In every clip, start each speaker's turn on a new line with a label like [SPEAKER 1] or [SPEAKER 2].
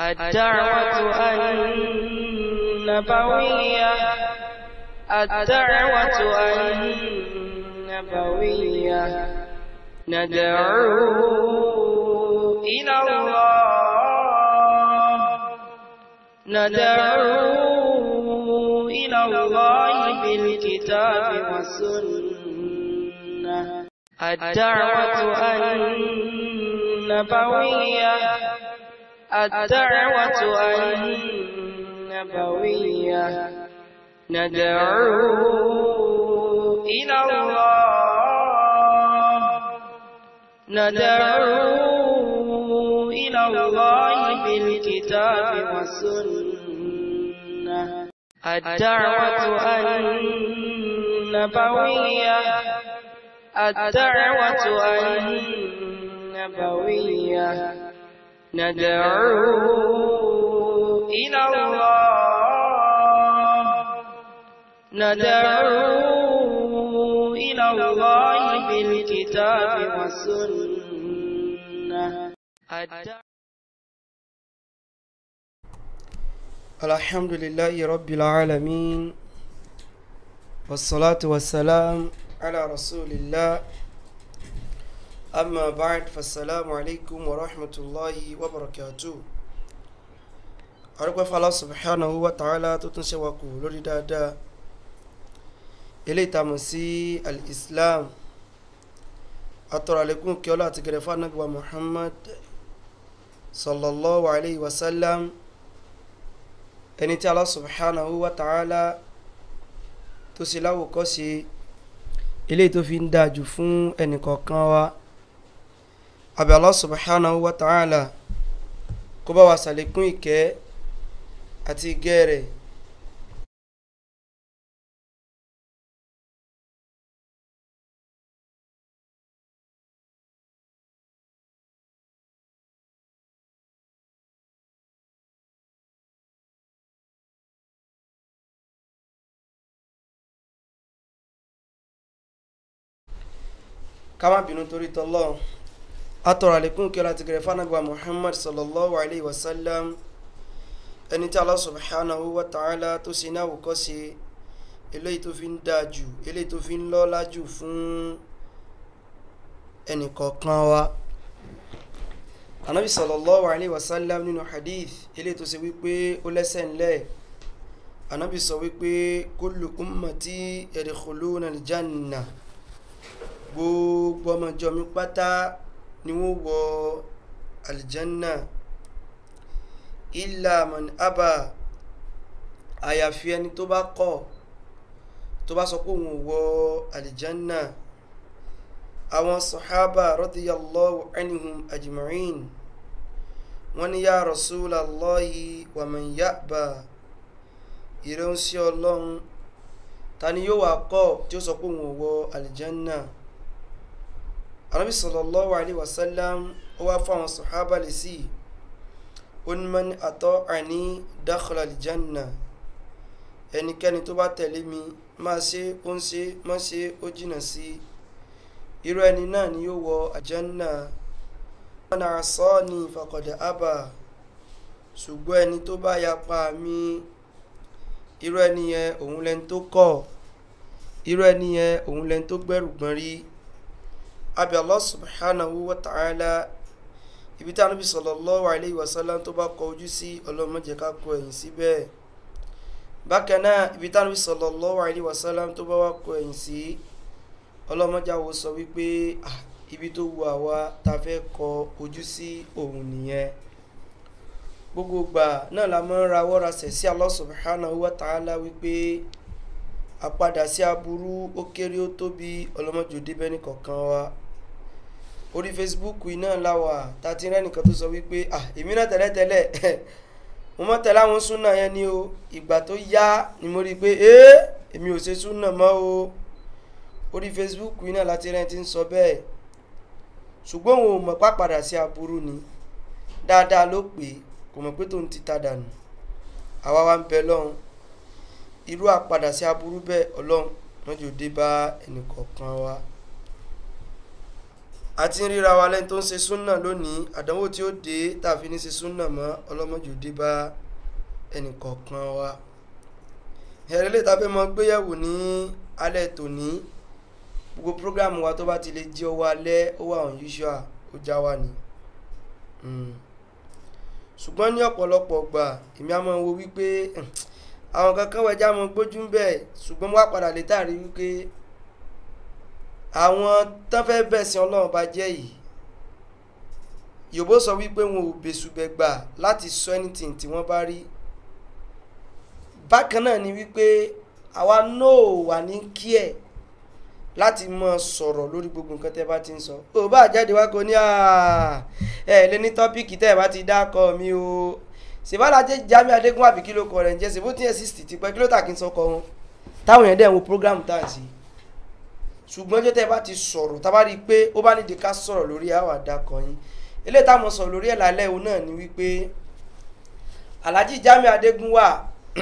[SPEAKER 1] الدعوة النبوية الدعوة النبوية ندعو إلى الله ندعو إلى الله بالكتاب والسنة الدعوة النبوية الدعوة النبوية ندعو إلى الله ندعو إلى الله بالكتاب والسنة الدعوة النبوية الدعوة النبوية ندعو إلى الله ندعو إلى الله بالكتاب والسنة
[SPEAKER 2] الحمد لله رب العالمين والصلاة والسلام على رسول الله أما بعد فالسلام عليكم ورحمة الله وبركاته arúgbó fàlọ́ subhanahu wa ta'ala tó tún ṣe wa kù lórí dáadáa ilé ìtàmù sí al-islam atọ́rọ̀ àlékún kí ọlá àti gẹ̀rẹ́fà nàbí wa muhammad sallallahu alayhi wa sallam ẹni tí Allah subhanahu wa ta'ala tó ṣe láwòkọ́ ṣe ilé tó fi ń dájú fún ẹnìkọ̀ọ̀kan wa àbí Allah subhanahu wa ta'ala kó bá wa ṣàlékún ìkẹ́ àti ìgẹ́ rẹ̀ ká má bínú torí tọ́lọ́ atọ̀rọ̀ àlékún kí ọlá ti gẹ̀rẹ́ fánàgbà muhammad sallallahu alayhi wa sallam ẹni tí Allah subhanahu wa ta'ala tó ṣe náà wòkọ́ ṣe eléyìí tó fi ń dáa jù eléyìí tó fi ń lọ́lá jù fún ẹnìkọ̀ọ̀kan wa anabi sallallahu alayhi wa sallam nínú hadith eléyìí tó ṣe wípé ó lẹ́sẹ̀ ńlẹ̀ anabi sọ wípé kullu ummati yadkhuluna aljanna gbogbo ọmọjọ mi pátá ni wọ́n wọ aljanna illa man aba àyàfi ẹni tó bá kọ̀ tó bá sọ pé òun ò wọ aljanna àwọn sahaba radiyallahu anhum ajma'in wọ́n ní ya rasulallahi wa man ya'ba ìrẹsì ọlọ́run ta ni yóò wá kọ̀ tí ó sọ pé òun ò wọ aljanna anabi sallallahu alayhi wa sallam ó wá fún àwọn sahaba lè sí onímọ̀n àtọ́ àní dakhala aljanna ẹnikẹ́ni tó bá tẹ̀lé mi máa ṣe ó ń ṣe má ṣe ó jìnnà sí irú ẹni náà ni yóò wọ aljanna man asani faqad aba ṣùgbọ́n ẹni tó bá yapa mi irú ẹni yẹn òun lẹni tó kọ̀ irú ẹni yẹn òun lẹni tó gbẹ́rù gbọ́n rí abi allah subhanahu wa ta'ala ibi tí anabi sallallahu alayhi wa sallam tó bá kọ ojú sí ọlọ́run má jẹ́ ká kọ ẹ̀yìn síbẹ̀ bákan náà ibi tí anabi sallallahu alayhi wa sallam tó bá wá kọ ẹ̀yìn sí ọlọ́run má jẹ́ àwọ̀ sọ wípé ibi tó wù àwa ta fẹ́ kọ ojú sí òun nìyẹn gbogbo gbà náà la máa ń rawọ́ rasẹ̀ sí allah subhanahu wa ta'ala wípé àpadà sí aburú ó kéré ó tóbi ọlọ́mọjò débẹ́ ní kọ̀ọ̀kan wa orí facebook iná láwà tàti rẹ́nìkan tó sọ wípé ah èmi náà tẹ́lẹ̀tẹ́lẹ̀ mo mọ́ tẹ̀lé àwọn súnà yẹn ni o ìgbà tó yá ni mo rí i pé ee èmi ò ṣe súnà mọ́ o orí facebook iná láti rẹ́ ti ń sọ bẹ́ẹ̀ ṣùgbọ́n òun ò mọ̀ pàpadà sí aburú ni dáadáa ló pè é kò mọ̀ pé tóun ti ta dànù àwa wa ń bẹ lọ́hùn irú àpadà sí aburú bẹ́ẹ̀ ọlọ́run wọ́n jò dé bá ẹnìkọ̀ọ̀kan wa. àti ń ríra wa lẹ́ni tó ń ṣe súnà lónìí àdánwò tí ó dé tàfi ní ṣe súnà mọ́ ọlọ́mọjò dé bá ẹnìkọ̀ọ̀kan wa ẹ̀rẹ́ lè tàbí mọ gbéyẹ̀wò ní alẹ́ tòní gbogbo prógrámù wa tó bá ti lè jí ọwọ́ alẹ́ ó wà unusual ó já wa ni ṣùgbọ́n ní ọ̀pọ̀lọpọ̀ gbà èmi á mọ̀ wo wípé àwọn kankan wẹ̀já mọ gbójú ń bẹ̀ ṣùgbọ́n mo wá padà lè tàrí wípé àwọn tán fẹ́ bẹ̀sìn ọlọ́run bá jẹ́ yìí yòbó sọ wípé wọn ò bẹ̀sùbẹ̀gbà láti sọ anything tí wọ́n bá rí bákan náà ni wípé àwa náà wà ní kí ẹ̀ láti mọ sọ̀rọ̀ lórí gbogbo nǹkan tẹ́ bá ti ń sọ ò bá jáde wá kó ní ẹ lé ní tọ́píìkì tẹ́ ẹ bá ti dákọ̀ mi o ṣèbálàjẹ Jamiu Adégún àbí kí ló kọ rẹ̀ ń jẹ́ ṣèbó tí ẹ̀ sixty ti pẹ́ kí ló tà kí n sọkọ wọn táwọn èèyàn dẹ̀ ń wo program tá à ń ṣe ṣùgbọ́n ọjọ́ tẹ́ ẹ bá ti sọ̀rọ̀ tá a bá rí i pé ó bá nídìí ká sọ̀rọ̀ lórí àwọn àdàkọ̀ yín eléyìí táwọn sọ̀rọ̀ lórí ẹ̀ lálẹ́ òun náà ni wípé Alhaji Jamiu Adégún wà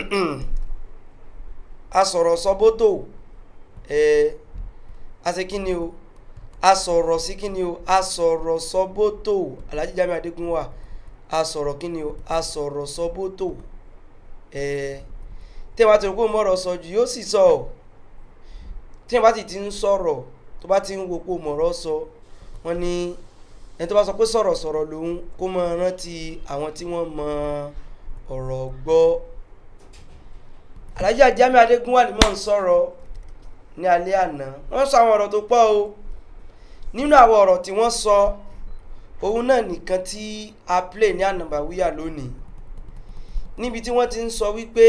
[SPEAKER 2] asọ̀rọ̀ sọ́bótò ẹ̀ ase kíni o asọ̀rọ̀ sí kíni o asọ̀rọ̀ sọ́bótò Alhaji Jamiu Adégún wà asọ̀rọ̀ kíni o asọ̀rọ̀ sọ́bótò ẹ̀ tí wọ́n ti rò pé mo mọ̀rọ̀ sọ jù yóò sì sọ ọ́ tí wọ́n bá ti ti ń sọ̀rọ̀ tó bá ti ń wo pé mọ̀rọ̀ sọ wọ́n ní ẹni tó bá sọ pé sọ̀rọ̀ sọ̀rọ̀ lòun kó mọ rántí àwọn tí wọ́n mọ ọ̀rọ̀ gbọ́ Alhaji Jamiu Adégún wà ní mọ̀ ń sọ̀rọ̀ ní alẹ́ àná wọ́n sọ àwọn ọ̀rọ̀ tó pọ̀ o nínú àwọn ọ̀rọ̀ tí wọ́n sọ òun náà nìkan tí a play ní ànàbàwíyà lónìí níbi tí wọ́n ti ń sọ wípé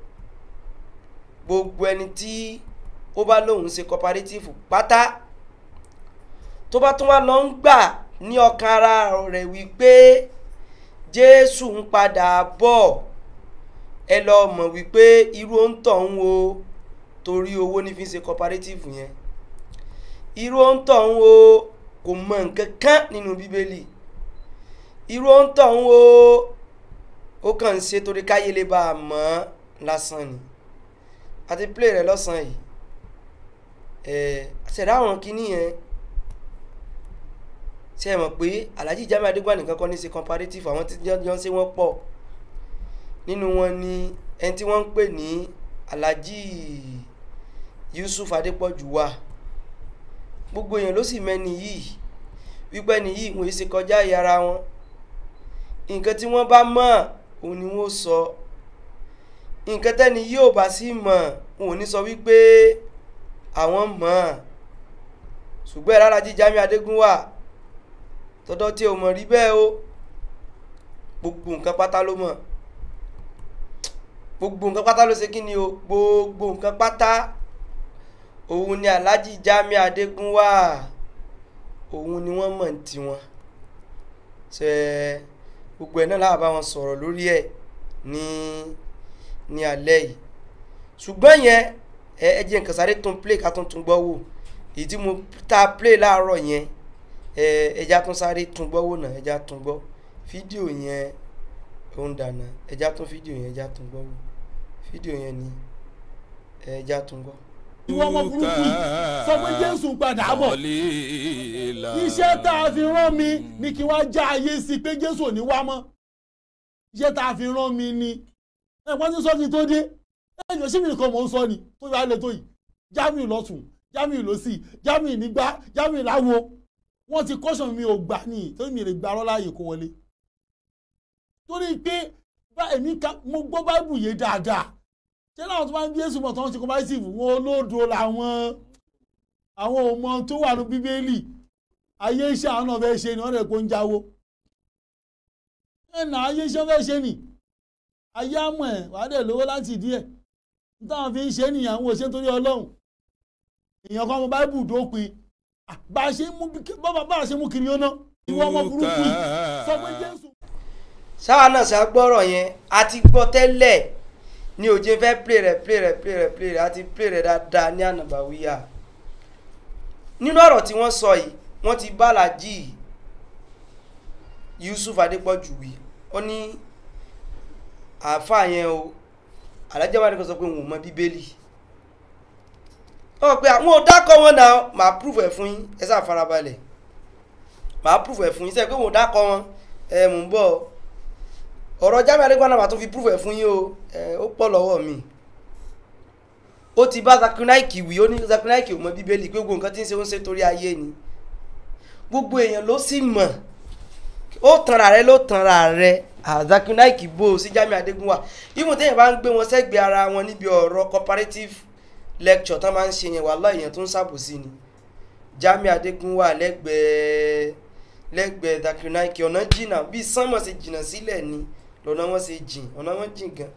[SPEAKER 2] gbogbo ẹni tí ó bá lóun ṣe cooperative pátá tó bá tún wá lọ ń gbà ní ọkàn ara rẹ̀ wípé Jésù ń padà bọ̀ ẹ lọ mọ̀ wípé irú òǹtọ̀ ń wo torí owó ní fi ń ṣe cooperative yẹn irú òǹtọ̀ ń wo kò mọ nǹkan kan nínú bíbélì irú òǹtọ̀ ń wo ó kàn ń ṣe torí káyé lè bá a mọ̀ lásán ni àti play rẹ̀ lọ́sàn-án yìí ṣẹ̀dá àwọn kìíní yẹn ṣe mọ̀ pé Alhaji Jamiu Adégún nìkan kọ́ ní ṣe comparative àwọn tí jọ ń ṣe wọ́n pọ̀ nínú wọn ni ẹni tí wọ́n ń pè ní Alhaji Yusuf Adépọ̀jù wà gbogbo èèyàn ló sì mẹ́ni yìí wípé ẹni yìí wọ́n ṣe kọjá ìyára wọn nǹkan tí wọ́n bá mọ̀ òun ni wọ́n sọ nǹkan tẹ́ni yóò bá sí mọ̀ òun ò ní sọ wípé àwọn mọ̀ ọ́n ṣùgbọ́n ẹ̀rọ Alhaji Jamiu Adégún wà tọ́dọ̀ tí o mọ̀ rí bẹ́ẹ̀ o gbogbo nǹkan pátá ló mọ̀ gbogbo nǹkan pátá ló ṣe kí ni o gbogbo nǹkan pátá òun ni Alhaji Jamiu Adégún wà òun ni wọ́n mọ̀ ní tiwọn ṣe gbogbo ẹ̀ náà láàbá wọn sọ̀rọ̀ lórí ẹ̀ ní ní alẹ́ yìí ṣùgbọ́n yẹn ẹ ẹ jẹ́ nǹkan sáré tún play ká tún tún gbọ́ wò èyí tí mo ta play láàárọ̀ yẹn ẹ ẹja tún sáré tún gbọ́ wò náà ẹja tún gbọ́ fídíò yẹn ó ń dànà ẹja tún fídíò yẹn ẹja tún gbọ́ wò fídíò yẹn ni ẹja tún gbọ́.
[SPEAKER 3] ìwọ ọmọ burúkú yìí sọ pé jésù padà bọ̀ iṣẹ́ tá a fi rán mi ni kí wọ́n já ayé sí i pé jésù ò ní wá mọ́ iṣẹ́ tá a fi rán mi ni ẹ̀pọ́n tí sọ́ọ̀kì tó dé ẹ̀yìn sí mi nìkan mò ń sọ ni tó yà á lè tó yìí Jamiu lọ́tún Jamiu lọ́sì Jamiu nígbà Jamiu láwo wọ́n ti kọ́sàn mi ò gbà ní torí mi lè gba arọ́ láàyè kó wọlé torí pé bá èmi ká mo gbọ́ báìbù yé dáadáa ṣé láwọn tó máa ń bí èsù mọ̀ tó ń ṣe comparative wọn olódo làwọn àwọn ọmọ tó wà ní bíbélì ayé iṣẹ́ àwọn náà fẹ́ ṣe ni wọ́n rẹ̀ kó ń jáwó ẹ̀nà ayé iṣẹ́ fẹ́ ṣe ni ayé àmọ̀ ẹ̀ wàá dẹ̀ lówó láti ìdí ẹ̀ nítawọn fi ń ṣe nìyàn àwọn òṣèlú torí ọlọ́run èèyàn kan ọmọ báìbù dópin bá a ṣe mú bá a ṣe mú kiri ọ̀nà ìwọ ọmọ burúkú yìí sọ pé jésù.
[SPEAKER 2] sáwa náà ṣe agbọ́rọ̀ yẹn a ti gbọ́ tẹ́lẹ̀ ní òjé fẹ́ play rẹ̀ play rẹ̀ play rẹ̀ play rẹ̀ àti play rẹ̀ dáadáa ní ànàbàwíyà nínú ọ̀rọ̀ tí wọ́n sọ yìí wọ́n ti bá Alhaji Yusuf Adépọ̀jù wí ó ní àáfàá yẹn o Alhaji Jamiu Adégún sọ pé òun ò mọ bíbélì ó pé àwọn ò dákọ̀ wọn náà màá proof ẹ̀ fún yín ẹ sáà farabalẹ̀ màá proof ẹ̀ fún yín sẹ́yìn pé mò ń dákọ̀ wọn ẹ mò ń bọ̀ ọ̀rọ̀ Jamiu Adégún náà màá tún fi proof ẹ̀ fún yín o ẹ ó pọ̀ lọ́wọ́ mi ó ti bá Zakinaiki wí ó ní Zakinaiki ò mọ bíbélì pé gbogbo nǹkan tí ń ṣe ó ń ṣe torí ayé ni gbogbo èèyàn ló sì mọ̀ ó tanra rẹ ló tanra rẹ Zakinaiki bó o sí Jamiu Adégún wà ìmọ̀ téèyàn bá ń gbé wọn sẹ́gbẹ̀ẹ́ ara wọn níbi ọ̀rọ̀ comparative lecture tán máa ń ṣe yẹn wàhálà èèyàn tó ń ṣàbòsí ni Jamiu Adégún wà lẹ́gbẹ̀ẹ́ lẹ́gbẹ̀ẹ́ Zakinaiki ọ̀nà jìnnà bí sánmọ̀ ṣe jìnnà sílẹ̀ ni lọ́nà wọn ṣe jìn ọ̀nà wọn jìn gan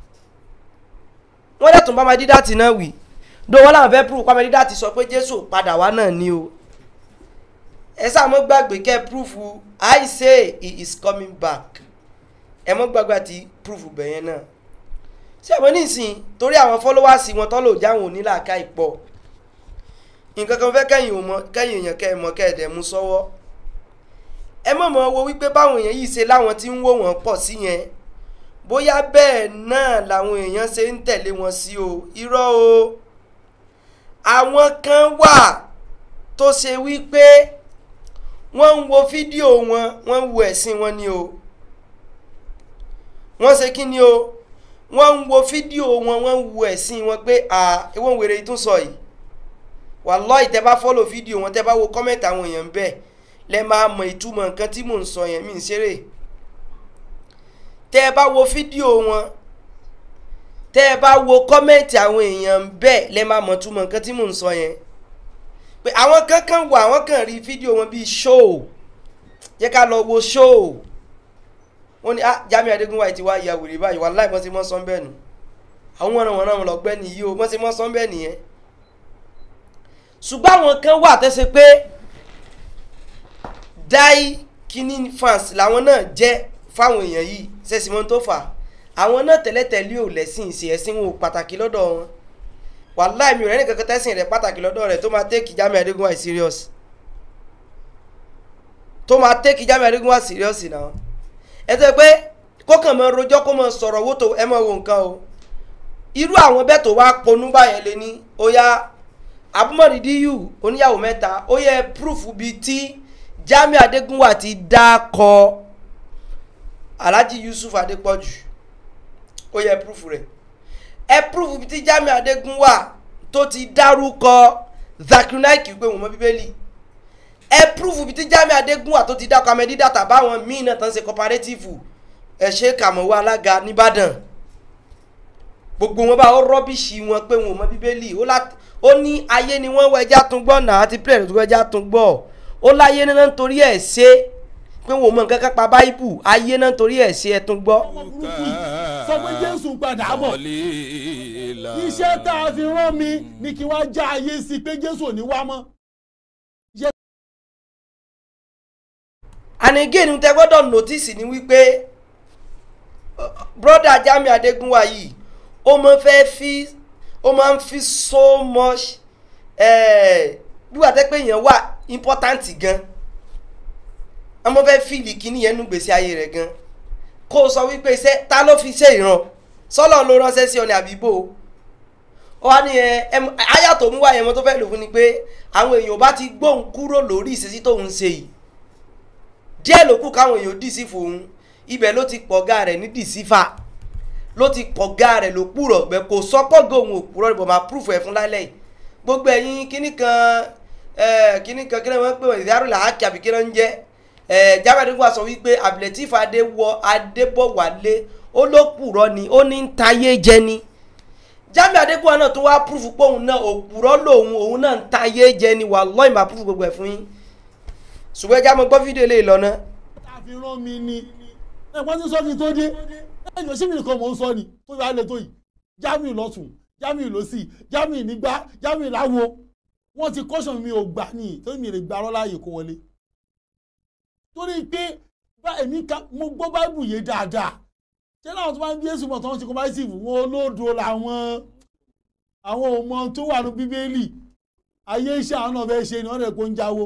[SPEAKER 2] wọ́n dẹ̀ tún bá Madidati náà wí dó wọ́n làwọn fẹ́ proof pa Madidati sọ pé Jésù padà wá náà ni o ẹ sáà mọ́ gbàgbé kẹ́ proof I say he is coming back ẹ mọ́ gbàgbé àti proof bẹ̀yẹn náà ṣé àwọn nísìn torí àwọn followers wọn tọ́ lò jáwọn onílàáká ìpọ̀ nǹkan kan fẹ́ kẹ́yìn ò mọ kẹ́yìn èèyàn kẹ́ ẹ mọ kẹ́ ẹ dẹ̀ mú sọ́wọ́ ẹ mọ̀ mọ́ wo wípé báwọn èèyàn yìí ṣe láwọn tí ń wò wọ́n pọ̀ sí yẹn bóyá bẹ́ẹ̀ náà làwọn èèyàn ṣe ń tẹ̀lé wọn sí o irọ́ o àwọn kan wà tó ṣe wípé wọ́n ń wo fídíò wọn wọ́n ń wo ẹ̀sìn wọn ni o wọ́n ṣe kí ni o wọ́n ń wo fídíò wọn wọ́n ń wo ẹ̀sìn wọn pé à ìwọ̀n wèrè yìí tún sọ yìí wàláhì tẹ́ bá fọ́lò fídíò wọn tẹ́ bá wo kọ́mẹ̀tì àwọn èèyàn bẹ́ẹ̀ lẹ́ máa mọ ìtumọ̀ nǹkan tí mò ń sọ yẹn mí ń ṣeré tẹ́ ẹ bá wo fídíò wọn tẹ́ ẹ bá wo kọ́mẹ̀ntì àwọn èèyàn bẹ́ẹ̀ lẹ́ máa mọ̀ túmọ̀ nǹkan tí mò ń sọ yẹn pé àwọn kankan wà àwọn kan rí fídíò wọn bíi show yẹ ká lọ wo show wọ́n ní ah Jamiu Adégún wáyé ti wá ya wèrè báyìí wàláì wọ́n ti mọ́ sọ́n bẹ́ẹ̀ nù àwọn wọn wọn náà lọ́gbẹ́ nìyí o wọ́n ti mọ́ sọ́n bẹ́ẹ̀ nìyẹn ṣùgbọ́n àwọn kan wà tẹ́sẹ̀ pé dai kini fans làwọn náà jẹ́ fáwọn èèyàn yìí ṣẹ̀sìn mọ́ tó fà àwọn náà tẹ́lẹ̀tẹ́lẹ̀ ò lẹ́sìn ṣe ẹ̀sìn wọn ò pàtàkì lọ́dọ̀ wọn wàláì mi ò rẹ́ni kankan tẹ́sìn rẹ̀ pàtàkì lọ́dọ̀ rẹ̀ tó máa tẹ́kì Jamiu Adégún wá serious tó máa tẹ́kì Jamiu Adégún wá serious náà ẹ tẹ́ pé kókàn mọ rojọ́ kó mọ sọ̀rọ̀ wó tó ẹ mọ wo nǹkan o irú àwọn bẹ́ẹ̀ tó wá ponú báyẹn lé ní ó yá abúmọ̀dídíyù oníyàwó mẹ́ta ó yẹ proof bíi tí Jamiu Adégún wá ti dá kọ́ alhaji yusuf adépọ̀jù ó yẹ proof rẹ̀ ẹ proof bí tí Jamiu Adégún wà tó ti dárúkọ Zakinaiki pé wọ́n mọ bíbélì ẹ proof bí tí Jamiu Adégún wà tó ti dákọ Amẹ́dídàtà báwọn míín náà tán ṣe cooperative ẹ ṣe kàmọ́wọ́ alága nìbàdàn gbogbo wọn bá ó rọ́bìṣì wọn pé wọ́n mọ bíbélì ó ní ayé ni wọ́n wọ ẹja tún gbọ́ náà àti pílẹ̀ tó ẹja tún gbọ́ ó láyé náà nítorí ẹ̀ ṣe pé wọn ò mọ nǹkan kan pa báíbù ayé náà torí ẹ̀ ṣe ẹ tún gbọ́.
[SPEAKER 3] ọmọ burúkú yìí sọ pé jésù padà bọ̀ iṣẹ́ tá a fi rán mi ni kí wọ́n já ayé sí i pé jésù ò ní wá mọ́.
[SPEAKER 2] and again tẹ gbọ́dọ̀ notice ni wípé broda Jamiu Adégún wa yìí ó máa fẹ́ fi ó máa ń fi so much bí wàá tẹ́ pé èèyàn wà important gan ọmọ fẹ́ fíìlì kíní yẹn nú gbèsè ayé rẹ̀ gan kó o sọ wípé iṣẹ́ ta ló fi ṣe ìran sọ́lọ́ ló ránṣẹ́ sí ọ ní àbíbò ó wá ní ẹ àyà tó mú wá yẹn mo tó fẹ́ lò fún ni pé àwọn èèyàn bá ti gbóhùn kúrò lórí ìṣesí tóun ṣe yìí díẹ̀ ló kù káwọn èèyàn dì sí fòun ibẹ̀ ló ti pọ̀gá rẹ̀ ní dìsífà ló ti pọ̀gá rẹ̀ ló púrọ̀ gbẹ kò sọ pọ́gà òun ò púrọ̀ níbo máa púrùfù ẹ̀ fún lálẹ́ yìí gbogbo ẹ̀yin kíní kan kíní kan kí wọ́n pè wọ́n ìdárò làákì àbí kí wọ́n ń jẹ́ Jamiu Adégún wa sọ wípé Abdulateef adéwọ adébọ̀wálé ó ló purọ́ ni ó ní ń tayé jẹ ni Jamiu Adégún wa náà tó wá púrúfù pé òun náà òpùrọ́ lòun òun náà ń tayé jẹ ni wallahi máa púrúfù gbogbo ẹ̀ fún yín ṣùgbọ́n ẹja mo gbọ́ fídíò lè lọ ná.
[SPEAKER 3] tá a fi rán mi ni ẹ̀pọ́n tí sọ́ọ̀kì tó dé ẹ̀jọ̀ sí mi nìkan mò ń sọ ni tó yọ alẹ́ tó yìí Jamiu lọ́tún Jamiu lọ́sì Jamiu nígbà Jamiu láwo wọ́n ti kọ́sàn mi ò gbà ní tó mi lè gbà láàyè kó wọlé torí pé bá èmi ká mo gbọ́ báìbù yé dáadáa ṣé láwọn tó bá ń bí èsù mọ̀ tó ń ṣe kọ́máìsìfù wọn olódo làwọn àwọn ọmọ tó wà ní bíbélì ayé iṣẹ́ àwọn náà fẹ́ ṣe ni wọ́n rẹ̀ kó ń jáwó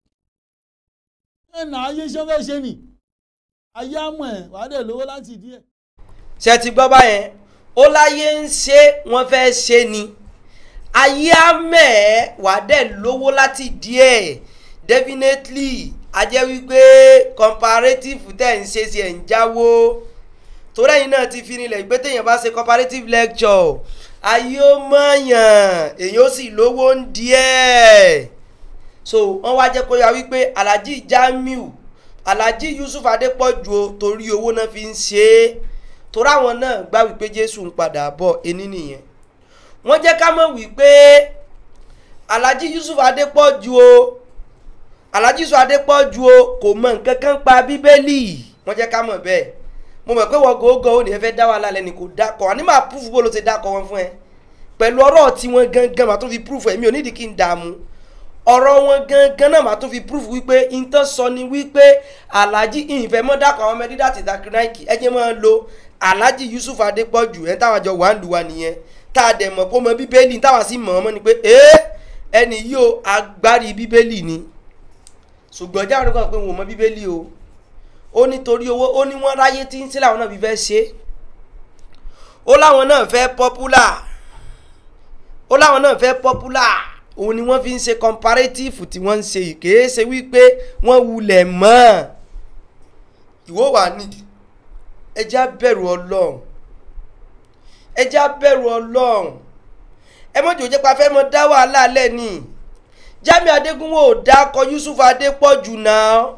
[SPEAKER 3] ẹ̀nà ayé iṣẹ́ fẹ́ ṣe ni ayé àmọ̀ ẹ̀ wàá dẹ̀ lówó láti ìdí ẹ̀.
[SPEAKER 2] ṣe ti gbọ́ báyẹn ó láyé ń ṣe wọ́n fẹ́ ṣe ni ayé àmọ̀ ẹ̀ wàá dẹ̀ lówó láti ìdí ẹ̀ definitely a jẹ́ wípé comparative tẹ̀ ń ṣe sí ẹ̀ ń jáwó torí ẹ̀yin náà ti fi nílẹ̀ pé téèyàn bá ṣe comparative lecture ayé ó mọ̀yàn èyàn ó sì lówó ń díẹ̀ so wọ́n wá jẹ́ kó yá wípé alhaji jamiu alhaji yusuf adépọ̀jù o torí owó náà fi ń ṣe é torí àwọn náà gbà wípé jésù ń padà bọ̀ ení nìyẹn wọ́n jẹ́ ká mọ̀ wípé alhaji yusuf adépọ̀jù o alhaji yusuf adépọ̀jù o kò mọ nǹkan kan pa bíbélì wọ́n jẹ́ ká mọ̀ bẹ́ẹ̀ mo mọ̀ pé wọ́n gòógò ó ní ẹ fẹ́ dá wàhálà lẹ́ni kò dákọ̀ àní máa púfù bó ló ti dákọ̀ wọn fún ẹ pẹ̀lú ọ̀rọ̀ tí wọ́n gangan màá tó fi púfù ẹ̀mí ò nídìí kí n dààmú ọ̀rọ̀ wọn gangan náà màá tó fi púfù wípé intan sọ ni wípé alhaji ìfẹ́ mọ́ dákọ̀ àwọn ọmọ dídá ti dàkínáìkì ẹ jẹ́ máa lo alhaji yusuf adépọ̀jù ẹ̀ táwọn àjọ wà ń lu wa nìyẹn tá a dẹ̀ mọ̀ pé ó mọ bíbélì táwọn sì mọ̀ ọ́n mọ́ ni pé ee ẹni yìí ó agbárí bíbélì ni ṣùgbọ́n jáwé nígbà pé wọn ò mọ bíbélì o ó nítorí owó ó ní wọ́n ráyé tí ń sí làwọn náà fi fẹ́ ṣe ó láwọn náà fẹ́ pọ́pùlà ó láwọn náà fẹ́ pọ́pùlà òun ni wọ́n fi ń ṣe comparative tí wọ́n ń ṣe yìí kìí ṣe wípé wọ́n wulẹ̀ mọ́ ìwọ wà nídìí ẹjẹ́ á bẹ̀rù ọlọ́run ẹjẹ́ á bẹ̀rù ọlọ́run ẹ mọ̀jọ́ jẹ́ pa fẹ́ mọ dá wàhálà lẹ́ni jami adégúnwó ò dákọ yusuf adépọ̀jù náà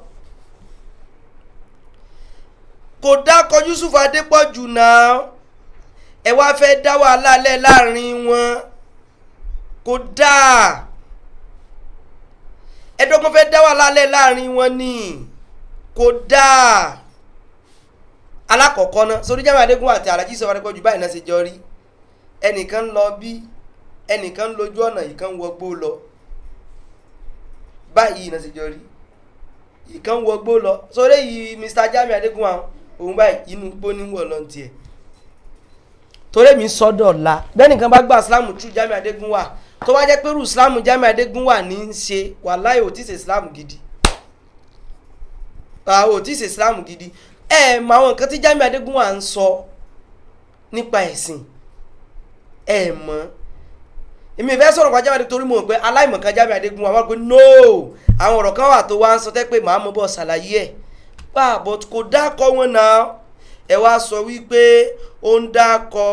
[SPEAKER 2] kò dákọ yusuf adépọ̀jù náà ẹ wá fẹ́ dá wàhálà lẹ̀ láàrin wọn kò dáa ẹ̀dọ́gbọ́n fẹ́ dá wàhálà lẹ̀ láàrin wọn ni kò dáa alákọ̀ọ́kọ́ náà sórí jami adégúnwó àti alhaji sọ adépọ̀jù báyìí náà ṣe jọ rí ẹnìkan ń lọ bí ẹnìkan ń lójú ọ̀nà ìkan ń wọgbó lọ báyìí náà ṣe jọ rí ìkan ń wọgbó lọ sórí yìí mr jami adégúnwó àwọn òun báyìí inú gbó ní wọ̀ lọ́n tiẹ̀ torí mi sọ́dọ̀ la bẹ́ẹ̀nìkan bá gba islam tú jami adégúnwà tó bá jẹ́ pé irú islam jami adégúnwà ní í ṣe wàláhì ò tí ì ṣe islam gidi ò tí ì ṣe islam gidi ẹ mọ àwọn nǹkan tí jami adégúnwà ń sọ nípa ẹ̀sìn ẹ mọ̀ èmi ìfẹ́ sọ̀rọ̀ kan jami adégúnwà torí mo mọ̀ pé aláìmọ̀kan jami adégúnwà wọ́n pe no àwọn ọ̀rọ̀ kan wà tó wá ń sọ tẹ́ pé màá mọ̀ bọ̀ ṣàlàyé ẹ̀ pa but kò dákọ wọn náà ẹ wá sọ wípé ó ń dákọ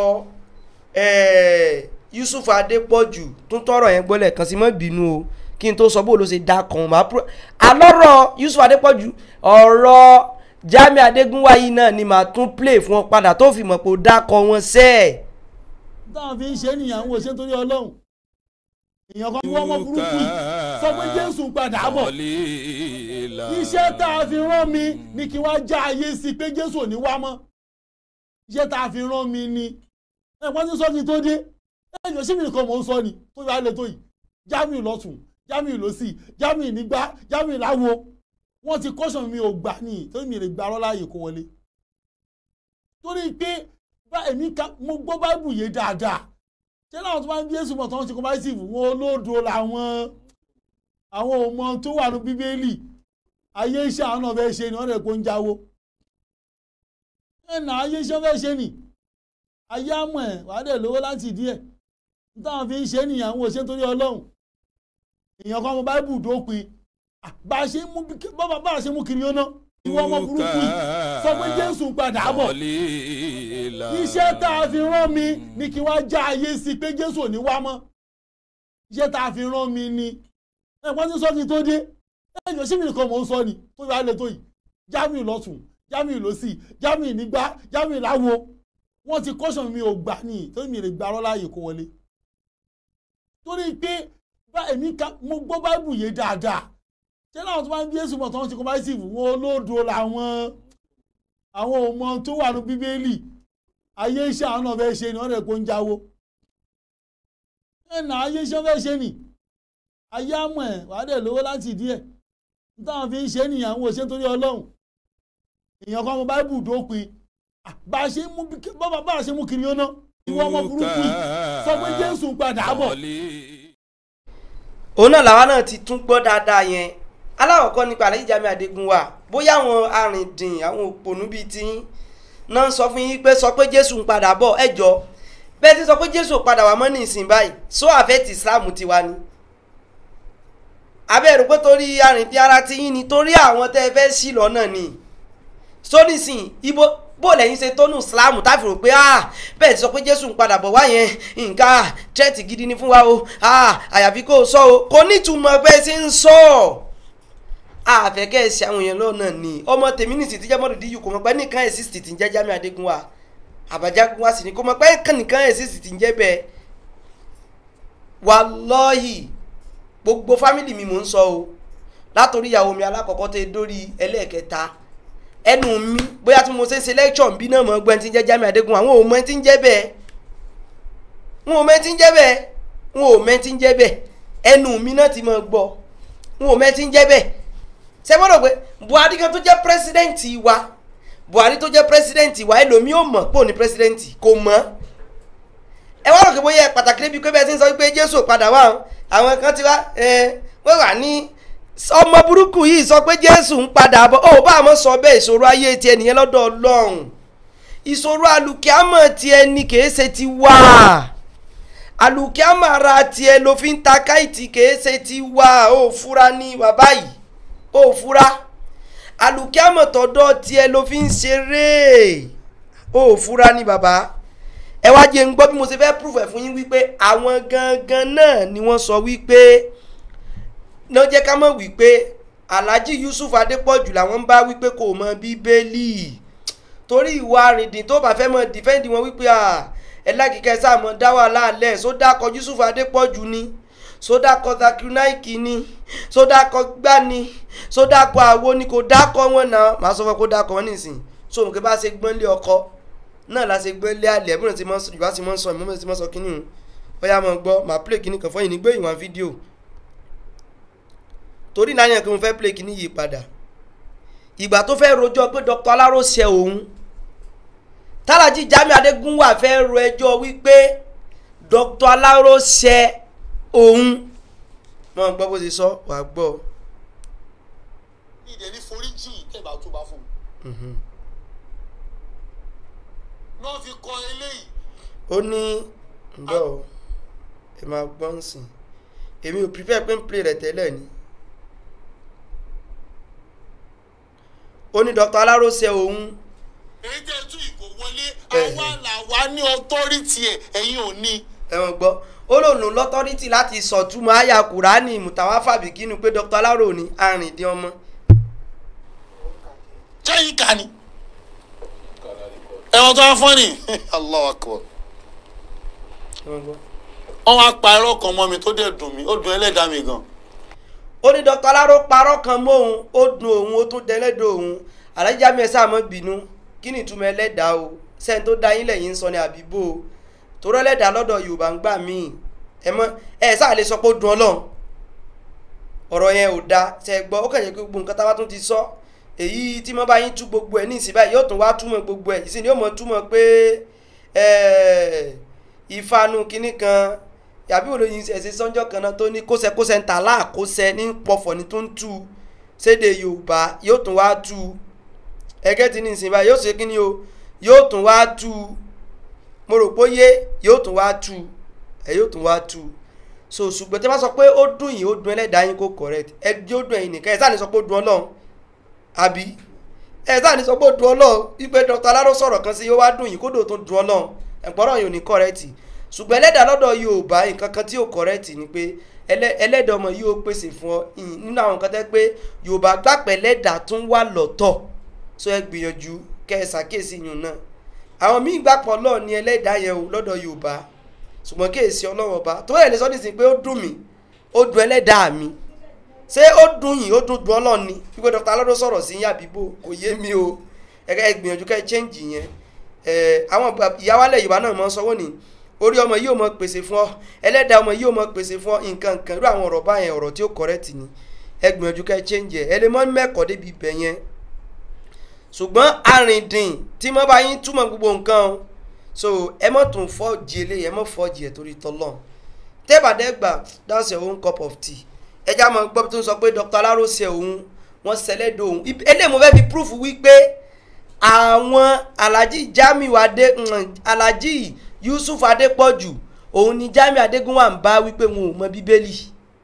[SPEAKER 2] yusuf adépọ̀jù tún tọrọ yẹn gbọ́lẹ̀ kan sí mọ́ bínú o kí n tó sọ bó ló ṣe dákọ wọn máa púrọ alọ́rọ̀ yusuf adépọ̀jù ọ̀rọ̀ jami adégúnwá yìí náà ni màá tún play fún ọ padà tó fi mọ̀ pé ó dákọ wọn sẹ́ẹ̀.
[SPEAKER 3] táwọn fi ń ṣe nìyàn wò ṣe nítorí ọlọ́run èèyàn kan wọ́n mọ burúkú yìí sọ pé jésù padà bọ̀ iṣẹ́ tá a fi rán mi ni kí wọ́n já ayé sí pé jésù ò ní wá mọ́ iṣẹ́ tá a fi rán mi ni ẹ̀pọ́n tí sọ́ọ̀tì tó dé ẹ̀yọ́ sí mi nìkan mò ń sọ ni tó yà á lè tó yìí jamiu lọ́tún jamiu lọ́sì jamiu nígbà jamiu láwo wọ́n ti kọ́sàn mi ò gbà ní torí mi lè gba arọ́ láàyè kó wọlé torí pé bá èmi ká mo gbọ́ báìbù yé dáadáa ṣé láwọn tó máa ń bí èsù mọ̀ tó ń ṣe comparative wọn olódo làwọn àwọn ọmọ tó wà ní bíbélì ayé iṣẹ́ àwọn náà fẹ́ ṣe ni wọ́n rẹ̀ kó ń jáwó ẹ̀nà ayé iṣẹ́ fẹ́ ṣe ni ayé àmọ̀ ẹ̀ wà á dẹ̀ lówó láti ìdí ẹ̀ nítawọn fi ń ṣe nìyẹn àwọn òṣèlú torí ọlọ́run èèyàn kan ọmọ báìbù dópin bá a ṣe mú bá a ṣe mú kiri ọ̀nà ìwọ ọmọ burúkú yìí sọ pé jésù padà bọ̀ iṣẹ́ tá a fi rán mi ni kí wọ́n já ayé sí pé jésù ò ní wá mọ́ iṣẹ́ tá a fi rán mi ni ẹ̀pọ́n tí sọ́ọ̀tì tó dé ẹ̀yọ́ sí mi nìkan mò ń sọ ni tó yọ alẹ́ tó yìí jamiu lọ́tún jamiu lọ́sì jamiu nígbà jamiu láwo wọ́n ti kọ́sàn mi ò gbà ní torí mi lè gba arọ́ láàyè kó wọlé torí pé bá èmi ká mo gbọ́ báìbù yé dáadáa ṣé láwọn tó máa ń bí èsù mọ̀ tó ń ṣe comparative wọn olódo làwọn àwọn ọmọ tó wà ní bíbélì ayé iṣẹ́ àwọn náà fẹ́ ṣe ni wọ́n rẹ̀ kó ń jáwó ẹ̀nà ayé iṣẹ́ fẹ́ ṣe ni ayé àmọ̀ ẹ̀ wà á dẹ̀ lówó láti ìdí ẹ̀ nítawọn fi ń ṣe nìyàn àwọn òṣèlú torí ọlọ́run èèyàn kan ọmọ báìbù dópin bá a ṣe mú bá a ṣe mú kiri ọ̀nà ìwọ ọmọ burúkú yìí sọ pé jésù padà bọ̀.
[SPEAKER 2] òun náà làwa náà ti tún gbọ́ dáadáa yẹn aláwọ̀kọ́ nípa àlẹ́ ìjàmí àdégún wa bóyá àwọn arìndìn àwọn òpònú bíi tí náà sọ fún yín pé sọ pé jésù ń padà bọ̀ ẹ jọ bẹ́ẹ̀ ti sọ pé jésù padà wà mọ́ ní ìsìn báyìí sọ àfẹ́tì islam tiwa ni abẹ́rù pé torí arìnrìn ara ti yín ni torí àwọn tẹ́ ẹ fẹ́ sí lọ́nà ni sónísìn ibo bó lẹ́yìn ṣe tónú islam táfi rò pé ah bẹ́ẹ̀ ti sọ pé jésù ń padà bọ̀ wá yẹn nǹkan tírẹ́tì gidi ni fún wa o ah àyàfi kó o sọ o kò nítumọ̀ pé ṣe ń sọ àfẹ́kẹ́ ẹ̀sìn àwọn èèyàn lọ́nà ni ọmọ tèmi nìsí tí jẹ́mọ́rù díyù kò mọ̀ pé nìkan ẹ̀sìn sì ti ń jẹ́ Jamiu Adégúnwà àbájágúnwà sì ni kò mọ̀ pé nìkan ẹ̀sìn sì ti ń jẹ́ bẹ́ẹ̀ wàlọ́hì gbogbo fámìlì mi mò ń sọ o látòrí ìyàwó mi alákọ̀ọ́kọ́ tẹ dórí ẹlẹ́ẹ̀kẹta ẹnu mi bóyá tí mo ṣe ń ṣe lẹ́kṣọ̀ bí náà mọ̀ gbọ́n ti ń jẹ́ Jamiu Adégún àwọn ò mọ ẹni tí ń jẹ́ bẹ́ẹ̀ wọn ò mọ ẹni tí ń jẹ́ bẹ́ẹ̀ wọn ò mọ ẹni tí ń jẹ́ bẹ́ẹ̀ ẹnu mi náà ti mọ̀ gbọ́ wọn ò mọ ẹni tí ń jẹ́ bẹ́ẹ̀ ṣé gbọ́dọ̀ pé Buhari kan tó jẹ́ pírẹsidẹ́ǹtì wa Buhari tó jẹ́ pírẹsidẹ́ǹtì wa ẹlòmíì ò mọ̀ pé òun ni pírẹsidẹ́ǹtì kò mọ̀ ẹ wá rò pé bóyá pàtàkì débi pé bẹ́ẹ̀ ti ń sọ pé Jésù padà wá àwọn kan ti wá wọ́n wà ní ọmọ burúkú yìí sọ pé jésù ń padà bọ̀ ó bá àmọ́ sọ bẹ́ẹ̀ ìṣòro ayé ti ẹnìyẹn lọ́dọ̀ ọlọ́run ìṣòro alùkìámọ̀ ti ẹni kìí ṣe ti wá alùkìámọ̀ ara tiẹ̀ ló fi ń ta káìtì kìí ṣe ti wá ó fura ní bàbá yìí ó fura alùkìámọ̀ tọ̀dọ̀ tiẹ̀ ló fi ń ṣeré ó fura ní bàbá ẹ wá jẹ́ ń gbọ́ bí mo ṣe fẹ́ proof ẹ̀ fún yín wípé àwọn gangan náà ni wọ́n sọ wípé náà jẹ́ ká mọ̀ wípé alhaji yusuf adépọ̀jù làwọn ń bá wípé kò mọ bíbélì torí ìwà àrìndìn tó bá fẹ́ mọ dìfẹ́ǹdì wọn wípé ẹ lákìkẹ́ sáà mọ dá wà láàlẹ́ sódàkọ yusuf adépọ̀jù ni sódàkọ zakirunaiki ni sódàkọ gbá ni sódàkọ àwo ni kò dákọ wọn náà màá sọ fún kó dákọ wọn nísìn so nǹkan bá ṣe gbọ́n lé ọkọ náà la ṣe gbọ́n lé àlẹ́ ẹ̀bùn tí yorùbá ti mọ́ sọ ìmọ̀ tí mọ́ sọ kínní ó yá mọ́ gbọ́ màá play kínní kan fún yìí ní gbé ìwọ̀n fídíò torí náà yẹn kí mo fẹ́ play kíní yìí padà ìgbà tó fẹ́ rojọ́ pé Dr. Aláró ṣe òun tálájì Jamiu Adégúnwà fẹ́ ro ẹjọ́ wípé Dr. Aláró ṣe òun mọ gbọ́ bó ṣe sọ wà á gbọ́.
[SPEAKER 4] ìdẹ̀ ní foríjì tẹ̀bà tó bá fún un. náà fi kọ eléyìí.
[SPEAKER 2] ó ní ǹbọ̀ o ẹ máa gbọ́ ń sìn èmi ò prepare pé ń play rẹ̀ tẹ́lẹ̀ ni. ó ní Dr. Aláró ṣe òun
[SPEAKER 4] èyí tẹ́ tú ìgò wọlé àwa làwa ní ọtọ́rìtì ẹ̀ ẹ̀yin ò ní.
[SPEAKER 2] ẹ̀wọ̀n gbọ́ ó lòun lò lọ́tọ́rìtì láti sọ̀túnmọ̀ àyà kùránì mùtàwá fàbíkínú pé Dr. Aláró ní arìndín ọmọ.
[SPEAKER 4] sẹ́yìn kà ní. ẹ̀wọ̀n tó wá fọ́ ni Allahu Akbar.
[SPEAKER 2] ẹ̀wọ̀n gbọ́.
[SPEAKER 4] wọ́n wá pa irọ́ kan mọ́ mi tó dẹ̀ dùn mí ó dùn ẹlẹ́dàá mi gan.
[SPEAKER 2] ó ní Dr. Aláró parọ́ kan mọ́ òun ó dùn òun ó tún dẹ́lẹ́dọ̀ òun Alhaji Jamiu sáà mọ́ bínú kí ni ìtumọ̀ ẹlẹ́dàá o sẹ́ni tó dá yín lẹ́yìn ń sọ ní àbíbò o torí ẹlẹ́dàá lọ́dọ̀ Yorùbá ń gbà míì ẹ mọ ẹ sáà lè sọ pé ó dùn Ọlọ́run ọ̀rọ̀ yẹn ò da ṣe gbọ́ ó kàn yẹ kí gbogbo nǹkan táwa tún ti sọ èyí tí mo bá yín tú gbogbo ẹ̀ ní ìsìn báyìí yóò tún wá túmọ̀ gbogbo ẹ̀ ìsìn ni yóò mọ̀ túmọ̀ pé ìfanu kinní kan yàbí olóyin ẹ̀sìn sọ́njọ́ kan náà tó ní kóṣẹ́kóṣẹ́ ń ta láàkóṣẹ́ ní pọ̀fọ̀ ní tó ń tú sédè Yorùbá yóò tún wá tú ẹgẹ́ tí ní ìsìn báyìí yóò ṣe kí ni o yóò tún wá tú mo rò pé yé yóò tún wá tú ẹ yóò tún wá tú so ṣùgbọ́n tí wọ́n sọ pé ó dùn yìí ó dùn ẹlẹ́dàá yín kó correct ẹ jẹ́ ó dùn ẹ̀yin nìkan ẹ sáà ní sọ pé ó dùn Ọlọ́run àbí ẹ sáà ní sọ pé ó dùn Ọlọ́run wípé Dr. Aláró sọ̀rọ̀ kan sí yóò wá dùn yìí kódò tó dùn Ọlọ́run ẹ̀pọ̀rọ̀ yìí ò ní correct ṣùgbọ́n ẹlẹ́dàá lọ́dọ̀ Yorùbá nǹkan kan tí ò correct ni pé ẹlẹ́dàá ọmọ yìí ó pèsè fún ọ nínú àwọn nǹkan tẹ́ pé Yorùbá gbàpẹ́ ẹlẹ́dàá tún wà lọ́tọ̀ so ẹ gbìyànjú kẹ ẹ ṣàkíyèsí yùn náà àwọn míì gbàpọ̀ lọ́ọ̀ ní ẹlẹ́dàá yẹn o lọ́dọ̀ Yorùbá ṣùgbọ́n kíyèsí Ọlọ́run ọba tó yẹ lè sọ nísìnyí pé ó dùn mí ó dùn ẹlẹ́dàá mi ṣé ó dùn yìí ó dùn dùn Ọlọ́run ni wípé Dr. Aláró sọ̀rọ̀ sí yín àbíbò kò yé mi o ẹ ẹ gbìyànjú kẹ ẹ change yẹn ẹ àwọn ìyáwálẹ̀ Yorùbá náà mọ̀ sọ́wọ́ ni orí ọmọ yìí ò mọ pèsè fún ọ ẹlẹ́dàá ọmọ yìí ò mọ pèsè fún ọ nǹkan nǹkan irú àwọn ọ̀rọ̀ báyẹn ọ̀rọ̀ tí ó correct ni ẹ gbìyànjú kẹ ẹ change ẹ ẹ lè mọ mẹ́kọ̀ọ́ débi ibẹ̀ yẹn ṣùgbọ́n arìndìn tí mo bá yín túmọ̀ gbogbo nǹkan o so ẹ mọ̀ tún fọ́ọ̀jì eléyìí ẹ mọ̀ fọ́ọ̀jì ẹ̀ torí tọ́lọ̀ tẹ́bàdẹ́gbà that's your own cup of tea ẹja máa gbọ́ tó ń sọ pé Dr. Aláró ṣe òun wọ́n ṣẹlẹ́dọ̀ òun eléyìí mo fẹ́ fi proof wípé àwọn Alhaji Jamiu Adé Alhaji Yusuf Adépọ̀jù òun ni Jamiu Adégúnwà ń bá wípé wọn ò mọ bíbélì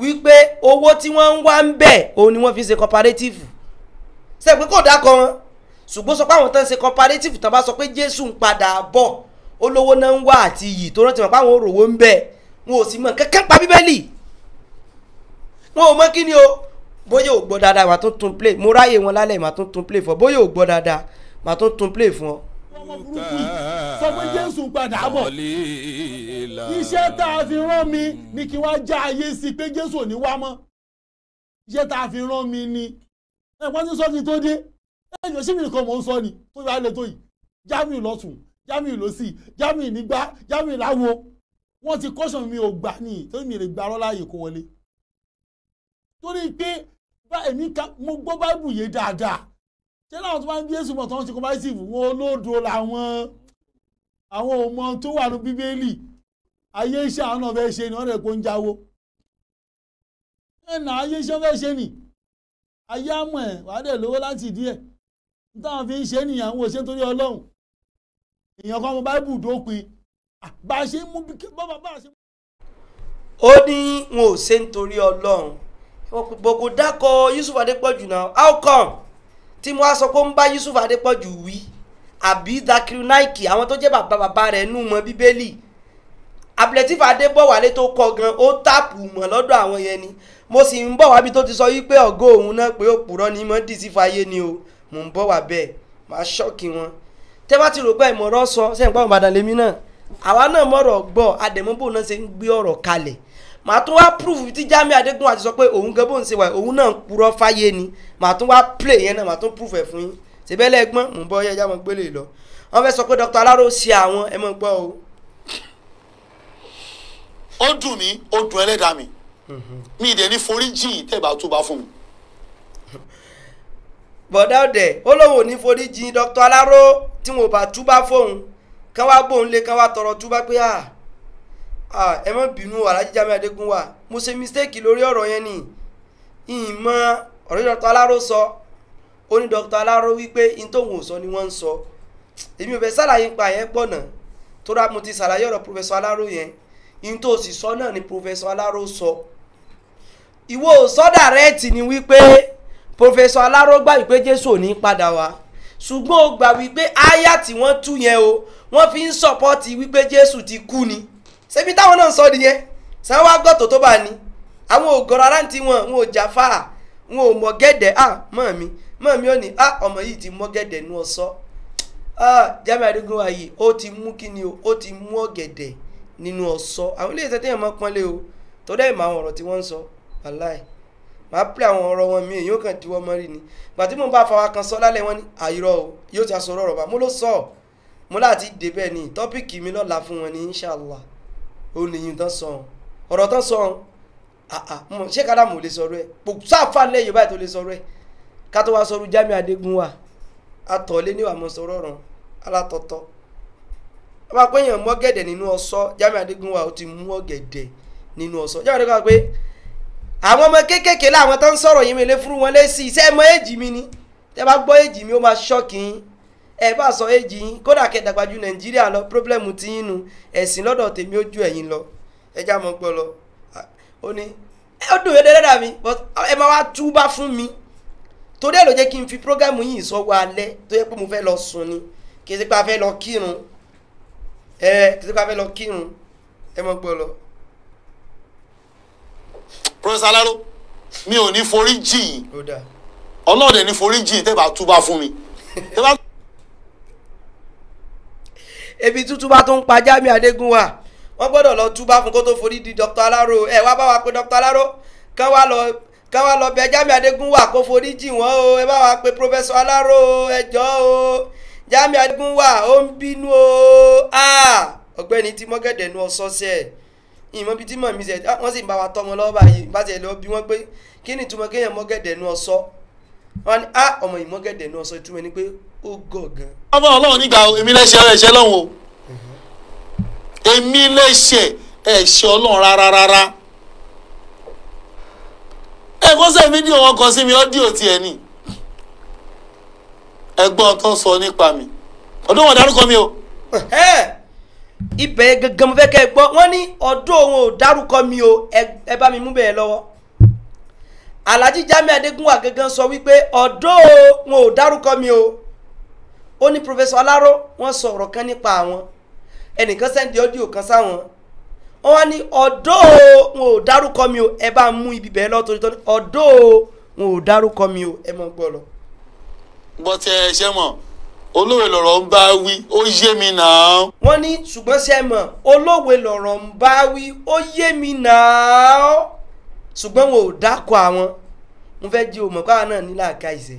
[SPEAKER 2] wípé owó tí wọ́n ń wá ń bẹ̀ òun ni wọ́n fi ṣe cooperative ṣe pé kò dákọ wọn ṣùgbọ́n sọ pé àwọn tó ń ṣe cooperative tó bá sọ pé jésù ń padà bọ̀ olówó náà ń wá àti iyì tó rántí wọn pé àwọn òròwó ń bẹ̀ wọn ò sì mọ kankan pa bíbélì wọn ò mọ kí ni o bóyá ò gbọ́ dáadáa màá tún tún play mo ráyè wọn lálẹ́ màá tún tún play fún ọ bóyá ò gbọ́ dáadáa màá tún tún play fún ọ.
[SPEAKER 3] ọmọ burúkú yìí sọ pé jésù ń padà bọ̀ iṣẹ́ tá a fi rán mi ni kí wọ́n já ayé sí i pé jésù ò ní wá mọ́ iṣẹ́ tá a fi rán mi ni ẹ̀pọ́n tí sọ́ọ̀tì tó dé ẹ̀yìn sí mi nìkan mò ń sọ ni tó yà á lè tó yìí jamiu lọ́tún jamiu lọ́sì jamiu nígbà jamiu láwo wọ́n ti kọ́sàn mi ò gbà ní torí mi lè gba arọ́ láàyè kó wọlé torí pé bá èmi ká mo gbọ́ báìbù yé dáadáa ṣé láwọn tó máa ń bí èsù mọ̀ tó ń ṣe comparative wọn olódo làwọn àwọn ọmọ tó wà ní bíbélì ayé iṣẹ́ àwọn náà fẹ́ ṣe ni wọ́n rẹ̀ kó ń jáwó ẹ̀nà ayé iṣẹ́ fẹ́ ṣe ni ayé àmọ̀ ẹ̀ wàá dẹ̀ lówó láti ìdí ẹ̀ nítawọn fi ń ṣe nìyàn àwọn òṣèlú torí ọlọ́run èèyàn kan ọmọ báìbù dópin bá a ṣe ń mú bí bá bá a ṣe.
[SPEAKER 2] ó ní wọn ò ṣe nítorí ọlọ́run gbogbo dákọ̀ yusuf adépọ̀jù náà how come tí mo wá sọ pé ó ń bá yusuf adépọ̀jù wí àbí dakiru naiki àwọn tó jẹ́ bàbá bàbá rẹ̀ nù mọ́ bíbélì abdulatif adébọ̀wálé tó kọ gan ó tààpù mọ́ lọ́dọ̀ àwọn yẹn ni mo sì ń bọ̀ wábi tó ti sọ wípé ọ̀gá òun náà pé òpùrọ̀ ni mo dì sí fàyè ni o mò ń bọ̀ wá bẹ́ẹ̀ máa ṣọ́ọ̀kì wọn tẹ́ bá ti rò pé ìmọ̀ràn sọ sẹ́yìn pàmò ìbàdàn lèmi náà àwa náà mọ̀rọ̀ gbọ́ àdèmọ́bò náà ṣe ń gbé ọ̀rọ̀ kalẹ̀ màá tún wá proof tí jamiu adégún àti sọ pé òun gan bó ń ṣe wà òun náà ń purọ́ fáyé ni màá tún wá play yẹn náà màá tún proof ẹ̀ fún yín ṣèbẹ́lẹ̀ ẹgbọ́n mò ń bọ́ yẹn jámọ́ gbélé lọ wọ́n fẹ́ sọ pé dr aláró ṣe àwọn ẹ mọ̀ gbọ́ o.
[SPEAKER 4] ó dùn mí ó dùn ẹlẹ́dàá mi mi ì dẹ̀ ní forí jìn tẹ́ ẹ bá tó bá fún mi.
[SPEAKER 2] bọ̀dá ọ̀dẹ̀ ó lóun ò ní forí jìn dr aláró tí wọn ò bá túbá fóun kán wá gbóhùn lé kán wá tọrọ túbá pé à ah ẹ má bínú alájí Jamiu Adégún wa mo ṣe mistake lórí ọ̀rọ̀ yẹn ni ìmọ̀ ọ̀rọ̀ dr aláró sọ ó ní dr aláró wípé in tóun ò sọ ni wọ́n ń sọ èmi ò fẹ́ sàlàyé pa yẹn pọ̀ náà tó rà mo ti sàlàyé ọ̀rọ̀ professor aláró yẹn in tó sì sọ náà ni professor aláró sọ ìwọ sọ dàrẹ́ẹ̀tì ni wípé professor aláró gbà wípé jésù ò ní padà wá ṣùgbọ́n ó gbà wípé áyà tí wọ́n tú yẹn o wọ́n fi ń sọ̀pọ́tì wípé jésù ti kú ni ṣebí táwọn náà sọ nìyẹn sanwó agbọ́tò tó bá ní àwọn ògọ́rọ̀ aráǹtí wọn wọn ò jáfà wọn ò mọ gẹ́dẹ̀ à mọ̀ mi mọ̀ mi ò ní à ọmọ yìí ti mọ gẹ́dẹ̀ nú ọ̀sọ́ à Jamiu Adégún wa yìí ó ti mú kíni o ó ti mú ọ̀gẹ̀dẹ̀ nínú ọ̀sọ́ àwọn ilé iṣẹ́ téèyàn máa pọ́nlé o tó dẹ́ ìmọ̀ àwọn ọ̀rọ̀ tí wọ́n ń sọ wàláì máa pè àwọn ọ̀rọ̀ wọn mi èyí ó kàn diwọ́ mọ́rí ni gbàtí mo bá fọwọ́ kan sọ lálẹ́ wọn ní àyírọ̀ o yóò ti aṣọ ọ̀rọ̀ bá mo ló sọ mo láti dé bẹ́ẹ̀ ni tọ́pìkì mi lọ́la fún wọn ní inshàlá ó nìyí tán sọ ọ̀rọ̀ tán sọ ṣé kádà mò lè sọ̀rọ̀ ẹ̀ kò sáfà lẹ́yìn báyìí tó lè sọ̀rọ̀ ẹ̀ ká tó wá sọ̀rọ̀ Jamiu Adégún wa atọ̀lé níwà mọ̀ sọ̀rọ̀ ọ̀ràn alátọ̀tọ̀ wọ́n máa pé èèyàn mú ọ̀gẹ̀dẹ̀ nínú ọ̀sọ́ Jamiu Adégún wa ó ti mú ọ̀gẹ̀dẹ̀ nínú ọ̀sọ́ Jamiu Adégún wa pé àwọn ọmọ kéékèèké láwọn tó ń sọ̀rọ̀ yìí mi lè fún wọn lésì iṣẹ́ mọ èjì mi ni tẹ́ bá gbọ́ èjì mi ó máa ṣọ́ọ̀kì yín ẹ bá sọ èjì yín kódà kẹdàgbà ju Nàìjíríà lọ pírọ́blẹ́mù tí yín nu ẹ̀sìn lọ́dọ̀ tèmi ó ju ẹ̀yin lọ ẹ já mọ́ gbọ́ lọ ó ní ó dùn yẹn dáadáa mi but ẹ máa wá túbá fún mi torí ẹ̀ ló jẹ́ kí n fi prógámù yìí sọ́wọ́ alẹ́ tó yẹ pé mo fẹ́ lọ sùn ni kì í ṣe pé a fẹ́ lọ kírun ẹ kì í ṣe pé a fẹ́ lọ kírun ẹ mọ́ gbọ́ lọ.
[SPEAKER 4] professor alaro mi ò ní forí jìn
[SPEAKER 2] ó dáa
[SPEAKER 4] ọlọ́ọ̀dẹ ní forí jìn tẹ́ ẹ bá tó bá fún mi. tẹ́ ẹ bá
[SPEAKER 2] ebi tútù bá tó ń pa Jamiu Adégún wa wọ́n gbọ́dọ̀ lọ túbá fún kó tó forí di Dr. Alaro ẹ wá bá wa pé Dr. Alaro kán wá lọ kán wá lọ bẹ Jamiu Adégún wa kó forí jì wọ́n o ẹ bá wa pé Professor Alaro o ẹ jọ̀ọ́ o Jamiu Adégún wa ó ń bínú o ọ̀gbẹ́ni tí mọ́gẹ́dẹ̀ nu ọ̀sọ́sẹ́ ìmọ̀ bíi tí mọ̀ mi sẹ̀ wọ́n sì ń bá wa tọ́ wọn lọ́wọ́ báyìí bá ti ẹ̀ lọ bí wọ́n pé kí ni ìtumọ̀ kéèyàn mọ́gẹ́dẹ̀ nu ọ̀sọ́ wọn ni ah ọmọ yìí mọ́gẹ́dẹ̀ nu ọ̀sọ́ ìtumọ̀ ni pé ó gọ̀ gan
[SPEAKER 4] ọmọ ọlọ́run nígbà èmi lẹ́sẹ̀ ẹ̀ṣẹ̀ lọ́hùn o èmi lẹ́sẹ̀ ẹ̀ṣẹ̀ ọlọ́run rárá rárá ẹ kó sẹ́ fídíò wọn kan sí mi ọ́díò tiẹ̀ ni ẹgbọ́n tó ń sọ nípa mi ọdún wọn dárúkọ mi o
[SPEAKER 2] ibẹ̀ gangan mo fẹ́ kẹ́ ẹ gbọ́ wọ́n ní ọdún òun ò dárúkọ mi o ẹ ẹ bá mi mú bẹ́ẹ̀ lọ́wọ́ alhaji jami adegunwa gangan sọ wípé ọ̀dọ́ wọn ò dárúkọ mi o ó ní professor alaro wọ́n sọ ọ̀rọ̀ kan nípa àwọn ẹnìkan sẹ́ndì ọ́díò kan sáwọn wọ́n wá ní ọ̀dọ́ wọn ò dárúkọ mi o ẹ bá mú ibi bẹ́ẹ̀ lọ́tọ́ nítorí ọ̀dọ́ wọn ò dárúkọ mi o ẹ mọ̀ gbọ́ lọ.
[SPEAKER 4] bọ́tẹ́ ẹ ṣe mọ̀ olóòwe lọ̀rọ̀ ń bá wí ó yé mi náà.
[SPEAKER 2] wọ́n ní ṣùgbọ́n ṣe mọ̀ olówe lọ̀rọ̀ ń bá wí ó yé mi náà ṣùgbọ́n wọn ò dákọ̀ àwọn mo fẹ́ jí òmò káwa náà nílà ká ìṣe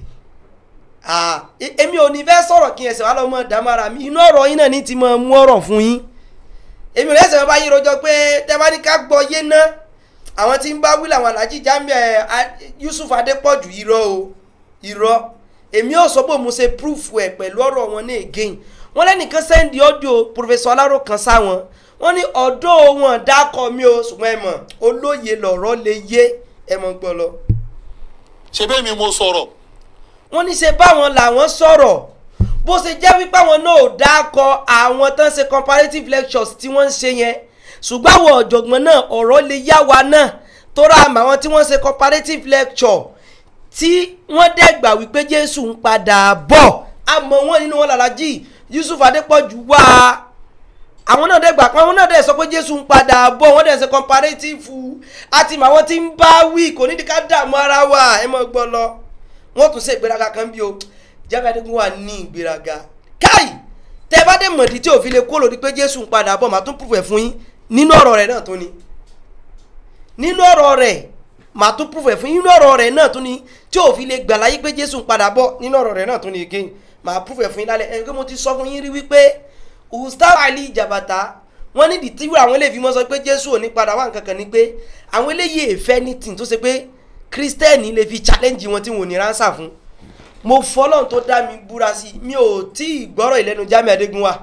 [SPEAKER 2] èmi ò ní fẹ́ sọ̀rọ̀ kí ẹsẹ̀ wá lọ́mọ dámára mi inú ọ̀rọ̀ yín náà ní ti máa mú ọ̀rọ̀ fún yín èmi ò lẹ́sẹ̀ bá yín rojọ́ pé tẹ́bání ká gbọ́ yé ná àwọn tí ń bá wí làwọn alájí Jamiu Yusuf Adépọ̀jù irọ́ o irọ́ èmi ò sọ pé mo ṣe proof ẹ̀ pẹ̀lú ọ̀rọ̀ wọn ní again wọ́n lẹ́nìkan sẹ́ndì ọ́díò professor aláró kan sáwọn wọ́n ní ọ̀dọ́ wọn dákọ̀ mi o ṣùgbọ́n ẹ mọ̀ olóye lọ̀rọ̀ lè yé ẹ mọ̀ gbọ́ lọ.
[SPEAKER 4] ṣe bẹ́ẹ̀ mi mo sọ̀rọ̀
[SPEAKER 2] wọ́n ní ṣe báwọn làwọn sọ̀rọ̀ bó ṣe jẹ́ wípé àwọn náà ò dákọ̀ àwọn tán ṣe comparative lectures tí wọ́n ń ṣe yẹn ṣùgbọ́n àwọn ọ̀jọ̀gbọ́n náà ọ̀rọ̀ lè yá wa náà tó ra àmọ́ àwọn tí wọ́n ṣe comparative lecture tí wọ́n dẹ́gbà wípé Jésù ń padà bọ̀ àmọ́ wọn nínú wọn làlájì Yusuf Adépọ̀jù wá àwọn náà dẹ́gbà pé àwọn náà dẹ́ sọ pé Jésù ń padà bọ̀ wọ́n dẹ́ ṣe comparative àti màwọn tí ń bá wí kò ní ká dààmú ara wa ẹ mọ̀ gbọ́ lọ wọ́n tún ṣe ìgbéraga kan bí o Jamiu Adégún wà ní ìgbéraga káì tẹ bá dé mọ̀dí tí òfin lè kó lòdì pé Jésù ń padà bọ̀ màá tún pùfẹ̀ fún yín nínú ọ̀rọ̀ rẹ̀ náà tó ni nínú ọ̀rọ̀ rẹ̀ màá tún pùfẹ̀ fún yín nínú ọ̀rọ̀ rẹ̀ náà tó ni tí òfin lè gbà láyé pé Jésù ń padà bọ̀ nínú ọ̀rọ̀ rẹ̀ náà tó ni again màá pùfẹ̀ fún yín lálẹ́ ẹni pé mo ti sọ fún yín rí wípé Ustaz Ali Jabata wọ́n ní ìdíwọ́ àwọn eléyìí mọ́ sọ pé Jésù ò ní padà wá nǹkan kan ni pé àwọn eléyìí èfẹ́ ní tì tó ṣe pé kírísítẹ́nì lè fi challenge wọn tí wọn ò ní ránṣà fún mo fọlọ́n tó dá mi búra sí i mi ò tí ì gbọ́rọ̀ ìlẹ́nu Jamiu Adégún wa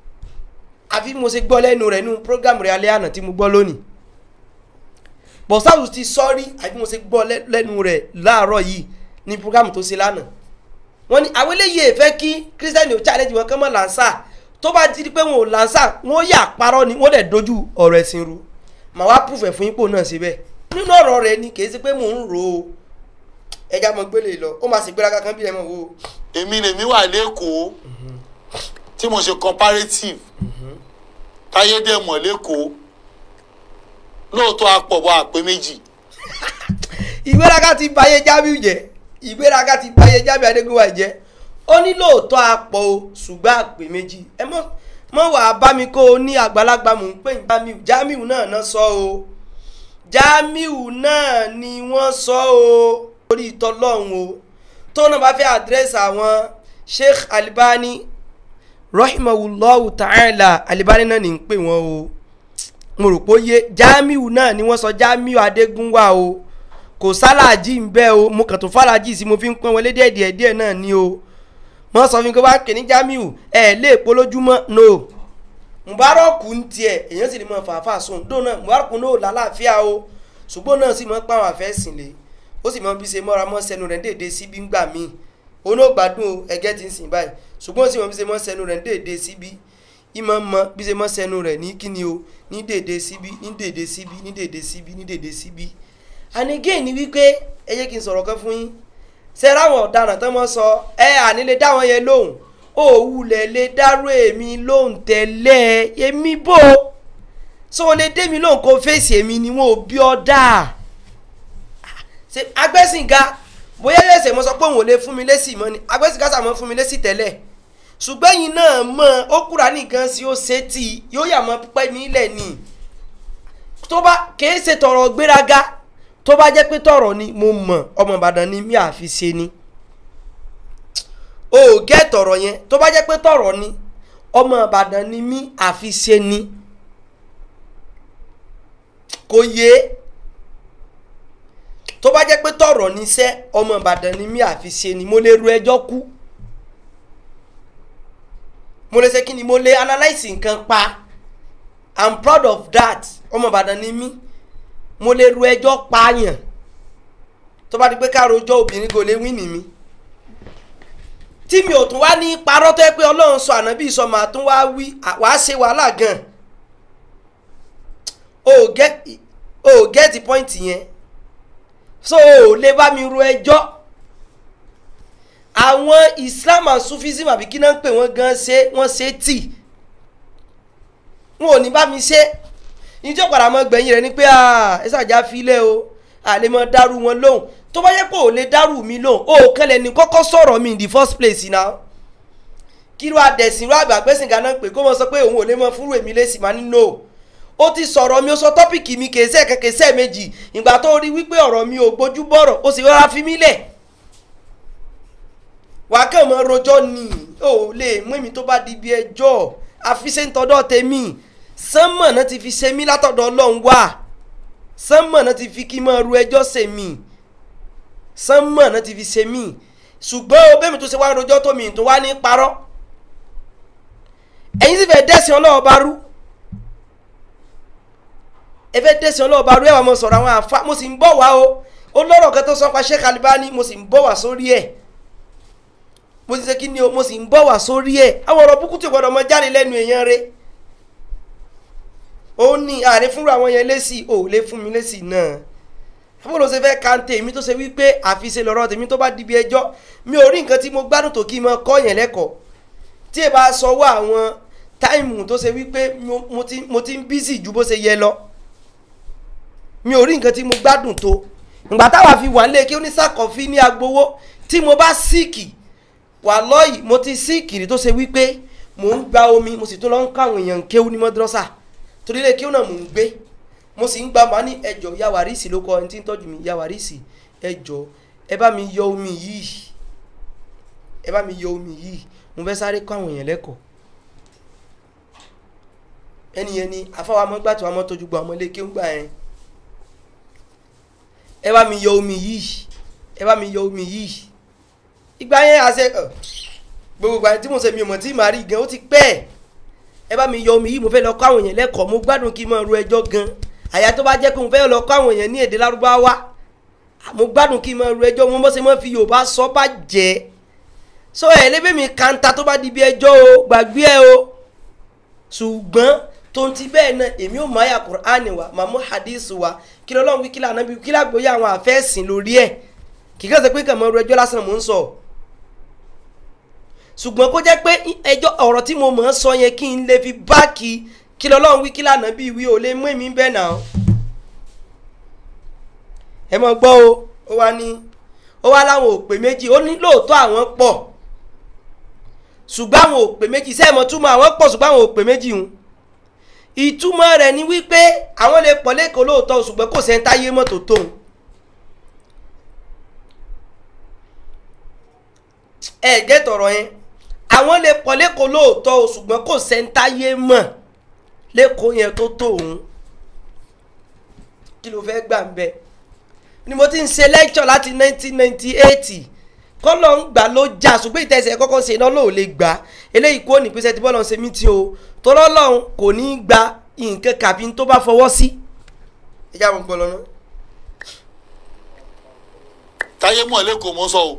[SPEAKER 2] àfi mo ṣe gbọ́ lẹ́nu rẹ̀ nínú program rẹ̀ alẹ́ àná tí mo gbọ́ lónìí bọ̀sáwù ti sọ́rí àfi mo ṣe gbọ́ lẹ́nu rẹ̀ láàárọ̀ yìí ní program tó ṣe lánàá wọ́n ní àwọn eléyìí èfẹ́ kí kírísítẹ́nì ò challenge wọn kán mọ́ làǹṣà tó bá ti di pé wọn ò làǹṣà wọn yà parọ́ ni wọ́n dẹ̀ dojú ọ̀rọ̀ ẹ̀sìn ru màá wá proof ẹ̀ fún yín pò náà síbẹ̀ nínú ọ̀rọ̀ rẹ̀ ni kì í ṣe pé mò ń rò ó ẹja mọ gbélé lọ ó máa sì gbéraga kan bí ẹ mọ̀ wò ó.
[SPEAKER 4] èmi lèmi wà lẹ́kọ̀ọ́ tí mo ṣe comparative táyé dẹ̀ mọ̀ lẹ́kọ̀ọ́ lóòótọ́ apọ̀bọ̀ àpé méjì
[SPEAKER 2] ìgbéraga ti báyé Jamiu jẹ́ ìgbéraga ti báyé Jamiu Adégúnwà jẹ́ ó ní lóòótọ́ apọ̀ o ṣùgbọ́n àpè méjì ẹ mọ̀ mọ̀ wàá bá mi kó o ní àgbàlagbà mò ń pè ní Jamiu Jamiu náà náà sọ o Jamiu náà ni wọ́n sọ o orí ìtọ́lọ́hún o tó náà bá fẹ́ àdírẹ́sì àwọn Sheikh Albani rahimahullahu ta'ala Albani náà ní ń pè wọ́n o mo rò pé ó yé Jamiu náà ni wọ́n sọ Jamiu Adégúnwà o kò sálàjì ń bẹ́ o mo kàn tó fàlàjì sí mo fi ń pọ́n wọlé díẹ̀ díẹ̀ díẹ̀ náà ni o wọ́n sọ fún mi pé wá kè ní Jamiu ẹ̀ lè polójúmọ́ no Mubarak ń tiẹ̀ èèyàn sì lè mọ fàáfàá sùn dóò náà Mubarak náà lálàáfíà o ṣùgbọ́n náà sì mọ pàwọn àfẹ́sìn lè ó sì mọ bí ṣe mọ́ra mọ́ sẹ́nu rẹ̀ déédéé síbí ń gbà míì onógbádùn o ẹgẹ́ ti ń sìn báyìí ṣùgbọ́n ó sì mọ bí ṣe mọ́ sẹ́nu rẹ̀ déédéé síbí ìmọ̀ mọ bí ṣe mọ́ sẹ́nu rẹ̀ ní kíni o ní déédéé síbí ní déédéé síbí ní déédéé síbí ní déédéé síbí. ànígé ni wípé ẹ jẹ́ kí n sọ̀rọ̀ kan fún yín ṣe ráwọn ọ̀daràn tán mọ́ sọ ẹ àní lè dá wọn yẹn lóhùn òwúlẹ̀ lè dárò èmi lóhùn tẹ́lẹ̀ èmi bò so o lè dé mi lóhùn kó fèsì èmi ni wọn ò bí ọ dáa ṣe agbẹ́sìnga bóyá ẹsẹ̀ mo sọ pé òun ò lè fún mi lésì mọ́ ni agbẹ́sìnga sàmọ́ fún mi lésì tẹ́lẹ̀ ṣùgbọ́n yìí náà mọ̀ ó kúra nìkan sí ó ṣe tí yóò yà mọ́ pípẹ́ mi lẹ̀ ni tó bá kìí ṣe tọrọ gbéraga tó bá jẹ́ pé tọrọ ni mo mọ̀ ọmọ Ìbàdàn ni mi àfi ṣe ni o ò gẹ́ tọrọ yẹn tó bá jẹ́ pé tọrọ ni ọmọ Ìbàdàn ni mi àfi ṣe ni kò yé tó bá jẹ́ pé tọ̀rọ̀ níṣẹ́ ọmọ ìbàdàn ni mí àfi ṣe ni mo lè ru ẹjọ́ kú mo lè ṣe kí ni mo lè analyse nǹkan pa i'm proud of that ọmọ ìbàdàn ni mí mo lè ru ẹjọ́ pààyàn tó bá di pé ká rojọ́ obìnrin kò lè wí ní mi tí mi ò tún wá ní parọ́ tó yẹ pé ọlọ́run sọ ànábì sọ màá tún wá wí wàá ṣe wàhálà gan o get o get the point yẹn so ò lè bá mi ro ẹjọ́ àwọn islam and sufism àbí kí náà ń pè wọ́n gan ṣe wọ́n ṣe tì wọn ò ní bá mi ṣe ìjọ padà mọ́ gbẹ̀yìn rẹ̀ ni pé ẹ ṣàjà filẹ̀ o àlè mọ́ dárú wọn lóhùn tó bá yẹ pé ò lè dárú mi lóhùn ó kẹlẹ̀ ní kọ́kọ́ sọ̀rọ̀ mi in the first place náà kí ló adẹ̀sìn ló àgbàgbẹ́sìn ganan pé kó mọ sọ pé òun ò lè mọ fúrú èmi lé sí máa ní no ó ti sọ̀rọ̀ mi ó sọ tọ́pìkì mi kèsẹ́ kẹkẹsẹ́ méjì ìgbà tó rí wípé ọ̀rọ̀ mi ò gbójú bọ̀rọ̀ ó sì rọra fi mí lẹ̀ wàá kàn mọ́ rojọ́ ni ó lè mú èmi tó bá di ibi ẹjọ́ àfiṣe ń tọ́dọ̀ tèmi sánmọ̀ náà ti fi ṣe mí látọ̀dọ̀ ọlọ́run wá sánmọ̀ náà ti fi kí n máa ru ẹjọ́ ṣe mí sánmọ̀ náà ti fi ṣe mí ṣùgbọ́n o bẹ́ẹ̀ mi tó ṣe wá rojọ́ tó mi tó wá ní parọ́ ẹ̀yin sì fẹ́ dẹ́sìn ọlọ́wọ́ bá rú ẹ fẹ́ dẹ́sìn ọlọ́wọ́ bá rú ẹ̀ wà mọ̀ sọ̀rọ̀ àwọn àfa mo sì ń bọ̀ wá o ó lọ́rọ̀ kan tó sọ pa Sheikh Albani mo sì ń bọ̀ wá sórí ẹ̀ mo ti ṣe kí ni o mo sì ń bọ̀ wá sórí ẹ̀ àwọn ọ̀rọ̀ búkú tí gbọ́dọ̀ mọ jáde lẹ́nu èèyàn rẹ̀ ó ní ààrẹ fúnra àwọn yẹn lésì ò lè fún mi lésì náà fún ló ṣe fẹ́ kante èmi tó ṣe wípé àfiṣe lọ́rọ̀ tèmi tó bá dibi ẹjọ́ mi ò rí nǹkan tí mo gbádùn tó kí n mọ kọ́ yẹn lẹ́kọ̀ọ́ tí ẹ bá sọ wá àwọn táìmù tó ṣe wípé mo ti mo ti ń bísì ju bó ṣe yẹ lọ mi ò rí nǹkan tí mo gbádùn tó ìgbà táwa fi wà nílé kí oníṣàkọ́fí ní agbowó tí mo bá síìkì wà lọ́yìí mo ti síìkì rí tó ṣe wípé mò ń gba omi mo sì tún lọ ń kọ́ àwọn èèyàn kéwú ní mọ́dúrọ́sà torí ilé kéwú náà mò ń gbé mo sì ń gba màá ní ẹjọ́ yawarisi ló kọ ẹni tí ń tọ́jú mi yawarisi ẹjọ́ ẹ bá mi yọ omi yìí ẹ bá mi yọ omi yìí mo fẹ́ sáré kọ́ àwọn èèyàn lẹ́kọ̀ọ́ ẹni yẹn ni afáwa mọ́ gbàtọ́ àmọ́ tójú gba ọmọ ilé kéwú gbà yẹn ẹ bá mi yọ omi yìí ẹ bá mi yọ omi yìí ìgbà yẹn àṣẹ gbogbo ìgbà tí mo ṣe mi ò mọ̀ tí màá rí gan ó ti pẹ́ ẹ bá mi yọ omi yìí mo fẹ́ lọ kọ́ àwọn èèyàn lẹ́kọ̀ọ́ mo gbádùn kí n máa ro ẹjọ́ gan àyà tó bá jẹ́ pé mo fẹ́ lọ kọ́ àwọn èèyàn ní èdè lárúbáwá mo gbádùn kí n máa ro ẹjọ́ mo bọ́ ṣe máa fi yorùbá sọ bá jẹ́ so ẹ̀ lébè mi kanta tó bá di bí ẹjọ́ o gbàgbé ẹ o ṣùgbọ́n tó ń ti bẹ́ẹ̀ náà èmi ò máa yà Kùránì wa màmú hadith wa kí lọ́lọ́run wí kí lànà bí kí lágbóyè àwọn àfẹ́sìn lórí ẹ̀ kì í kàn ṣe pé kàn máa ro ẹjọ́ lásán mò ń sọ ṣùgbọ́n kó jẹ́ pé ẹjọ́ ọ̀rọ̀ tí mo mọ̀ ń sọ yẹn kí n lè fi báàkì kí lọ́lọ́run wí kí lànà bí wí ò lè mú èmi bẹ́ẹ̀ náà ẹ mọ̀ gbọ́ o ó wá ní ó wá láwọn òpè méjì ó ní lóòótọ́ àwọn pọ̀ ṣùgbọ́n àwọn òpè méjì sẹ́ẹ̀mọ̀ túmọ̀ àwọn pọ̀ ṣùgbọ́n àwọn òpè méjì ń ìtumọ̀ rẹ̀ ni wípé àwọn lè pọ̀ lẹ́kọ̀ọ́ lóòótọ́ ṣùgbọ́n kò sẹ́ńtáyé mọ́tò tóun ẹ gẹ́ tọ̀rọ̀ yẹn àwọn lè pọ̀ lẹ́kọ̀ọ́ lóòótọ́ o ṣùgbọ́n kò sẹ́ńtáyé mọ̀ lẹ́kọ̀ọ́ yẹn tó tó òun kí ló fẹ́ gbà ń bẹ ni mo ti ń ṣe lecture láti 1998 kọ́lọ̀ ń gbà ló jà ṣùgbọ́n ìtẹ̀sẹ̀ kọ́kọ́ ṣe iná ló lè gbà eléyìí kó ní pèsè tí bọ́ọ̀lù ń ṣe mí tí o tọ́lọ́ lọ́hùn kò ní í gba nǹkan kàbí tó bá fọwọ́ sí. ẹ já wọn gbọ́ lọ́nà.
[SPEAKER 4] táyé mọ̀ lẹ́kọ̀ọ́ mọ́ sọ o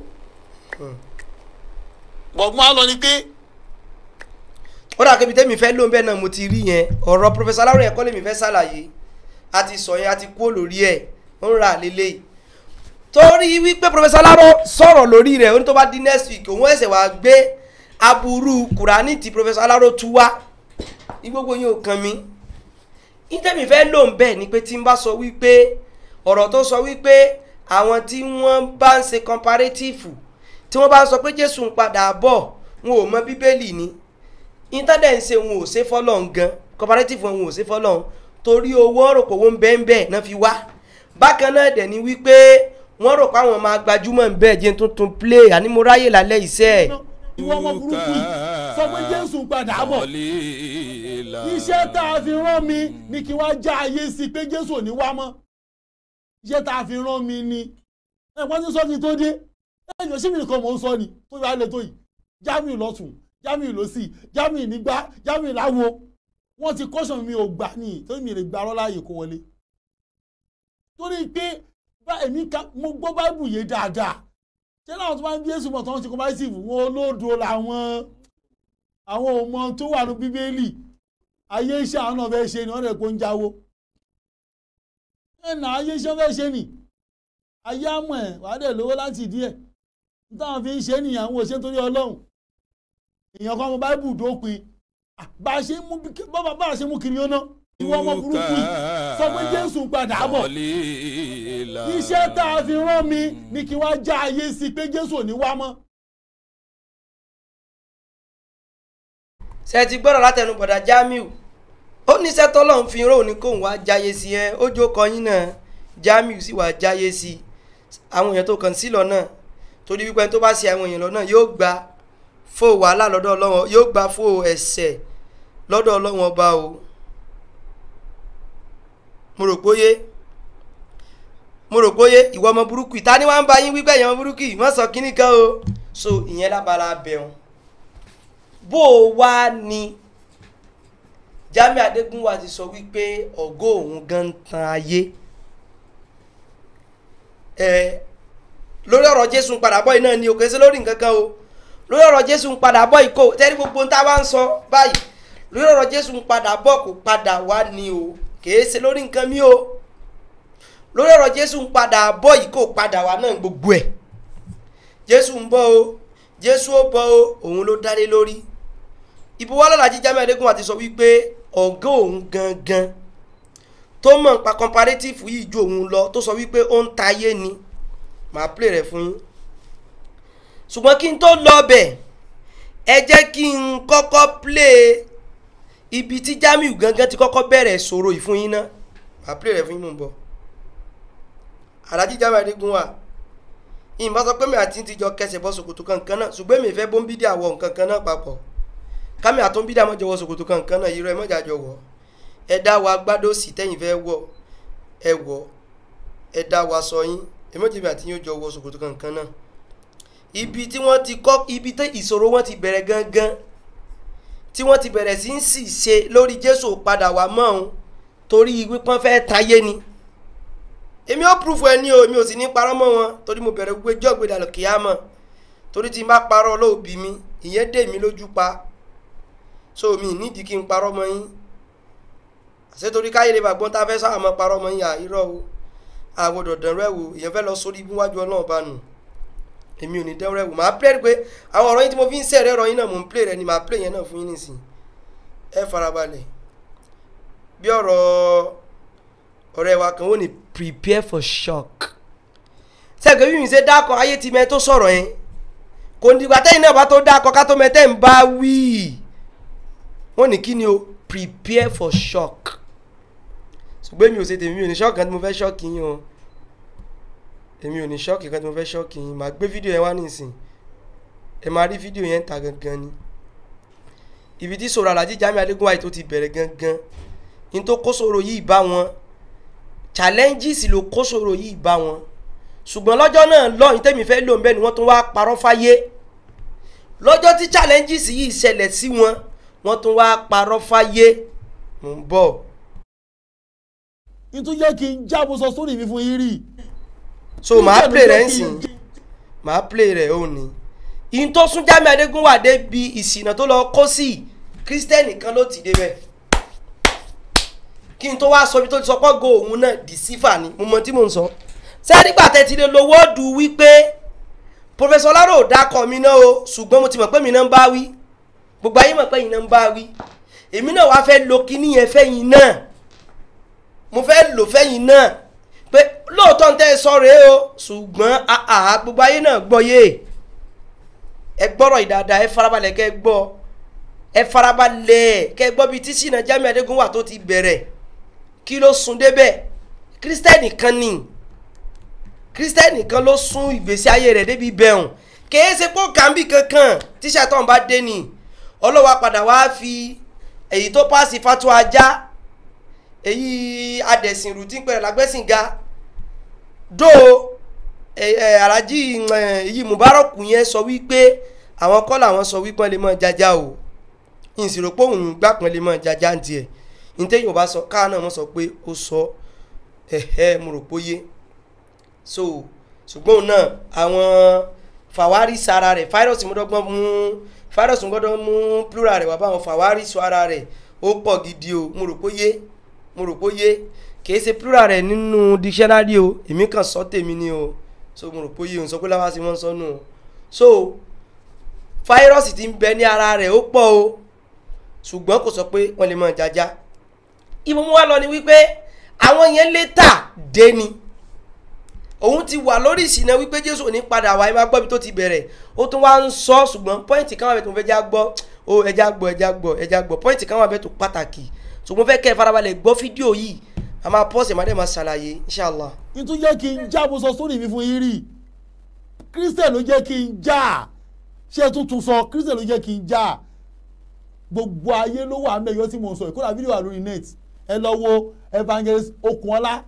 [SPEAKER 4] bọ̀ mo á lọ ni pé
[SPEAKER 2] ó dà kébi tẹ́mi fẹ́ ló ń bẹ́ẹ̀ náà mo ti rí yẹn ọ̀rọ̀ pọfẹsọ aláròyìn ẹ̀kọ́ lèmi fẹ́ ṣàlàyé a ti sọ yẹn a ti kú lórí ẹ̀ ó ń ra lélẹ̀ torí wípé pọfẹsọ alárò sọ̀rọ̀ lórí rẹ̀ ó ní tó bá di next week òun ẹ̀sẹ̀ wàá gbé aburú kùránì tí pọfẹsọ alárò tú wá ní gbogbo yín ò kàn mí ìtẹ́mi fẹ́ ló ń bẹ́ẹ̀ ni pé tí n bá sọ wípé ọ̀rọ̀ tó sọ wípé àwọn tí wọ́n bá ń ṣe comparative tí wọ́n bá ń sọ pé jésù ń padà bọ̀ wọn ò mọ bíbélì ni intanet ń ṣe wọn ò ṣe fọlọ́n gan comparative wọn ò ṣe fọlọ́n torí owó rò pé owó ń bẹ́ẹ̀ ń bẹ́ẹ̀ náà fi wá bákan náà dẹ̀ ni wípé wọ́n rò pé àwọn máa gbajúmọ̀ ń bẹ́ẹ̀ jẹ́ tuntun play àní mo ráyè lálẹ́ iṣẹ́ ẹ̀.
[SPEAKER 3] ìwọ ọmọ burúkú yìí sọ pé jésù ń padà bọ̀ iṣẹ́ tá a fi rán mi ni kí wọ́n já ayé sí pé jésù ò ní wá mọ́ iṣẹ́ tá a fi rán mi ni ẹ̀ wọ́n ti sọ kí n tó dé ẹ̀ yọ̀ sí mi nìkan mò ń sọ ni tó yọ alẹ́ tó yìí jamiu lọ́tún jamiu lọ́sì jamiu nígbà jamiu láwo wọ́n ti kọ́sàn mi ò gbà ní torí mi lè gba arọ́ láàyè kó wọlé torí pé bá èmi ká mo gbọ́ báìbù yé dáadáa ṣé láwọn tó bá ń bí èsù mọ̀ tó ń ṣe kọ́máìsìfù wọn olódo làwọn àwọn ọmọ tó wà ní bíbélì ayé iṣẹ́ àwọn náà fẹ́ ṣe ni wọ́n rẹ̀ kó ń jáwó ẹ̀nà ayé iṣẹ́ fẹ́ ṣe ni ayé àmọ̀ ẹ̀ wàá dẹ̀ lówó láti ìdí ẹ̀ nítawọn fi ń ṣe nìyẹn àwọn òṣèlú torí ọlọ́run èèyàn kan ọmọ báíbù dópin Ah, bá a ṣe mú bá bá a ṣe mú kiri ó ná ìwọ ọmọ burúkú yìí sọ pé jésù ń padà bọ̀ iṣẹ́ tá a fi rán mi ni kí wọ́n já ayé sí pé jésù ò ní wá mọ́.
[SPEAKER 2] ṣe ti gbọ́dọ̀ látẹnu bọ̀dà jamiu ó ní iṣẹ́ tọ́lọ́run fi rán òní kóun wá jáyé sí ẹ ó jó kọyín náà jamiu sì wá jáyé sí àwọn èèyàn tó kàn sí lọ́nà torí wípé tó bá ṣe àwọn èèyàn lọ́nà yóò gba fó wàhálà lọ́dọ̀ ọlọ́wọ́n yóò gba fó ẹ̀ṣẹ̀ lọ́dọ̀ ọlọ́wọ́n ọba o mo rò póyé mo rò póyé ìwọ ọmọ burúkú ìta ni wọ́n ń bá yín wípé èèyàn ọmọ burúkú yìí wọ́n sọ kínní kan o so ìyẹn lábala bẹ̀rùn bó o wá ní Jamiu Adégúnwà ti sọ wípé ọgọ́ òun gan ń tan ayé ẹ lórí ọ̀rọ̀ Jésù ń padà bọ̀ yìí náà ni òkè sí lórí nǹkan kan o lórí ọ̀rọ̀ Jésù ń padà bọ̀ yìí kò tẹ́rí gbogbo ń tá a bá ń sọ báyìí lórí ọ̀rọ̀ Jésù ń padà bọ̀ kò padà wá ni o kèé ṣe lórí nǹkan mi o lórí ọ̀rọ̀ Jésù ń padà bọ̀ yìí kò padà wá náà gbogbo ẹ̀ Jésù ń bọ̀ o Jésù ó bọ̀ o òun ló dálé lórí ìbò wa lọ́la jíjá mẹ́ẹ̀ẹ́dógún àti sọ wípé ọ̀gá òun gangan tó mọ̀ nípa comparative yìí ju òun lọ tó sọ wípé ó ń ta ayé ni màá play rẹ̀ fún yín ṣùgbọ́n kí n tó lọ bẹ̀ ẹ jẹ́ kí n kọ́kọ́ play ibi tí Jamiu gangan ti kọ́kọ́ bẹ̀rẹ̀ sọ̀rọ̀ yìí fún yín ná màá play rẹ̀ fún yín mò ń bọ̀ Alhaji Jamiu Adégúnwà ìyìnbá sọ pé mi àti ti jọ kẹsẹ̀ bọ́ ṣòkòtò kankan náà ṣùgbọ́n èmi fẹ́ bóńbídìí àwọ̀ nǹkan kan náà papọ̀ kámi àtúnbídìí àmọ́jọ wọ ṣòkòtò kankan náà irọ́ ẹ mọ́jà jọ wọ̀ ẹ dá wa gbádó sí tẹ́yìn fẹ́ wọ̀ ẹ wọ̀ ẹ dá wa sọ yín èmọ́jẹ̀mí àti yín ó jọ wọ ṣòkòtò kankan náà ibi tí wọ́n ti kọ́ ibi tí ìṣòro wọn ti bẹ̀rẹ̀ gangan tí wọ́n ti bẹ̀rẹ̀ sí ń sì ṣe lórí Jésù padà wá mọ́ òun torí wípọ́n fẹ́ tayé ni èmi ó púrúfù ẹ ní o èmi ò sì ní parọ́ mọ́ wọn torí mo bẹ̀rẹ̀ gbogbo ẹjọ́ ìgbéda lọ kìá mọ̀ torí tí n bá parọ́ olóòbí mi ìyẹn dè mí lójú pa so mi nídìí kí n parọ́ mọ́ yín àṣẹ torí káyé lè bàgbọ́n tá a fẹ́ sáà mọ́ parọ́ mọ́ yín à irọ́ o àgbọ̀dọ̀ dẹ̀rọ ẹ̀ wò ìyẹn fẹ́ lọ sórí ibú wájú ọlọ́run bá nù èmi ò ní dẹ́rọ ẹ̀ wò màá play pé àwọn ọ̀rọ̀ yín tí mo fi ń sẹ̀rẹ̀ ọ̀rọ̀ yín náà mò ń play rẹ̀ ni màá play yẹn náà fún yín nìsín ẹ farabalẹ̀ bí ọ̀rọ̀ ọ̀rẹ́ wa kan ó ní prepare for shock sẹ́gbẹ́ bí mi ṣe dákọ̀ ayé ti mẹ́ tó sọ̀rọ̀ yẹn kò ní ìgbà tẹ́yìn náà bá tó dákọ̀ ká tó mẹ́tẹ́ ń bá wí wọ́n ní kí ni o prepare for shock ṣùgbọ́n èmi ò ṣe tèmi mi ò ní shock kan tí mo fẹ́ shock yín o èmi ò ní shock kan tí mo fẹ́ shock yín màá gbé fídíò yẹn wá nísìn ẹ máa rí fídíò yẹn ta gangan ni ibi tí sọ̀rọ̀ Alhaji Jamiu Adégúnwà tó ti bẹ̀rẹ̀ gangan ní tó kó sọ̀rọ̀ yìí bá wọn challenges ló kó sọ̀rọ̀ yìí bá wọn ṣùgbọ́n lọ́jọ́ náà lọ́yìn tẹ́mi fẹ́ lò ń bẹ́ẹ̀ ni wọ́n tún wá parọ́ fáyé lọ́jọ́ tí challenges yìí ṣẹlẹ̀ sí wọn wọ́n tún wá parọ́ fáyé mò ń bọ̀.
[SPEAKER 3] ìtún jẹ́ kí n jábọ̀ sọ sórí mi fún yín rí.
[SPEAKER 2] so màá play rẹ̀ ń sìn màá play rẹ̀ ó ní. ìyìn tó sún Jamiu Adégúnwà débi ìsìnà tó lọ kó sí kírísítẹ́nì kan ló ti débẹ̀ kí n tó wá sọ ibi tó ti sọ pọ́gò òun náà dìsífà ni mo mọ tí mò ń sọ. sẹ́ẹ̀dígbà tẹ́tí lè lo wọ́ọ̀dù wípé pòfẹ́sọ̀ Láró ò dákọ̀ mi náà o ṣùgbọ́n mo ti mọ̀ pé mi náà ń bá wí gbogbo ayé mọ̀ pé yìí náà ń bá wí èmi náà wá fẹ́ lo kíní yẹn fẹ́yìn náà mo fẹ́ lò fẹ́yìn náà pé lóòótọ́ ń tẹ́ ẹ sọ rèé o ṣùgbọ́n àhà gbogbo ayé náà gbọ́ yé ẹ gbọ́rọ̀ ìdáadáa ẹ farabalẹ̀ kẹ́ gbọ́ ẹ farabalẹ̀ kẹ́ gbọ́ bíi tí Ṣínà Jamiu Adégúnwà tó ti bẹ̀rẹ̀ kí ló sún débẹ̀ kírísítẹ́nì kan ni kírísítẹ́nì kan ló sún ìgbésí ayé rẹ̀ débi bẹ̀rùn kèé ṣe pọ́ kàmbì kankan tíṣà tó ń bá dé ni ọlọ́wà padà wá fi èyí tó pàṣẹ fatu ajá èyí adẹ̀sìnrù tí ń pẹ̀rẹ̀ lágbẹ́sìn ga dó Alhaji èyí Mubarak yẹn sọ wípé àwọn kọ́ làwọn sọ wípé wọ́n lè mọ̀ jájá o ìsìrò pé òun gbà pọ́n lè mọ̀ jájá ń tiẹ̀ ntẹ́yìn ò bá sọ káà náà wọ́n sọ pé ó sọ ẹ̀hẹ́ mo rò pé yé so ṣùgbọ́n náà àwọn fàwárí sara rẹ̀ fáírọ̀sì mọ́dọ́gbọ́n mú fáírọ̀sì gbọ́dọ̀ mú plural rẹ̀ wá báwọn fàwárí sọ ara rẹ̀ ó pọ̀ gidi o mo rò pé yé mo rò pé yé kì í ṣe plural rẹ̀ nínú dictionary o èmi kàn sọ tèmi ni o so mo rò pé yìí ò ń sọ pé láwa sí wọ́n sọ nù o so fáírọ́ọ̀sì tí ń bẹ ní ara rẹ̀ ó pọ̀ o ṣùgbọ́n kò sọ pé wọ́n lè mọ̀ jájá ìmọ̀ mú wa lọ ni wípé àwọn yẹn létà dé ni òun ti wà lórí ìsìnà wípé jésù ò ní padà wá ẹ máa gbọ́ bí tó ti bẹ̀rẹ̀ ó tún wá ń sọ ṣùgbọ́n pọ́ìntì kan wà bẹ́ẹ̀ tó fẹ́ já gbọ́ ó ẹja gbọ́ ẹja gbọ́ ẹja gbọ́ pọ́ìntì kan wà bẹ́ẹ̀ tó pàtàkì ṣùgbọ́n fẹ́ kẹ́ ẹ farabalẹ̀ gbọ́ fídíò yìí a máa pọ́ọ̀sì má dẹ̀ máa ṣàlàyé inṣàlá.
[SPEAKER 3] nítorí jẹ́ kí n já mo sọ sórí mi fún yín rí christian ló jẹ́ kí n já ṣé tuntun sọ christian ló jẹ́ kí n já gbogbo ayé ló wà mẹ́yọ́ tí mo sọ ìkóra fídíò wà lórí net ẹ lọ wo evangelist okunola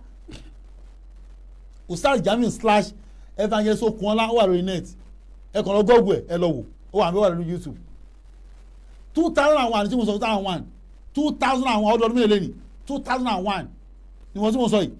[SPEAKER 3] ustaz jamiu slash evangelist okunola ó wà lórí net ẹ kàn lọ gọ́ọ̀gù ẹ ẹ lọ wò ó wà mẹ́wàá lórí youtube two thousand and one tí mo sọ two thousand and one two thousand and one ọdún ọdún mélòó lẹ́nìí two thousand and one ni wọ́n tí mo sọ yìí.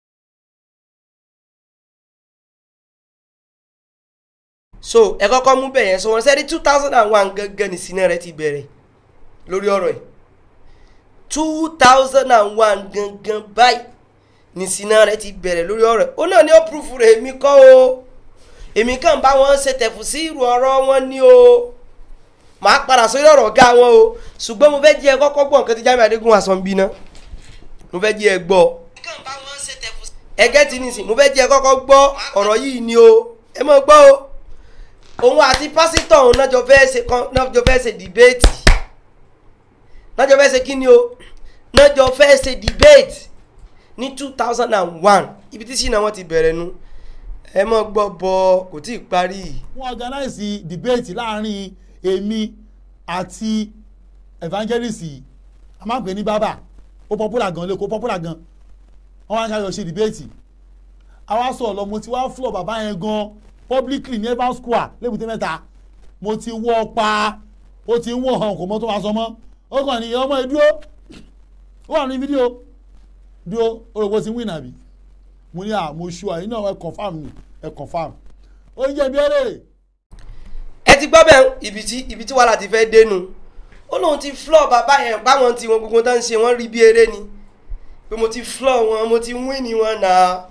[SPEAKER 2] so ẹ kọ́kọ́ mú bẹ̀yẹn sọ wọn sẹ́ni two thousand and one gangan ní sinẹ́ rẹ ti bẹ̀rẹ̀ lórí ọ̀rọ̀ ẹ̀ two thousand and one gangan báyìí ní sinẹ́ rẹ ti bẹ̀rẹ̀ lórí ọ̀rọ̀ ẹ̀ ó náà ní ó púrúfù rẹ̀ èmi kọ́ o èmi kàn bá wọn ṣe tẹ̀fù sí irú ọ̀rọ̀ wọn ní o màá padà sórí ọ̀rọ̀ ọ̀gá wọn o ṣùgbọ́n mo fẹ́ jẹ́ ẹ kọ́kọ́ gbọ́ nǹkan tí Jamiu Adégún wà sọ ń bí ná mo fẹ́ jẹ́ ẹ gbọ́ ẹgẹ́ tí nìsín mo fẹ́ jẹ́ ẹ kọ́kọ́ gbọ́ ọ̀rọ̀ yìí ni o ẹ mọ̀ gbọ́ o òun àti pásítọ̀ òun náà jọ fẹ́ ṣe kan náà jọ fẹ́ ṣe dìbéètì náà jọ fẹ́ ṣe kí ni o náà jọ fẹ́ ṣe dìbéètì ní two thousand and one ibi tí sinna wọn ti bẹ̀rẹ̀ nu ẹ mọ̀ gbọ́ bọ kò tí ì parí.
[SPEAKER 3] wọ́n organize debate láàrin èmi àti evangelist a máa ń pè ní bàbá ó popular gan lẹ́kọ̀ọ́ popular gan wọ́n wá ń ṣàyọ̀ ṣe debate àwa sọ ọ̀lọ́ mo ti wá flọ̀ bàbá yẹn gan publicly ní evans square lébùté mẹ́ta mo ti wọ́ pa ó ti ń wọ̀ hàn kò mọ́ tó máa sọ mọ́ ó kàn ní ọmọ ẹ dúró ó wà ní fídíò dúró orògbò ti win àbí mo ní à mo ṣu àyìn náà ẹ confam ni ẹ confam ó ń jẹ́ bí ẹ̀rẹ́
[SPEAKER 2] ẹ ti gbọ́ bẹ́ẹ̀ ibi tí ibi tí wàhálà ti fẹ́ dénú ó lóun ti flọ́ bàbá yẹn báwọn tí wọn gbogbo tó ń ṣe wọ́n rí bí eré ni pé mo ti flọ́ wọn mo ti win ni wọn náà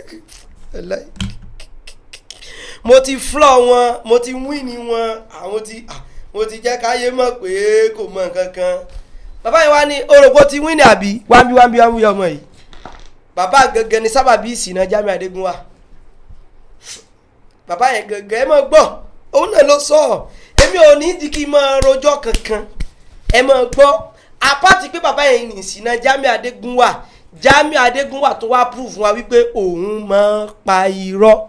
[SPEAKER 2] mo ti flọ́ wọn mo ti win ni wọn àwọn ti mo ti jẹ́ káyé mọ̀ pé kò mọ nǹkan kan bàbá yẹn wá ní orògbò ti win ni àbí wáńbí wáńbí wáńbí ọmọ yìí bàbá gangan ni sábàbí ìsìnà Jamiu Adégún wà bàbá yẹn gangan ẹ mọ̀ gbọ́ òun náà ló sọ ọ èmi ò ní di kí n máa rojọ́ kankan ẹ máa gbọ́ apáti pé bàbá yẹn ní ìsìnà Jamiu Adégún wà Jamiu Adégún wà tó wá prove fún wa wípé òun máa pa irọ́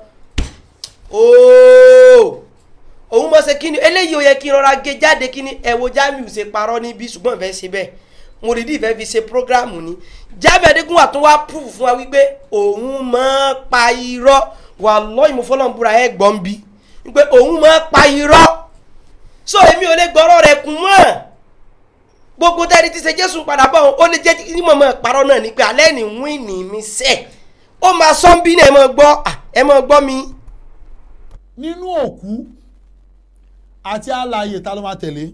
[SPEAKER 2] ooo òun máa ṣe kíni eléyìí ò yẹ kí n rọra gé jáde kíni ẹ wo Jamiu ṣe parọ́ níbí ṣùgbọ́n ìfẹ́ ṣe bẹ́ẹ̀ mo rí di ìfẹ́ fi ṣe prógráàmù ni Jamiu Adégún wà tó wá prove fún wa wípé òun máa pa irọ́ wà lọ́yìn mo fọlọ́nbúra ẹ̀ gbọ́n bí pé òun máa pa irọ́ so èmi ò lè gbọ́rọ̀ rẹ̀ kún mọ́ gbogbo tẹ́ni tí ṣe jésù padà bọ̀ ó lè jẹ́ kí mọ̀mọ́ parọ́ náà ni pé alẹ́ ní wíìnì mi sẹ̀ ó máa sọ ń bí náà ẹ máa gbọ́ ẹ máa gbọ́ mi.
[SPEAKER 3] nínú òkú àti alààyè ta ló máa tẹ̀lé.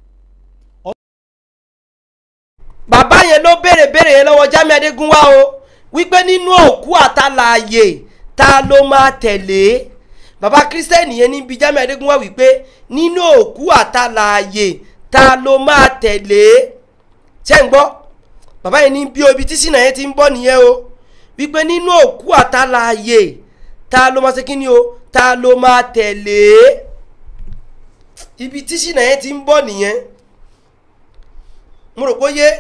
[SPEAKER 2] bàbá yẹn ló béèrè béèrè yẹn lọ́wọ́ Jamiu Adégún wá o wípé nínú òkú àtàlàyè ta ló máa tẹ̀lé bàbá kírísítẹ́nì yẹn níbi Jamiu Adégún wá wípé nínú òkú àtàlàyè ta ló máa tẹ̀lé ṣé ń gbọ́ bàbá yẹn ní bí obi tí sínà yẹn ti ń bọ̀ nìyẹn o wípé nínú òkú àtàlàyè ta ló máa ṣe kí ni o ta ló máa tẹ̀lé ibi tí sínà yẹn ti ń bọ̀ nìyẹn mo rò pé yé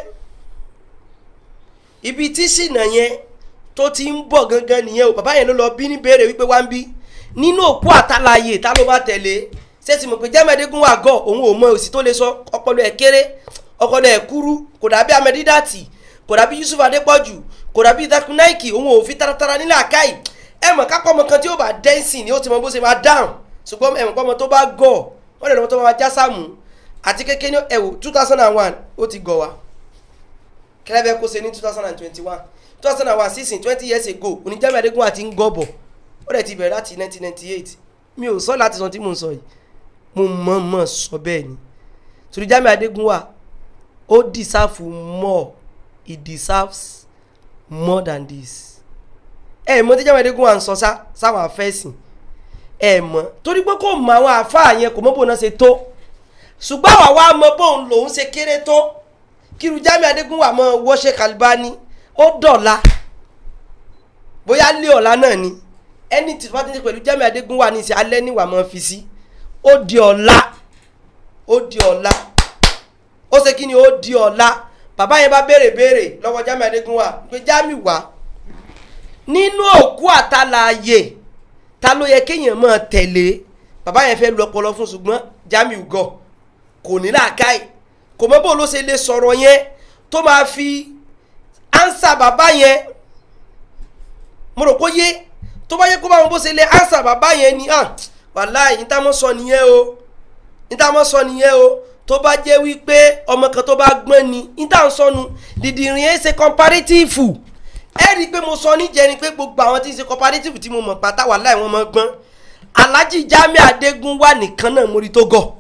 [SPEAKER 2] ibi tí sínà yẹn tó ti ń bọ̀ gangan nìyẹn o bàbá yẹn ló lọ bí ní béèrè wípé wá ń bí nínú òkú àtàlàyè ta ló máa tẹ̀lé ṣé ti mọ̀ pé Jamiu Adégún wà gọ̀ òun ò mọ òsì tó lè sọ ọpọlọ ẹ̀ kéré ọpọlọ ẹ̀ kúrú kò dàbí Amẹ́dídàtì kò dàbí Yusuf Adépọ̀jù kò dàbí Dakunaiki òun ò fi taratara nílẹ̀ àkáì ẹ mọ̀ kápọ̀ ọmọ kan tí ó bá dẹ́nsìn ni ó ti mọ bó ṣe máa dáhùn ṣùgbọ́n ẹ mọ̀ pọ́ ọmọ tó bá gọ̀ wọ́n lè lọ́mọ tó máa já sáàmù àti kékeré ẹ wò two thousand and one ó ti gọ̀ wá kẹlẹ́bẹ̀ kó ṣe ní two thousand and twenty one two thousand and one sísìn twenty years ago òní Jamiu Adégún àti ń gọ̀ bọ̀ ó dẹ̀ ti bẹ̀rẹ̀ láti nineteen ninety eight mi ò sọ láti sọ tí mò ń sọ yìí mo mọ̀ mọ̀ sọ bẹ́ẹ̀ ni torí Jamiu Adégún wà ó deserve more he deserves more than this ẹ mọ tí Jamiu Adégúnwà ń sọ sá sáwọn afẹ́sìn ẹ mọ torí pé kò mọ àwọn àáfàá yẹn kò mọ bóun náà ṣe tó ṣùgbọ́n àwa wá mọ bóun lòun ṣe kéré tó kíru Jamiu Adégúnwà mọ wọ́ṣẹ́ Kalibani ó dọ̀la bóyá lé ọ̀la náà ni ẹni tí wọ́n ti ń ṣe pẹ̀lú Jamiu Adégúnwà ní ìṣe alẹ́ níwà mọ́ fi sí ó di ọ̀la ó di ọ̀la ó ṣe kí ni ó di ọ̀la bàbá yẹn bá béèrè béèrè lọ́wọ́ Jamiu Adégúnwà pé Jamiu wá nínú òkú àtàlàyé ta ló yẹ kéèyàn máa tẹ̀lé bàbá yẹn fẹ́ lu ọpọlọ fún ṣùgbọ́n Jamiu gọ̀ kò ní làákàyè kò mọ bó ló ṣe lè sọ̀rọ̀ yẹn tó máa fi ánsà bàbá yẹn mo rò kó yé tó bá yẹ kó bá wọn bó ṣe lè ánsà bàbá yẹn ni ah wàláì ní táwọn sọ nìyẹn o ní táwọn sọ nìyẹn o tó bá jẹ́ wípé ọmọ kan tó bá gbọ́n ni ní táwọn sọnù dìdìrín ẹ̀ ṣe comparative ẹ rí i pé mo sọ níjẹrin pé gbogbo àwọn tí ń ṣe comparative tí mo mọ̀ pátá wàláì wọn mọ̀ gbọ́n Alhaji Jamiu Adégúnwà nìkan náà mo rí tó gọ̀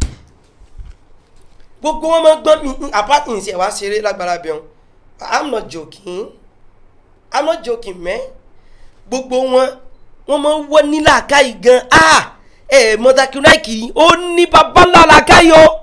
[SPEAKER 2] gbogbo wọn máa ń gbọ́n mi apart in ṣe wá ṣeré lágbára bẹ̀rù i'm not joking i'm not joking mẹ́ gbogbo wọn wọn máa ń wọ́ nílàákàyè gan ah ẹ mọ́tàkìláìkì ó ní babaláàkàyè o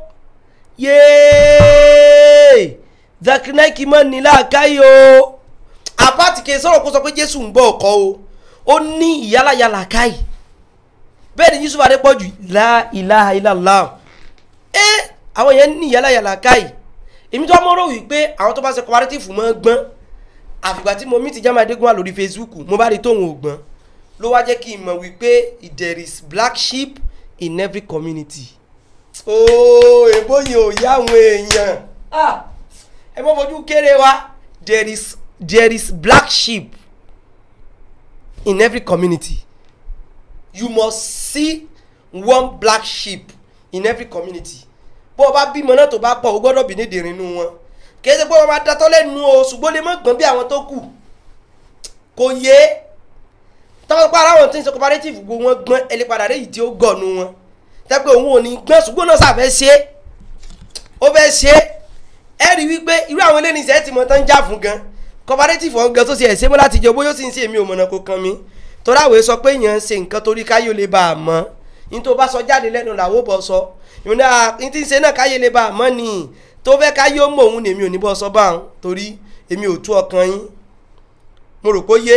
[SPEAKER 2] yéé zakinaiki mọ́ nílàákàyè o apart kì í sọ̀rọ̀ kó sọ pé jésù ń bọ̀ ọkọ o ó ní ìyálàyàlà káyì bẹ́ẹ̀ ni yusuf adépọ̀jù la ilaha illallah ẹ́ àwọn yẹn ní yàlàyàlà káyì èmi tó mọ́ rò wípé àwọn tó bá ṣe cooperative mọ́ gbọ́n àfìgbà tí mo mí ti Jamiu Adégúnwà lórí Facebook mo bá rí tóun ò gbọ́n ló wá jẹ́ kí n mọ̀ wípé there is black sheep in every community. ooo èbó yìí ò yá àwọn èèyàn ẹ mọ́ fojú kéré wa there is there is black sheep in every community you must see one black sheep in every community bó o bá bímọ náà tó bá pọ̀ o gbọ́dọ̀ bí nídìí inú wọn kì í ṣe pé wọ́n máa datọ́ lẹ́nu o ṣùgbọ́n lè má gbọ́n bí àwọn tó kù kò yé tọ́wọ́ pa ara wọn tí ń ṣe cooperative gbogbo wọn gbọ́n ẹlẹ́ padà rẹ̀ yìí tí ó gọ̀ọ̀nù wọn tẹ́pẹ́ òun ò ní gbọ́n ṣùgbọ́n náà sàfẹ́ ṣe é ó fẹ́ ṣe é ẹ rí wípé irú àwọn eléyìí ṣe é ti mọ tán já fún gan cooperative wọn gan tó ṣe ẹ̀ṣẹ́ mọ́ láti jẹ bóyá ó sì ń ṣe èmi ò mọ̀nà kó kan mi torí àwòye sọ pé èèyàn ń ṣe nǹkan torí káyọ̀ lè bá a mọ́ ní tó bá sọ jáde lẹ́nu làwọ̀ bọ̀ sọ ìmúdá ní tí ń ṣe náà káyé lè bá a mọ́ ni tó fẹ́ káyé ó mọ̀ òun ni èmi ò ní bọ́ sọ bá òun torí èmi ò tú ọkàn yín mo rò pé ó yé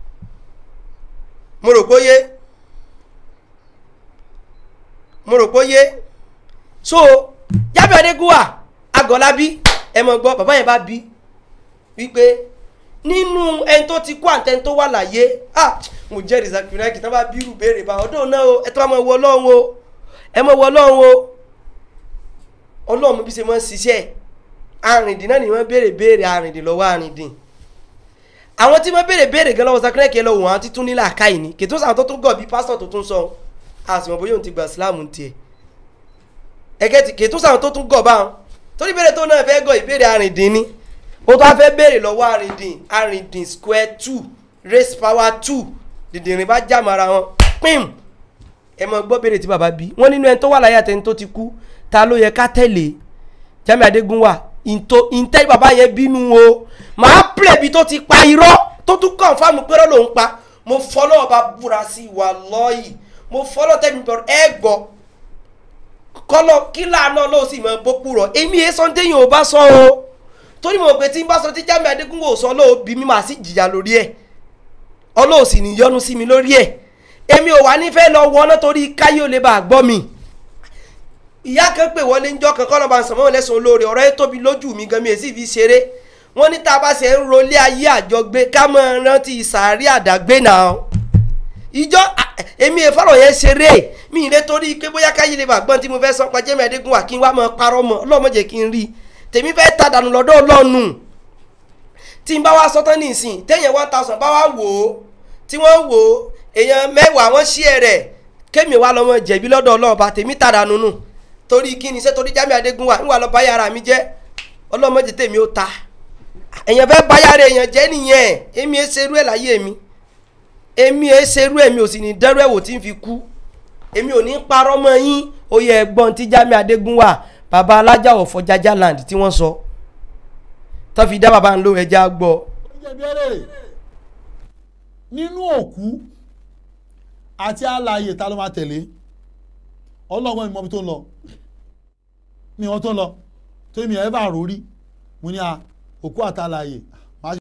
[SPEAKER 2] mo rò pé ó yé mo rò pé ó yé so Jamiu Adégúnwà Agọ̀lábí ẹ mọ̀ gbọ́ bàbá yẹn bá bí wípé nínú ẹni tó ti kú àtẹni tó wà láyé ah mo jẹ́rìí Zakiraki tí wọ́n bá bírù béèrè bá ọdún náà o ẹ tó bá mọ̀ wọ ọlọ́run o ẹ mọ̀ wọ ọlọ́run o ọlọ́run bí ṣe mọ́ ṣiṣẹ́ arìndín náà ni wọ́n béèrè béèrè arìndín lọ́wọ́ arìndín àwọn tí wọ́n béèrè béèrè gan lọ́wọ́ Zakiraki ẹ lọ́wọ́ àwọn títún nílà káyìí ni kètò sàn tó tún gọ̀ bí pásítọ̀ tó tún sọ àsìmọ̀ bóyá òun ti gba Islam tiẹ̀ ẹgẹ́ ti kètò sàn tó tún gọ̀ báwọn torí béèrè tó náà fẹ́ gọ̀ ìbéèrè arìndín ni ó tó wá fẹ́ béèrè lọ́wọ́ arìndín arìndín square two race power two dìdìrín bá já mara wọn pim ẹ mọ gbọ́ béèrè tí bàbá bí wọ́n nínú ẹni tó wà láyé àtẹni tó ti kú ta ló yẹ ká tẹ̀lé Jamiu Adégúnwà ìntò ìntẹ́ bàbá yẹn bínú o màá pèlè bí tó ti pa irọ́ tó tún kàn fáàmù péré lòún pa mo fọlọ́ ọba búra sí ìwà lọ́ọ̀yì mo fọlọ́ tẹ́mi bọ̀rọ̀ ẹ gbọ́ kọ́lọ́ kílà náà ló sì mọ bókú rọ̀ èmi yẹn sọ déyìn ò bá sọ o torí mo pè tí n bá sọ tí Jamiu Adégúnwà ò sọ lóò bí mi màá sì jìyà lórí ẹ̀ ọlọ́ọ̀ sì ní yọnu sí mi lórí ẹ̀ èmi ò wá nífẹ̀ẹ́ lọ wọná torí káyé ò lè bá a gbọ́ mi ìyá kan pè wọlé ńjọ́ kan kọ́ lọ́ba sàmọ́ lẹ́sùn olóore ọ̀rọ̀ yẹn tóbi lójú mi gan mi èsì fi ṣeré wọ́n ní tá a bá ṣe ń rolé ayé àjọgbé ká mọ̀ rántí sàárì àdágbé náà ìjọ èmi ìfọ̀rọ̀ yẹn ṣeré mi ìrè torí pé bóyá káyé lè bá gbọ́n tí mo fẹ́ sọ pa Jamiu Adégúnwà kí n wá mọ parọ́ mọ́ ọlọ́mọdé kí n rí tèmi fẹ́ ta dànù lọ́dọ̀ ọlọ́nu tí n bá wá sọ́tán nísìn téèyàn one thousand bá wá wò ó tí wọ́n wò ó èèyàn mẹ́wàá wọ́n ṣí ẹ̀ rẹ̀ kémi wá lọ́mọ jẹ̀bi lọ́dọ̀ ọlọ́ọ̀ba tèmi tàdà nùnù torí kí ni iṣẹ́ torí Jamiu Adégúnwà ń wà lọ báyà ara mi jẹ́ ọlọ́mọdé tèmi ó ta èèyàn fẹ́ báyà rẹ̀ èèyàn jẹ́ nìyẹn èmi ẹ ṣerú ẹ̀ láyé mi èmi ẹ ṣerú ẹ̀ mi ò sì ní dẹ́rù ẹ̀ wò tí ń fi kú èmi ò ní parọ́ mọ́ yín ó yẹ ẹ̀gbọ́n tí Jamiu Adégúnwà baba alájà ọ̀fọ̀ jaja land tí wọ́n sọ tó fi dá baba ń lo ẹja gbọ́
[SPEAKER 3] jẹ̀bẹ̀rẹ̀ nínú òkú àti alààyè ta ló máa tẹ̀lé ọlọ́gbọ́n mi mọ ibi tó ń lọ mi wọn tó ń lọ torí mi ẹ̀ bá rò rí mo ní a òkú àti alààyè máa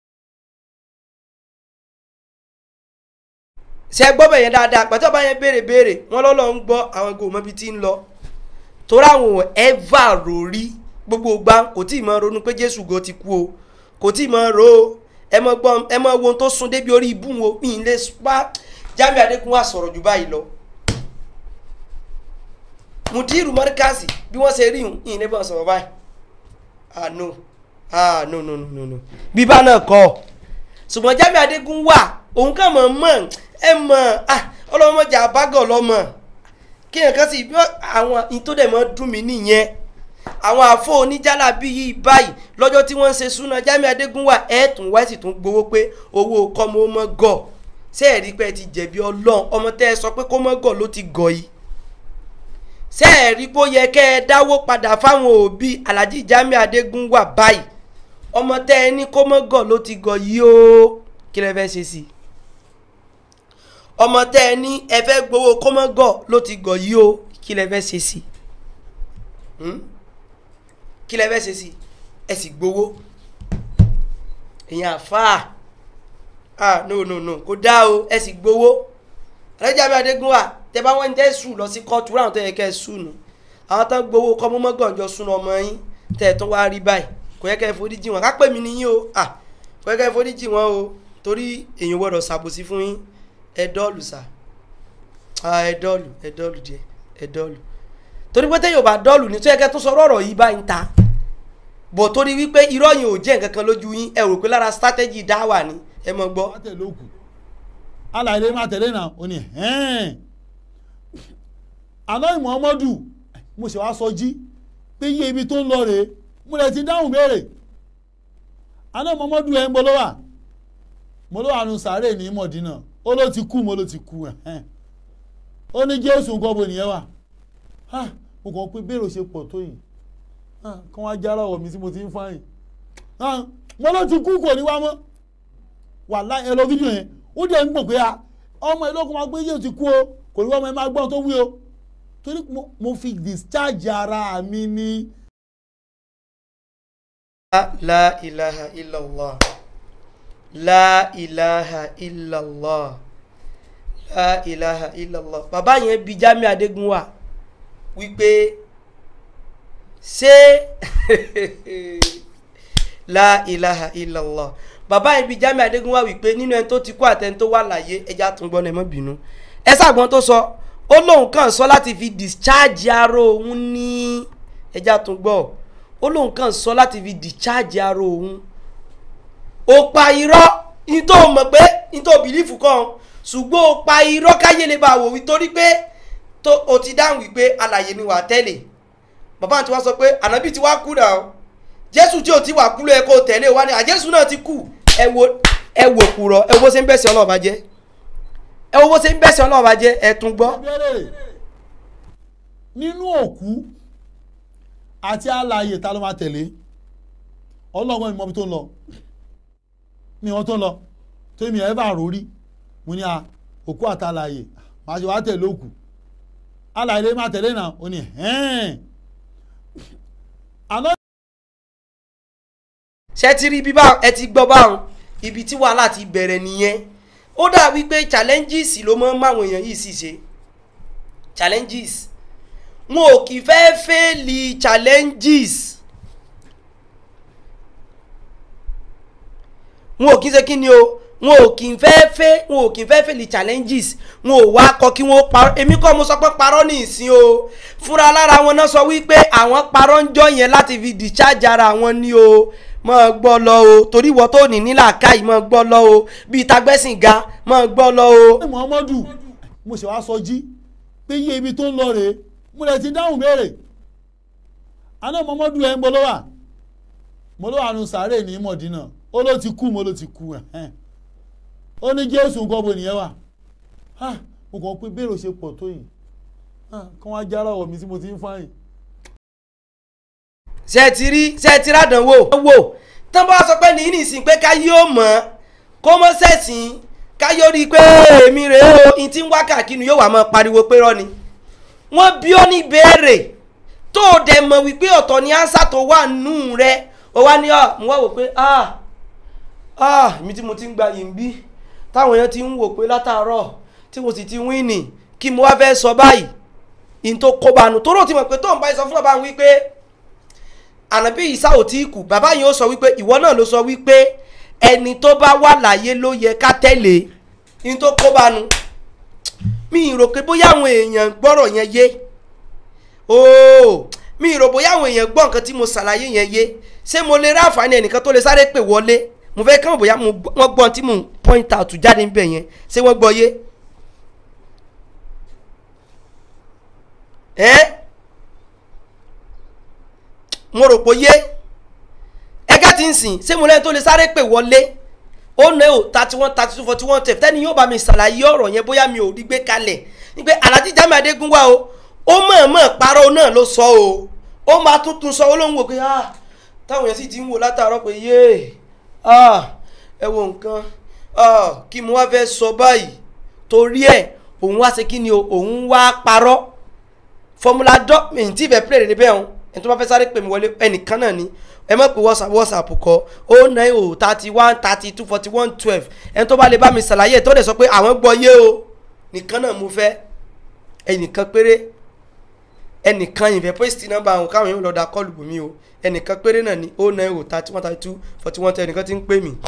[SPEAKER 2] ṣe gbọ́ bẹ̀ yẹn dáadáa pàtó bá yẹn béèrè béèrè wọ́n lọ́lọ́ ń gbọ́ àwọn gò mọ́bi tí ń lọ torí àwọn ò ẹ́fà rò rí gbogbo gbà kò tí ì mọ ronú pé jésù go ti kú o kò tí ì mọ ro o ẹ mọ gbọ́n ẹ mọ wo ohun tó sun débi orí ibú wo mi ì lè pa Jamiu Adékun wà sọ̀rọ̀ jù báyìí lọ Mudiru Markazi bí wọ́n ṣe rí ìhùn ìhìn lẹ́bọ̀n sọ̀rọ̀ báyìí ah no ah no no no no no bíbá náà kọ́ ọ ṣùgbọ́n Jamiu Adékun wà òun kàn mọ̀ mọ̀ ẹ mọ̀ ah ọlọ́mọdé àbágọ̀ lọ́mọ kí nǹkan sì bí àwọn ìtòdè mọ́ dùn mí nìyẹn àwọn àfọ oníjàlá bí yìí báyìí lọ́jọ́ tí wọ́n ń ṣe súná Jamiu Adékun wà ẹ̀ tún wá sì tún gbowó pé owó kọ́mọ ó mọ́ gọ̀ ṣé ẹ̀rí pé ẹ ti jẹ̀bi ọlọ́run ọmọ tẹ́ ẹ sọ pé kó mọ́ gọ̀ ló ti gọ̀ yìí ṣé ẹ̀rí pé ó yẹ kẹ́ ẹ dáwó padà fáwọn òbí Alhaji Jamiu Adékun wà báyìí ọmọ tẹ́ ẹ ní kó mọ́ gọ̀ ló ti gọ̀ yìí o kí lẹ fẹ́ ṣe sí i ọmọ tẹ́ ẹ ní ẹ fẹ́ gbowó kó mọ́ gọ̀ ló ti gọ̀ yìí o kí lẹ fẹ́ ṣe sí i kí lẹ fẹ́ ṣe sí i ẹ sì gbowó èèyàn àfáà ah no no no kò dá o ẹ sì gbowó Alhaji Jamiu Adékun wà tẹ bá wọn tẹ sùn lọ sí kóòtù ráwọn tó yẹ kẹ sùn nù àwọn tó ń gbowó kọ́ mọ́mọ́ gànjọ́ sùn ọmọ yín tẹ̀ ẹ̀ tó wá rí báyìí kò yẹ kẹ́ ẹ foríjì wọn ká pè mí níyìn o ah kò yẹ kẹ́ ẹ foríjì wọn o torí èèyàn gbọ́dọ̀ ṣàbòsí fún yín ẹ dọ́ọ̀lù sà ah ẹ dọ́ọ̀lù ẹ dọ́ọ̀lù díẹ̀ ẹ dọ́ọ̀lù torí pé téèyàn bá dọ́ọ̀lù ní tó yẹ kẹ́ tó sọ ọ̀rọ̀ yìí báyìí ń ta bọ̀ torí wípé irọ́ yìí ò jẹ́ nǹkan kan lójú yín ẹ rò pé lára strategy dáwà ni ẹ mọ̀ gbọ́
[SPEAKER 3] máa tẹ̀lé òkú alàyè máa tẹ̀lé náà ó ní hẹ́ẹ̀n àná Muhammadu mo ṣe wá sọ jí pé iye ibi tó ń lọ rèé mo lè ti dáhùn béèrè àná Muhammadu ẹ̀ ń bọ́ lọ́wà mo ló wà nù sàárè ní Mọ̀dínà ó ló ti kú mo ló ti kú ẹ̀hẹ́n ó ní Jésù nǹkan bo nìyẹn wà Ah, mo kàn pé béèrè ṣe pọ̀ tó yìí Ah, kán wá jára ọ̀wọ̀ mi tí mo ti ń fáyìn Ah, mo ló ti kú kò ní wá mọ́ wàhálà ẹ lọ fídíò yẹn ó dẹ̀ ń gbọ̀ pé a ọmọ ẹ lọ́kùnrin máa gbé yóò ti kú o kò ní wọ́n ọmọ ẹ máa gbọ́n tó wí o torí mo- mo fi discharge ara mi ní.
[SPEAKER 2] la ilaha illallah la ilaha illallah la ilaha illallah bàbá yẹn bi Jamiu Adékun wà wípé ṣé la ilaha illallah bàbá yẹn bi Jamiu Adékun wà wípé nínú ẹni tó ti kú àtẹni tó wà láyé ẹja tún gbọ́n ẹ má bínú ẹ ṣàgbọ́n tó sọ ó lóun kàn sọ láti fi discharge ara òun ní ẹja tún gbọ́ ó lóun kàn sọ láti fi discharge ara òun ó pa irọ́ ní tó mọ̀ pé ní tó bìlífù kan ṣùgbọ́n ó pa irọ́ káyé lè bá wò wí torí pé tó o ti dáhùn wípé alàyè ni wà á tẹ̀lé bàbá àti wá sọ pé ànábì ti wá kú náà jésù tí ò ti wà kú ló yẹ kó tẹ̀lé wa ni àjẹsù náà ti kú ẹ wo ẹ wò kúrọ ẹ wo bó ṣe ń bẹ̀sẹ̀ ọlọ́ọ̀bá jẹ́ ẹ wo bó ṣe ń bẹ̀sẹ̀ ọlọ́ọ̀bá jẹ́ ẹ tún gbọ́.
[SPEAKER 3] Béèrè nínú òkú àti alààyè ta ló máa tẹ̀lé ọlọ́gbọ́n mi mọ ibi tó ń lọ mi wọn tó ń lọ torí mi ẹ̀ bá rò rí mo ní a òkú àti alààyè màá ṣe wá tẹ̀lé òkú alààyè máa tẹ̀lé náà ó ní hẹ́ẹ̀n àná
[SPEAKER 2] ṣe ti rí bí báwọn ẹ ti gbọ́ báwọn ibi tí wàhálà ti bẹ̀rẹ̀ nìyẹn ó dà wípé challenges ló mọ́ máwọn èèyàn yìí sì ṣe challenges wọn ò kì í fẹ́ fẹ́ẹ̀lì challenges wọn ò kì í ṣe kí ni o wọn ò kì í fẹ́ fẹ́ wọn ò kì í fẹ́ fẹ́ẹ̀lì challenges wọn ò wá kọ kí wọ́n parọ́ èmi kọ́ mo sọ pé parọ́ ní ìsín o fúnra lára wọn náà sọ wípé àwọn parọ́ ń jọ yẹn láti fi discharge ara wọn ní o mọ gbọ́ lọ o torí ìwọ tó ní nílà káyì mọ gbọ́ lọ o bíi tagbẹ́sìn ga mọ gbọ́ lọ o.
[SPEAKER 3] Muhammadu mo ṣe wá sọ jí pé iye ibi tó ń lọ rèé mo lè ti dáhùn béèrè àná Muhammadu ẹ̀ ń bọ́ lọ́wà mo ló wà nù sàárè ní Mọ̀dínà ó ló ti kú mo ló ti kú ẹ̀hẹ́n ó ní Jésù nǹkan bo nìyẹn wà Ah, mo kàn pé béèrè ṣe pọ̀ tó yìí Ah, kán wá jára ọ̀wọ̀ mi tí mo ti ń fáyìn.
[SPEAKER 2] ṣe ti rí ṣe ti rádánwò wò tán bá sọ pé ní nísìnyí pé ká yóò mọ̀ kó mọ́ sẹ̀sìn ká yóò rí i pé èmi rèé o n ti ń wá káàkiri yóò wá máa pariwo pé rọ́ ni wọ́n bí ó ní béèrè tó o dẹ̀ mọ̀ wípé ọ̀tọ̀ ni ánsá tó wà nù rẹ o wá ní ọ mo wá wò pé ah ah èmi tí mo ti ń gba yìí ń bí táwọn èèyàn ti ń wò pé látàárọ̀ tí mo sì ti wíìnì kí mo wá fẹ́ sọ báyìí in tó kóbanu tó rò ti mọ̀ pé tó ń bá sọ fún bàbá mi wípé ànábì ìsá ò tí kù bàbá yìí ó sọ wípé ìwọ náà ló sọ wípé ẹni tó bá wà láyé ló yẹ ká tẹ̀lé in tó kóbanu mi ì rò pé bóyá àwọn èèyàn gbọ́rọ̀ yẹn yé ooo mi ì rò bóyá àwọn èèyàn gbọ́ nǹkan tí mo ṣàlàyé yẹn yé ṣé mo lè rí àǹfààní ẹnìkan tó lè sáré pè wọlé mo fẹ́ kàn bóyá mo gbọ́- wọ́n gbọ́ ohun tí mo point out jáde níbẹ̀ yẹn ṣé wọ́n gbọ́ yé. ẹ́ mo rò pé yé ẹgẹ́ tí ń sìn ṣé mo lẹ́yìn tó lè sáré pè wọlé ó ná ò thirty one thirty two forty one tẹ̀ tẹ́ni yóò bá mi ṣàlàyé ọ̀rọ̀ yẹn bóyá mi ò rí gbé kalẹ̀ ní pé alájí Jamiu Adégún wá o ó mọ̀ọ́mọ̀ parọ́ náà ló sọ o ó máa tuntun sọ olóhùn wò pé ah táwọn yẹn sì ti ń wò látàárọ̀ pé yéè ah ẹ wo nǹkan ah kí mo wá fẹ́ sọ báyìí torí ẹ̀ òun wá ṣe kí ni o òun wá parọ́ fọmúlà dọ́ mi tí ìfẹ́ pèrè níbẹ̀ ọ̀hún ẹni tó bá fẹ́ sáré pè mí wọlé ẹnìkan náà ni ẹ mọ̀ pé whatsapp whatsapp kọ ó nine o thirty one thirty two forty one twelve ẹni tó bá lè bá mi ṣàlàyé tó lè sọ pé àwọn gbọ́ yé o nìkan náà mo fẹ́ ẹnìkan péré ẹnìkan ìfẹ́ post nọ́mbà àwọn káwọn yóò lọ da kọ́ọ̀lù bùnmi o ẹnìkan péré náà ni ó nine o thirty one thirty two forty one twelve ẹnìkan ti ń pè mí.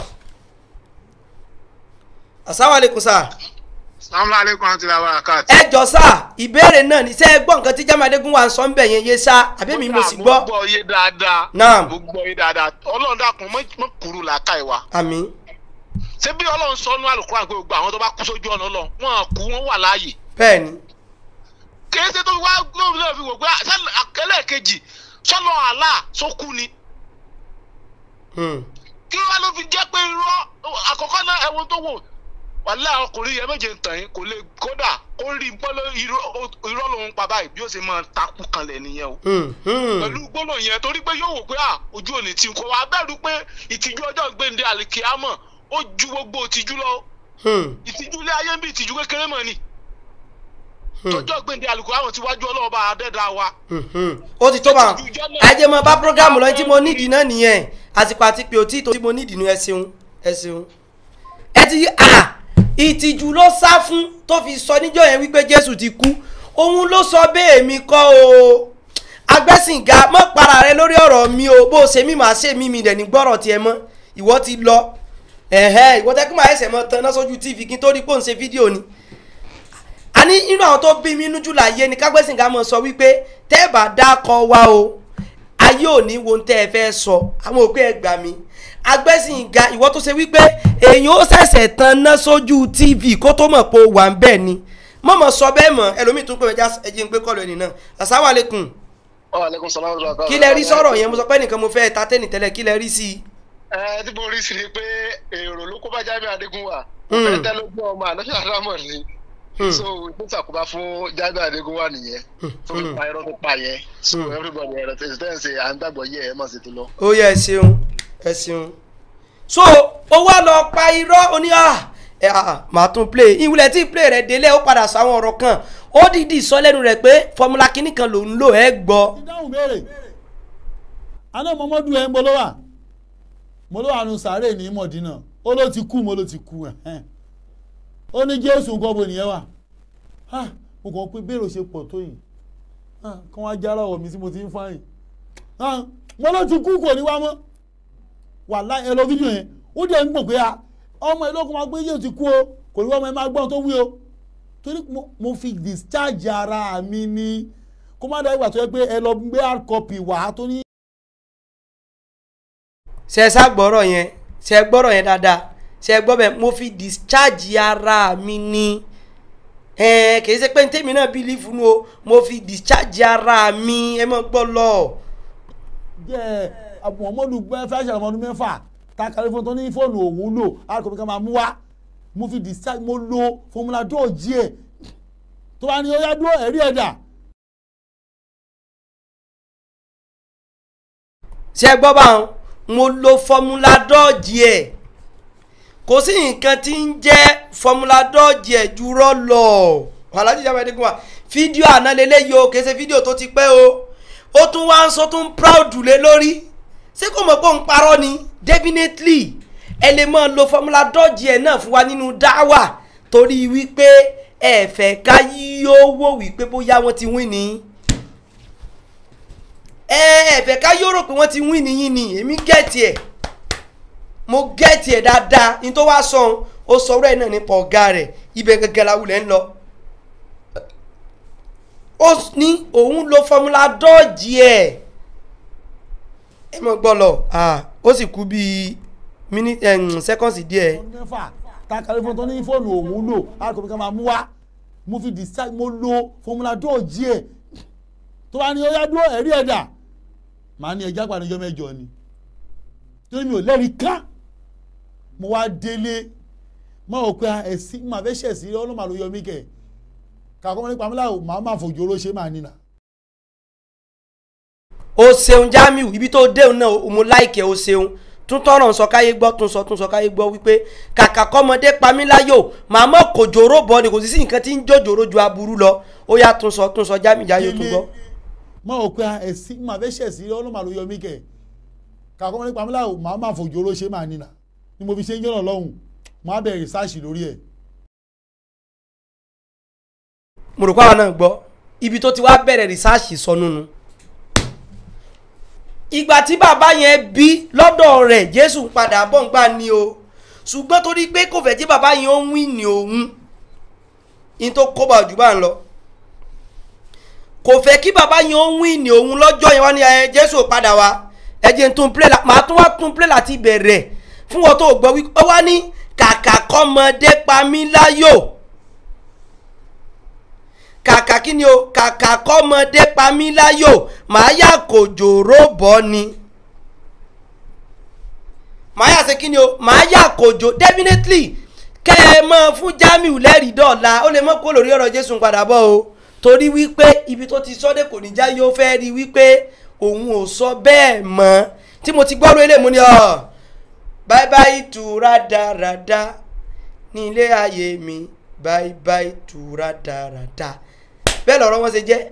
[SPEAKER 2] asalaamualeykum sáà
[SPEAKER 5] Assalamu alaikum àti ìlà wàràkàtì.
[SPEAKER 2] ẹ jọ sá ìbéèrè náà ní sẹ́ ẹ gbọ́ nǹkan tí Jamiu Adégún wà ń sọ ń bẹ̀ yẹn yé sá àbí mi mo sì
[SPEAKER 5] mo
[SPEAKER 2] gbọ́
[SPEAKER 5] gbọ́ yé dáadáa.
[SPEAKER 2] Naam.
[SPEAKER 5] mo gbọ́ yé dáadáa ọlọ́run dàkún mọ́ kúrú làákà ìwà.
[SPEAKER 2] àmì
[SPEAKER 5] ṣé bí ọlọ́run sọ nú àlùkò àgbẹ̀ gbogbo àwọn tó bá kú sójú ọ̀nà ọlọ́run wọn kú wọn wà láàyè.
[SPEAKER 2] bẹ́ẹ̀ ni
[SPEAKER 5] kìí ṣe tó fi wá lóòrùn náà fi wò pé ẹlẹ́ẹ̀kejì sọ́nà àlá sókú ni.
[SPEAKER 2] Hmm.
[SPEAKER 5] kí wọ́n ló fi jẹ́ pé irọ́ àkọ́kọ́ náà ẹ̀wọ̀n tó wò wàhálà ọkùnrin yẹn méje ń tàn yín kò lè kódà ó rí gbọ́dọ̀ irọ́ lòun pa báyìí bí ó ṣe máa takú kanlẹ̀ nìyẹn o.
[SPEAKER 2] Hmm. Hmm.
[SPEAKER 5] pẹ̀lú gbólóhùn yẹn torí pé yóò wò pé à ojú òní tí kò wá bẹ̀rù pé ìtìjú ọjọ́ gbẹ̀ǹde àlìkíámọ̀ ó ju gbogbo ìtìjú lọ
[SPEAKER 2] Hmm.
[SPEAKER 5] ìtìjú ilé ayé ń bí ìtìjú kékeré mọ̀ ni
[SPEAKER 2] Hmm.
[SPEAKER 5] tọjọ́ gbẹ̀ǹde àlìkíámọ̀ ti wájú ọlọ́ọ̀bá adẹ́dá wa
[SPEAKER 2] Hmm. Hmm. ó ti tó bá ajé mọ bá programu lọ tí mo nídìí náà nìyẹn àsìkò àti pé òtí tó tí mo nídìí nu ẹ ṣeun ẹ ṣeun ẹ ti à ìtìjú ló sá fún tó fi sọ níjọ́ yẹn wípé Jésù ti kú òun ló sọ bẹ́ẹ̀ mi kọ́ o agbẹ́sìnga mọ́ para rẹ lórí ọ̀rọ̀ mi o bó o ṣe mí màá ṣe mí mi dẹ̀ ní gbọ́rọ̀ tiẹ̀ mọ́ ìwọ ti lọ ẹ̀hẹ́ ìwọ tẹ́kùn máa ẹsẹ̀ mọ́ tan náà sójú tv kí n tó rí pò ń ṣe fídíò ni àní inú àwọn tó bí mi inú jù láyé ni kágbẹ́sìnga mọ̀ sọ wípé tẹ́ ẹ bá dákọ̀ wá o ayé ò ní wo tẹ́ ẹ fẹ́ sọ àwọn òpin ẹ gbà mí agbẹ́sìnga ìwọ tó ṣe wípé èèyàn ó ṣẹ̀ṣẹ̀ tan náà sójú tv kó tó mọ̀ pé ó wà ń bẹ̀ ni mọ̀mọ́ sọ bẹ́ẹ̀ mọ̀ ẹlòmíì tún pé ẹja ẹjẹ ń gbé kọ́lù ẹni náà asáwálẹ̀kùn
[SPEAKER 5] Alaikum salaam wa rahmatullahi.
[SPEAKER 2] kí lẹ rí sọ̀rọ̀ yẹn mo sọ pé nìkan mo fẹ́ ta tẹ́nì tẹ́lẹ̀ kí lẹ rí sí i.
[SPEAKER 5] ẹ tí mo rí sí ni pé èrò ló kó bá Jamiu Adégún wà
[SPEAKER 2] Hmm.
[SPEAKER 5] fẹ́ẹ́ tẹ́ ló gbọ́ ọmọ ànáṣà àdámọ̀ ni
[SPEAKER 2] Hmm.
[SPEAKER 5] so ìpín ìsàkóbá fún Jamiu Adégún wà nìyẹn fún
[SPEAKER 2] Hmm.
[SPEAKER 5] ipa irọ́ tó pa yẹn so
[SPEAKER 2] Hmm.
[SPEAKER 5] everybody ẹ̀rọ tẹ̀sí tẹ̀ ń ṣe à ń gbàgbọ́ yẹ ẹ̀ mọ̀ sí ti lọ.
[SPEAKER 2] ó yẹ ẹ ṣeun ẹ ṣeun so ó wá lọ pa irọ́ ó ní à ẹ à màá tún play ìwúlẹ̀ tí play rẹ̀ délé ó padà sọ àwọn ọ̀rọ̀ kan ó dìídì sọ lẹ́nu rẹ̀ pé fọmúlà kínní kan lòún lò ẹ́ gbọ́.
[SPEAKER 3] ìdáhùn béèrè aná mọ́mọ́dù ẹ̀ ń bọ́ ló wà mo ló wà nù sàárè ní mọ̀dínà ó ló ti kú mo ló ti kú ẹ̀ ó ní jésù nǹkan bo nìyẹn wà Ah, mo kàn pé bèrò ṣe pọ̀ tó yìí Ah, kí wọ́n á jára ọ̀wọ̀ mi tí mo ti ń fáyìn Ah, mo ló ti kú kò ní wá mọ́ wà láì ẹ lọ fídíò yẹn ó dẹ̀ ń gbọ̀n pé a ọmọ ìlú ọkọ̀ máa gbé yóò ti kú o kò ní wá ọmọ ẹ máa gbọ́n tó wí o torí mo- mo fi discharge ara mi ni kó má dá ìgbà tó yẹ pé ẹ lọ gbé hard copy wá tó ní
[SPEAKER 2] ṣe ẹ sá gbọ́rọ̀ yẹn ṣe ẹ gbọ́rọ̀ yẹn dáadáa ṣe ẹ gbọ́ bẹ́ẹ̀ mo fi discharge ara mi ni ẹ kì í ṣe pé ní tèmi náà bílífù nu o mo fi discharge ara mi ẹ mọ̀ gbọ́ lọ.
[SPEAKER 3] jẹ́ muhammadu fẹ́ẹ́ ṣàlùmọ́ ọdún mẹ́fà ta kàrí fún tó ní fóònù òun lò hard copy kan máa mú wá mo fi discharge mo lo formula dọ́ọ̀jì ẹ̀ tó bá ní ó yá dúró ẹ̀rí ẹ̀dà
[SPEAKER 2] ṣe ẹ gbọ́ báwọn mo lo fọmúlà dọ́ọ̀jì ẹ̀ kò sí nǹkan tí ń jẹ́ fọmúlà dọ́ọ̀jì ẹ̀ jùrọ̀ lọ alájí ìjàmbá ẹ̀dínkù wa fídíò àná lélẹ́yìí o kì í ṣe fídíò tó ti pẹ́ o ó tún wá ń sọ tó ń proud lé lórí ṣé kò mọ̀ pé òun parọ́ ni definitely ẹ lè máa lo fọmúlà dọ́ọ̀jì ẹ̀ náà fún wa nínú dáwà torí wípé ẹ fẹ́ ká yí owó wípé bóyá wọ́n ti win ni ẹ ẹ fẹ́ ká yóò rò pé wọ́n ti win nìyí ni èmi gẹ̀ẹ́tì ẹ̀ mo gẹ̀ẹ́tì ẹ̀ dáadáa ní tó wá sọ ọ́n ó sọ̀rọ̀ ẹ̀ náà nípa ọ̀gá rẹ̀ ibẹ̀ gẹ́gẹ́ la wulẹ̀ ń lọ ó ní òun lo fọmúlà dọ́ọ̀jì ẹ̀ ẹ mọ̀ gbọ́ lọ ó sì kú bíi minute seconds díẹ̀
[SPEAKER 3] mẹ́fà ta kàlífọ́n tó ní fóònù òun lò àkọ́bí ká máa mú wá mo fi decide mo lo fọmúlà dọ́ọ̀jì ẹ̀ tó bá ní ó yá dúró ẹ̀rí ẹ̀dà màá ní ẹja pàdéjọ́ mẹ́jọ ni torí mi ò lẹ́rìí ká mo wá délé mo rò pé ẹ̀sìn mà fẹ́ ṣẹ̀ sí ọlọ́mà ló yọ mí kẹ̀ kàkọ́ mọ́ nípa mílíọ̀nù màá máa fòjò ló ṣe máa nínà.
[SPEAKER 2] o ṣeun jamiu ibi tó déun náà mo láìkẹ́ o ṣeun tún tọrọ sọ káyé gbọ́ tún sọ tún sọ káyé gbọ́ wípé kàkà kọ́mọdé pamíláyò màmá kò jòrò bọ́ ni kò sí sí nǹkan tí ń jòjòrò ju aburú lọ ó yá tún sọ tún sọ jamiu jáyé tún gbọ́.
[SPEAKER 3] mo rò pé ẹ̀sìn mà fẹ́ ṣẹ̀ sí ọlọ́mà ló yọ mí kẹ̀ kàkọ́ mọ́ nípa mílíọ̀nù màá máa fòjò ló ṣe máa nínà ni mo fi ṣe ń jọ́nà lọ́hùn mo á bẹ̀rẹ̀ rìsáàṣì lórí ẹ̀.
[SPEAKER 2] mo rò pé àwọn náà gbọ́ ibi tó ti wá bẹ̀rẹ̀ rìsáàṣì sọnù nu ìgbà tí bàbá yẹn bí lọ́dọ̀ rẹ̀ jésù ń padà bọ̀ ń gbà ní o ṣùgbọ́n torí pé kò fẹ́ tí bàbá yẹn ó ń wí ní òun ní tó kó bá jù bá ń lọ kò fẹ́ kí bàbá yẹn ó ń wí ní òun lọ́jọ́ yẹn wá ní ẹ jésù padà wá ẹ jẹ́ n tún play la màá tún wá tún play láti bẹ̀rẹ̀ fún wọn tó gbọ́ wí ó wá ní kàkà kọ́mọdé pa mí láyò kàkà kí ni o kàkà kọ́mọdé pa mí láyò màá yà kò jòrò bọ́ ni màá yà ṣe kí ni o màá yà kò jò definitely kẹ́ ẹ mọ́ fún Jamiu lẹ́rìí dọ́ọ̀la ó lè mọ́ kó lórí ọ̀rọ̀ Jésù padà bọ̀ o torí wípé ibi tó ti sọ́dẹ̀ kò ní já yóò fẹ́ rí wípé òun ò sọ bẹ́ẹ̀ mọ́ tí mo ti gbọ́rọ̀ ilé mu ni ọ̀ bye bye tu rádaràda ní ilé ayé mi bye bye tu rádaràda bẹ́ẹ̀ lọ́rọ̀ wọn ṣe jẹ́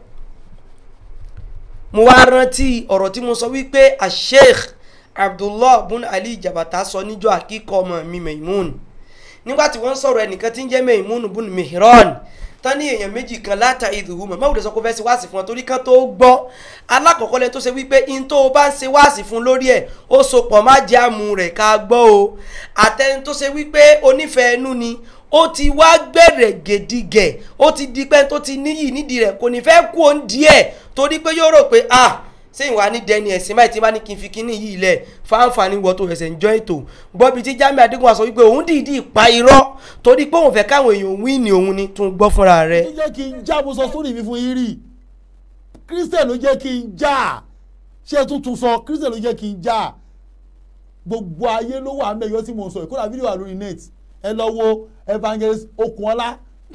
[SPEAKER 2] mo wá rántí ọ̀rọ̀ tí mo sọ wípé asheikh abdullah bun ali jabata sọ níjọ́ àkíkọ́ ọmọ mi maimun nígbà tí wọ́n sọ̀rọ̀ ẹnìkan tí ń jẹ́ maimun bun mihran tán ní èèyàn méjì kan láta ìdùnnú mọ̀ máwùdí sọ pé fẹ́ ṣe wáàsí fún wọn torí kan tó gbọ́ alákọ̀ọ́kọ́ lẹ́ni tó ṣe wípé in tó o bá ń ṣe wáàsí fún lórí ẹ̀ ó so pọ̀ má jẹ́ àmú rẹ̀ ká gbọ́ o àtẹni tó ṣe wípé onífẹ̀ẹ́ ẹnu ni ó ti wá gbẹ̀rẹ̀ gèdìgẹ̀ ó ti di pẹ́ tó ti níyì nídìí rẹ̀ kò ní fẹ́ kú òun díẹ̀ torí pé yóò rò pé ah ṣé ìwà ní dẹni ẹ̀sìn báyìí tí bá ní kí n fi kíní yìí lẹ̀ fáǹfààní wọ tó ẹ̀sẹ̀ ń jọ ètò gbọ́bi tí Jamiu Adégún sọ wípé òun dìídì pa irọ́ torí pé òun fẹ́ káwọn èèyàn wí ní òun ni tún gbọ́ fúnra rẹ̀.
[SPEAKER 3] ló jẹ́ kí n já mo sọ sórí mi fún yín rí Christian ló jẹ́ kí n já ṣé tuntun sọ Christian ló jẹ́ kí n já gbogbo ayé ló wà mẹ́yọ́ tí mo sọ ìkóra fídíò wà lórí net ẹ lọ wo evangelist Okunola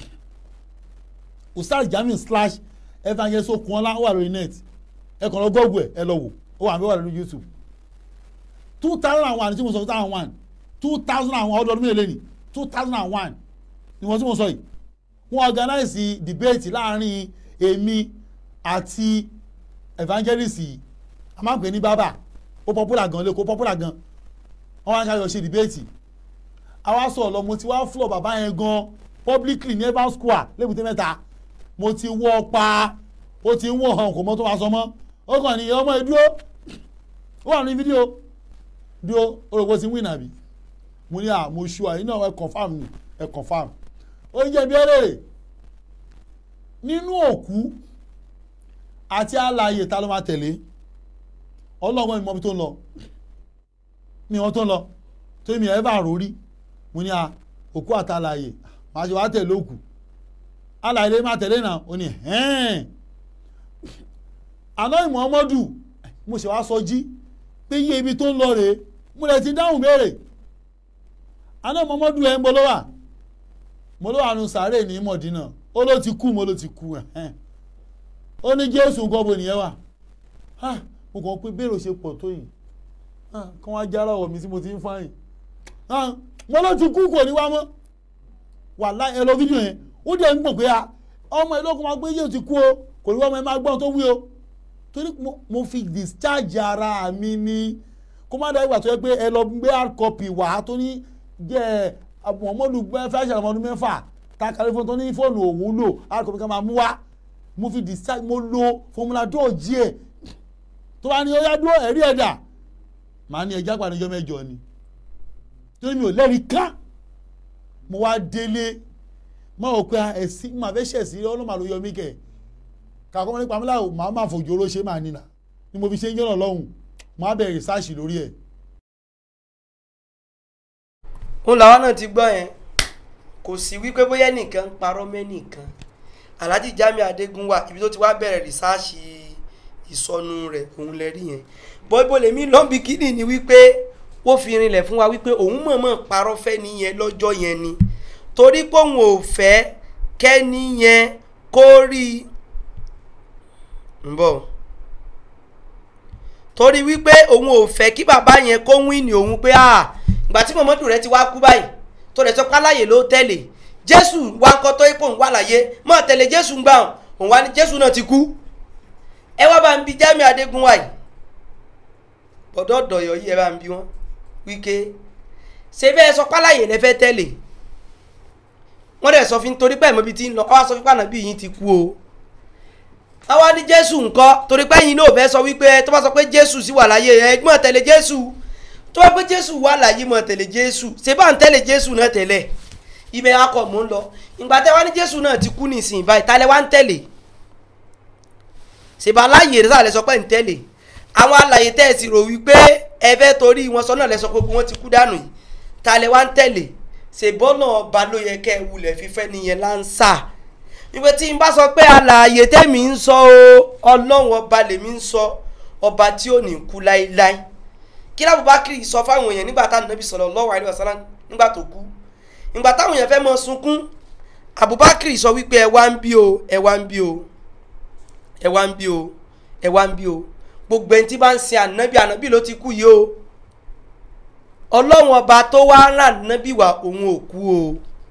[SPEAKER 3] Ustaz Jamiu slash evangelist Okunola wà lórí net ẹ kàn lọ gọ́ọ̀gù ẹ ẹ lọ wò ó wà mí wà lórí youtube two thousand and one tí mo sọ two thousand and one two thousand and one ọdún ọdún mélòó ni two thousand and one ni wọ́n tí mo sọ yìí wọ́n organize debate láàrin èmi àti evangelist yìí a máa ń pè ní bábà ó popular gan lẹ́kọ̀ọ́ popular gan wọ́n wá ń ṣàyọ̀ ṣe debate àwa sọ̀rọ̀ lọ mo ti wá floor bàbá yẹn gan publicly ní evans square lébùté mẹ́ta mo ti wọ́ pa ó ti ń wọ̀ hàn kò mọ́ tó máa sọ mọ́ ó kàn ní ọmọ ẹ dúró ó wà ní fídíò dúró orúkọ ti win àbí mo ní à mo ṣu àyìn náà ẹ confam ni ẹ confam ó ń jẹ́ bí ẹlẹ́rẹ̀ nínú òkú àti alààyè ta ló máa tẹ̀lé ọlọ́gbọ́n mi mọ ibi tó ń lọ mi wọn tó ń lọ tó mi ẹ̀ bá rò rí mo ní à òkú àti alààyè màá ṣe wá tẹ̀lé òkú alààyè lè máa tẹ̀lé náà ó ní hẹ́ẹ̀ àná ìmọ̀ọ́mọ́dù mo ṣe wá sọ jí pé iye ibi tó ń lọ rèé mo lè ti dáhùn béèrè àná ìmọ̀ọ́mọ́dù ẹ̀ ń bọ́ lọ́wà mo ló wà nù sàárè ní mọ̀dínà ó ló ti kú mo ló ti kú ẹ̀hẹ́n ó ní jésù nǹkan bo nìyẹn wà mo kàn pé béèrè ṣe pọ̀ tó yìí Ah, kí wọ́n á jára ọ̀ mi tí mo ti ń fáyìn Ah, mo ló ti kú kò ní wá mọ́ wàláhì ẹ lọ fídíò yẹn ó dẹ̀ ń gbọ̀n pé a ọmọ ẹ lókun máa gbé yóò ti kú o kò ní wá ọmọ ẹ máa gbọ́n tó wí o torí mo- mo fi discharge ara mi ni kó má dáa ìgbà tó yẹ pé ẹ lọ gbé hard copy wá tó ní jẹ́ Muhammadu fẹ́ ṣàlùmọ́ ọdún mẹ́fà ta kàlẹ́ fún tó ní fóònù òun lò hard copy kan máa mú wá mo fi discharge mo lo formula dọ́ọ̀jì ẹ̀ tó bá ní ó yá dúró ẹ̀rí ẹ̀dà màá ní ẹja pàdéjọ́ mẹ́jọ ni torí mi ò lẹ́rìí ká mo wá délé má ò pé ẹ̀sìn máa fẹ́ ṣẹ̀sìn ọlọ́mà ló yọ mí kẹ̀ kàkọ́ mọ́ nípa mílà màá máa fòjò oró ṣe máa nínà ni mo fi ṣe ń jọ́nà lọ́hùn máa bẹ̀rẹ̀ rìsáàṣì lórí ẹ̀.
[SPEAKER 2] òun làwọn náà ti gbọ́ yẹn kò sí wípé bóyá nìkan ń parọ́ mẹ́nìkan alhaji jami adégún wà ibi tó ti wá bẹ̀rẹ̀ rìsáàṣì ìsọnù rẹ̀ òun lẹ rí yẹn bọ́ìbọ́ lèmi lọ́nbi kíní ni wípé ó fi rinlẹ̀ fún wa wípé òun mọ̀ọ́mọ̀ parọ́ fẹ́ nìyẹn lọ́jọ́ yẹn ni torí pé òun ò fẹ́ kẹ́ni yẹn kó rí i ń bọ̀ torí wípé òun ò fẹ́ kí bàbá yẹn kó wíìnì òun pé ah ìgbà tí mọ̀mọ́dù rẹ ti wá kú báyìí tó rẹ̀ sọ páláyè ló tẹ̀lé jésù wá ń kọ́ tó ipò ń wà láyé mọ́ tẹ̀lé jésù ń gbà hàn òun wá ní jésù náà ti kú ẹ wá bá ń bi jami adégún wáyé bọ̀dọ̀ ọ̀dọ̀yọ̀ yìí ẹ bá ń bi wọ́n wíkẹ́ ṣé bẹ́ẹ̀ sọ páláyè lẹ fẹ́ tẹ̀lé wọ́n dẹ̀ sọ fún torí pé ẹ̀mọ́bi ti ń lọ ọ́ wá sọ fún pàànà bí yín ti kú o àwa ní jésù ńkọ́ torí pé yín náà fẹ́ sọ wípé tó bá sọ pé jésù sì wà láyé ẹ gbọ́n tẹ̀lé jésù tó bá pé jésù wà láyé mọ̀ tẹ̀lé jésù ṣé bá ń tẹ̀lé jésù náà tẹ̀lé ibẹ̀ akọ̀ mò ń lọ ìgbà tẹ́ wá ní jésù náà ti kú nísìnyí báyìí tálẹ̀ wá ń tẹ̀lé ṣèbá aláyè rẹ̀ sàlẹ̀ sọ pé ń tẹ̀lé àwọn alàyè tẹ́ ẹ sì rò wípé ẹ fẹ́ torí wọn sọ náà lẹ sọ pé wọn ti kú dànù yìí tálẹ̀ wá ń tẹ̀lé ṣèbọ́nà ọba ló yẹ kẹ́ ẹ wulẹ̀ fífẹ́ nìyẹn láǹṣà ìwé tí n bá sọ pé alààyè tẹ́mi ń sọ o ọlọ́run ọba lèmi ń sọ ọba tí ò ní kú láéláé kí lábùbákiri sọ fáwọn èèyàn nígbà táwọn nàbì sallallahu alaihi wasallam nígbà tó kú ìgbà táwọn èèyàn fẹ́ mọ sunkún abubakar sọ wípé ẹ wá ń bí o ẹ wá ń bí o ẹ wá ń bí o ẹ wá ń bí o gbogbo ẹni tí bá ń sin ànábì ànábì ló ti kú yìí o ọlọ́run ọba tó wá rán ànábì wá òun ò kú o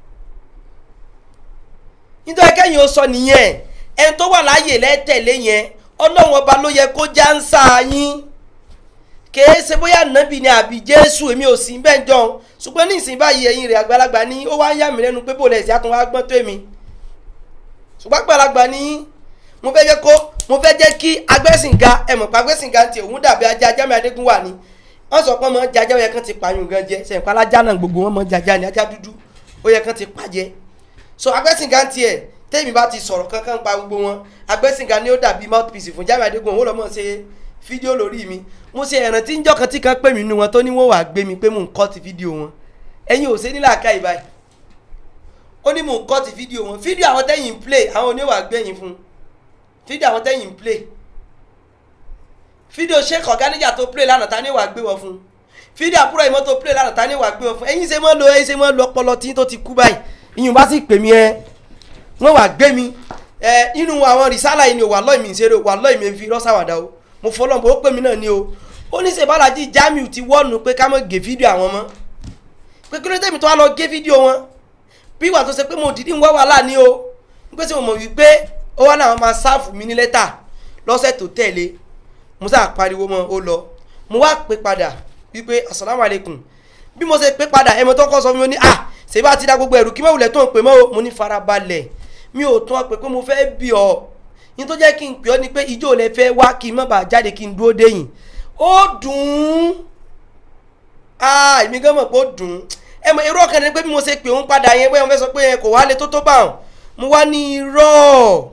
[SPEAKER 2] nítorí kẹ́yìn ó sọ nìyẹn ẹni tó wà láàyè lẹ́tẹ̀lé yẹn ọlọ́run ọba ló yẹ kó já ń sá yín kèé ṣe bóyá ànábì ni àbí jésù èmi ò sí bẹ́ẹ̀ jọ ṣùgbọ́n ní ìsìn báyìí ẹ̀yìn rẹ̀ àgbàlagbà ní ó wá ń yà mí lẹ́nu pé bò lẹ̀ sí àtúnwá gbọ́n tó èmi ṣùgbọ́n àgbàlagbà ní mo fẹ́ jẹ́ kó mo fẹ́ jẹ́ kí agbẹ́sìnga ẹ̀mọ̀ pa agbẹ́sìnga ti òun dàbí ajá ajá mi adégún wà ní wọ́n sọ pé ọmọ jajá ó yẹ kán ti pààyàn gan jẹ sẹ̀ǹpá alájá náà gbogbo wọn mọ jajá ni ajá dúdú ó yẹ kán ti pàjẹ́ so agbẹ́sìnga tiẹ̀ tẹ́mi bá ti sọ̀rọ̀ kankan pa gbogbo wọn agbẹ́sìnga ni ó dàbí mouthpiece fún Jamiu Adégún òun lọ́mọ ṣe fídíò lórí mi mo ṣe ẹ̀ràn tí ń jọ́ kan tí kan pè mí nínú wọn tó ní wọ́n wàá gbé mi pé mò ń kọ́ ti fídíò wọn ẹ̀yin ò ṣe nílà ká ìbáyìí ó ní mò ń kọ́ ti fídíò wọn fídíò àwọn tẹ́yìn ń play àwọn oníwà gbẹ̀yìn fún fídíò àwọn tẹ́yìn ń play fídíò sheik ọ̀gáníjà tó play lánàá ta ní wàá gbé wọn fún fídíò àbúrò ìmọ̀ tó play lánàá ta ní wàá gbé wọn fún ẹ̀yin ṣe mọ́ lo ẹ̀yin ṣe mọ́ lo ọpọlọ tí tó ti kú báyìí ìyún bá sì pè mí ẹ wọ́n wàá gbé mi ẹ inú àwọn rìsálà yìí ni wà lọ́ọ̀ mi ìṣeré wà lọ́ọ̀ mi fi rọ́ṣàwàdà o mo fọlọ́n bó pè mí náà ni o ó ní sèbálájì Jamiu ti wọ́ọ̀nù pé ká mọ̀ gé fídíò àwọn mọ́ pé kí ló tẹ̀mí tó wá lọ gé fídíò wọn bí ìwà tó ṣe pé mo dìídì ń wá wàhálà ní o ń pèsè mo mọ̀ wípé ó wá náà máa sáàfù mi ní lẹ́tà lọ́sẹ̀ tó tẹ̀lé mo sá pariwo mọ́ ó lọ mo wá pè padà wípé asalaamu aleykum bí mo ṣe pè padà ẹ̀mọ tó kọ́ sọ fún mi ó ní ah ṣèbá ti da gbogbo ẹ̀rù kí mọ̀wulẹ̀ tó ń pè mọ́ o mo ní farabalẹ̀ mi ò tún ọ pé pé mo fẹ́ bí ọ yín tó jẹ́ kí n pè ọ́ ni pé ìjọ lẹ fẹ́ wá kí n má bàa jáde kí n dúró déyìn ó dùn ún ah èmi gan mọ̀ pé ó dùn ún ẹ mọ̀ irú ọ̀kan ni pé bí mo ṣe pè ń padà yẹn bóyá mo fẹ́ sọ pé kò wá lè tó tó bá wọn mo wá ní irọ́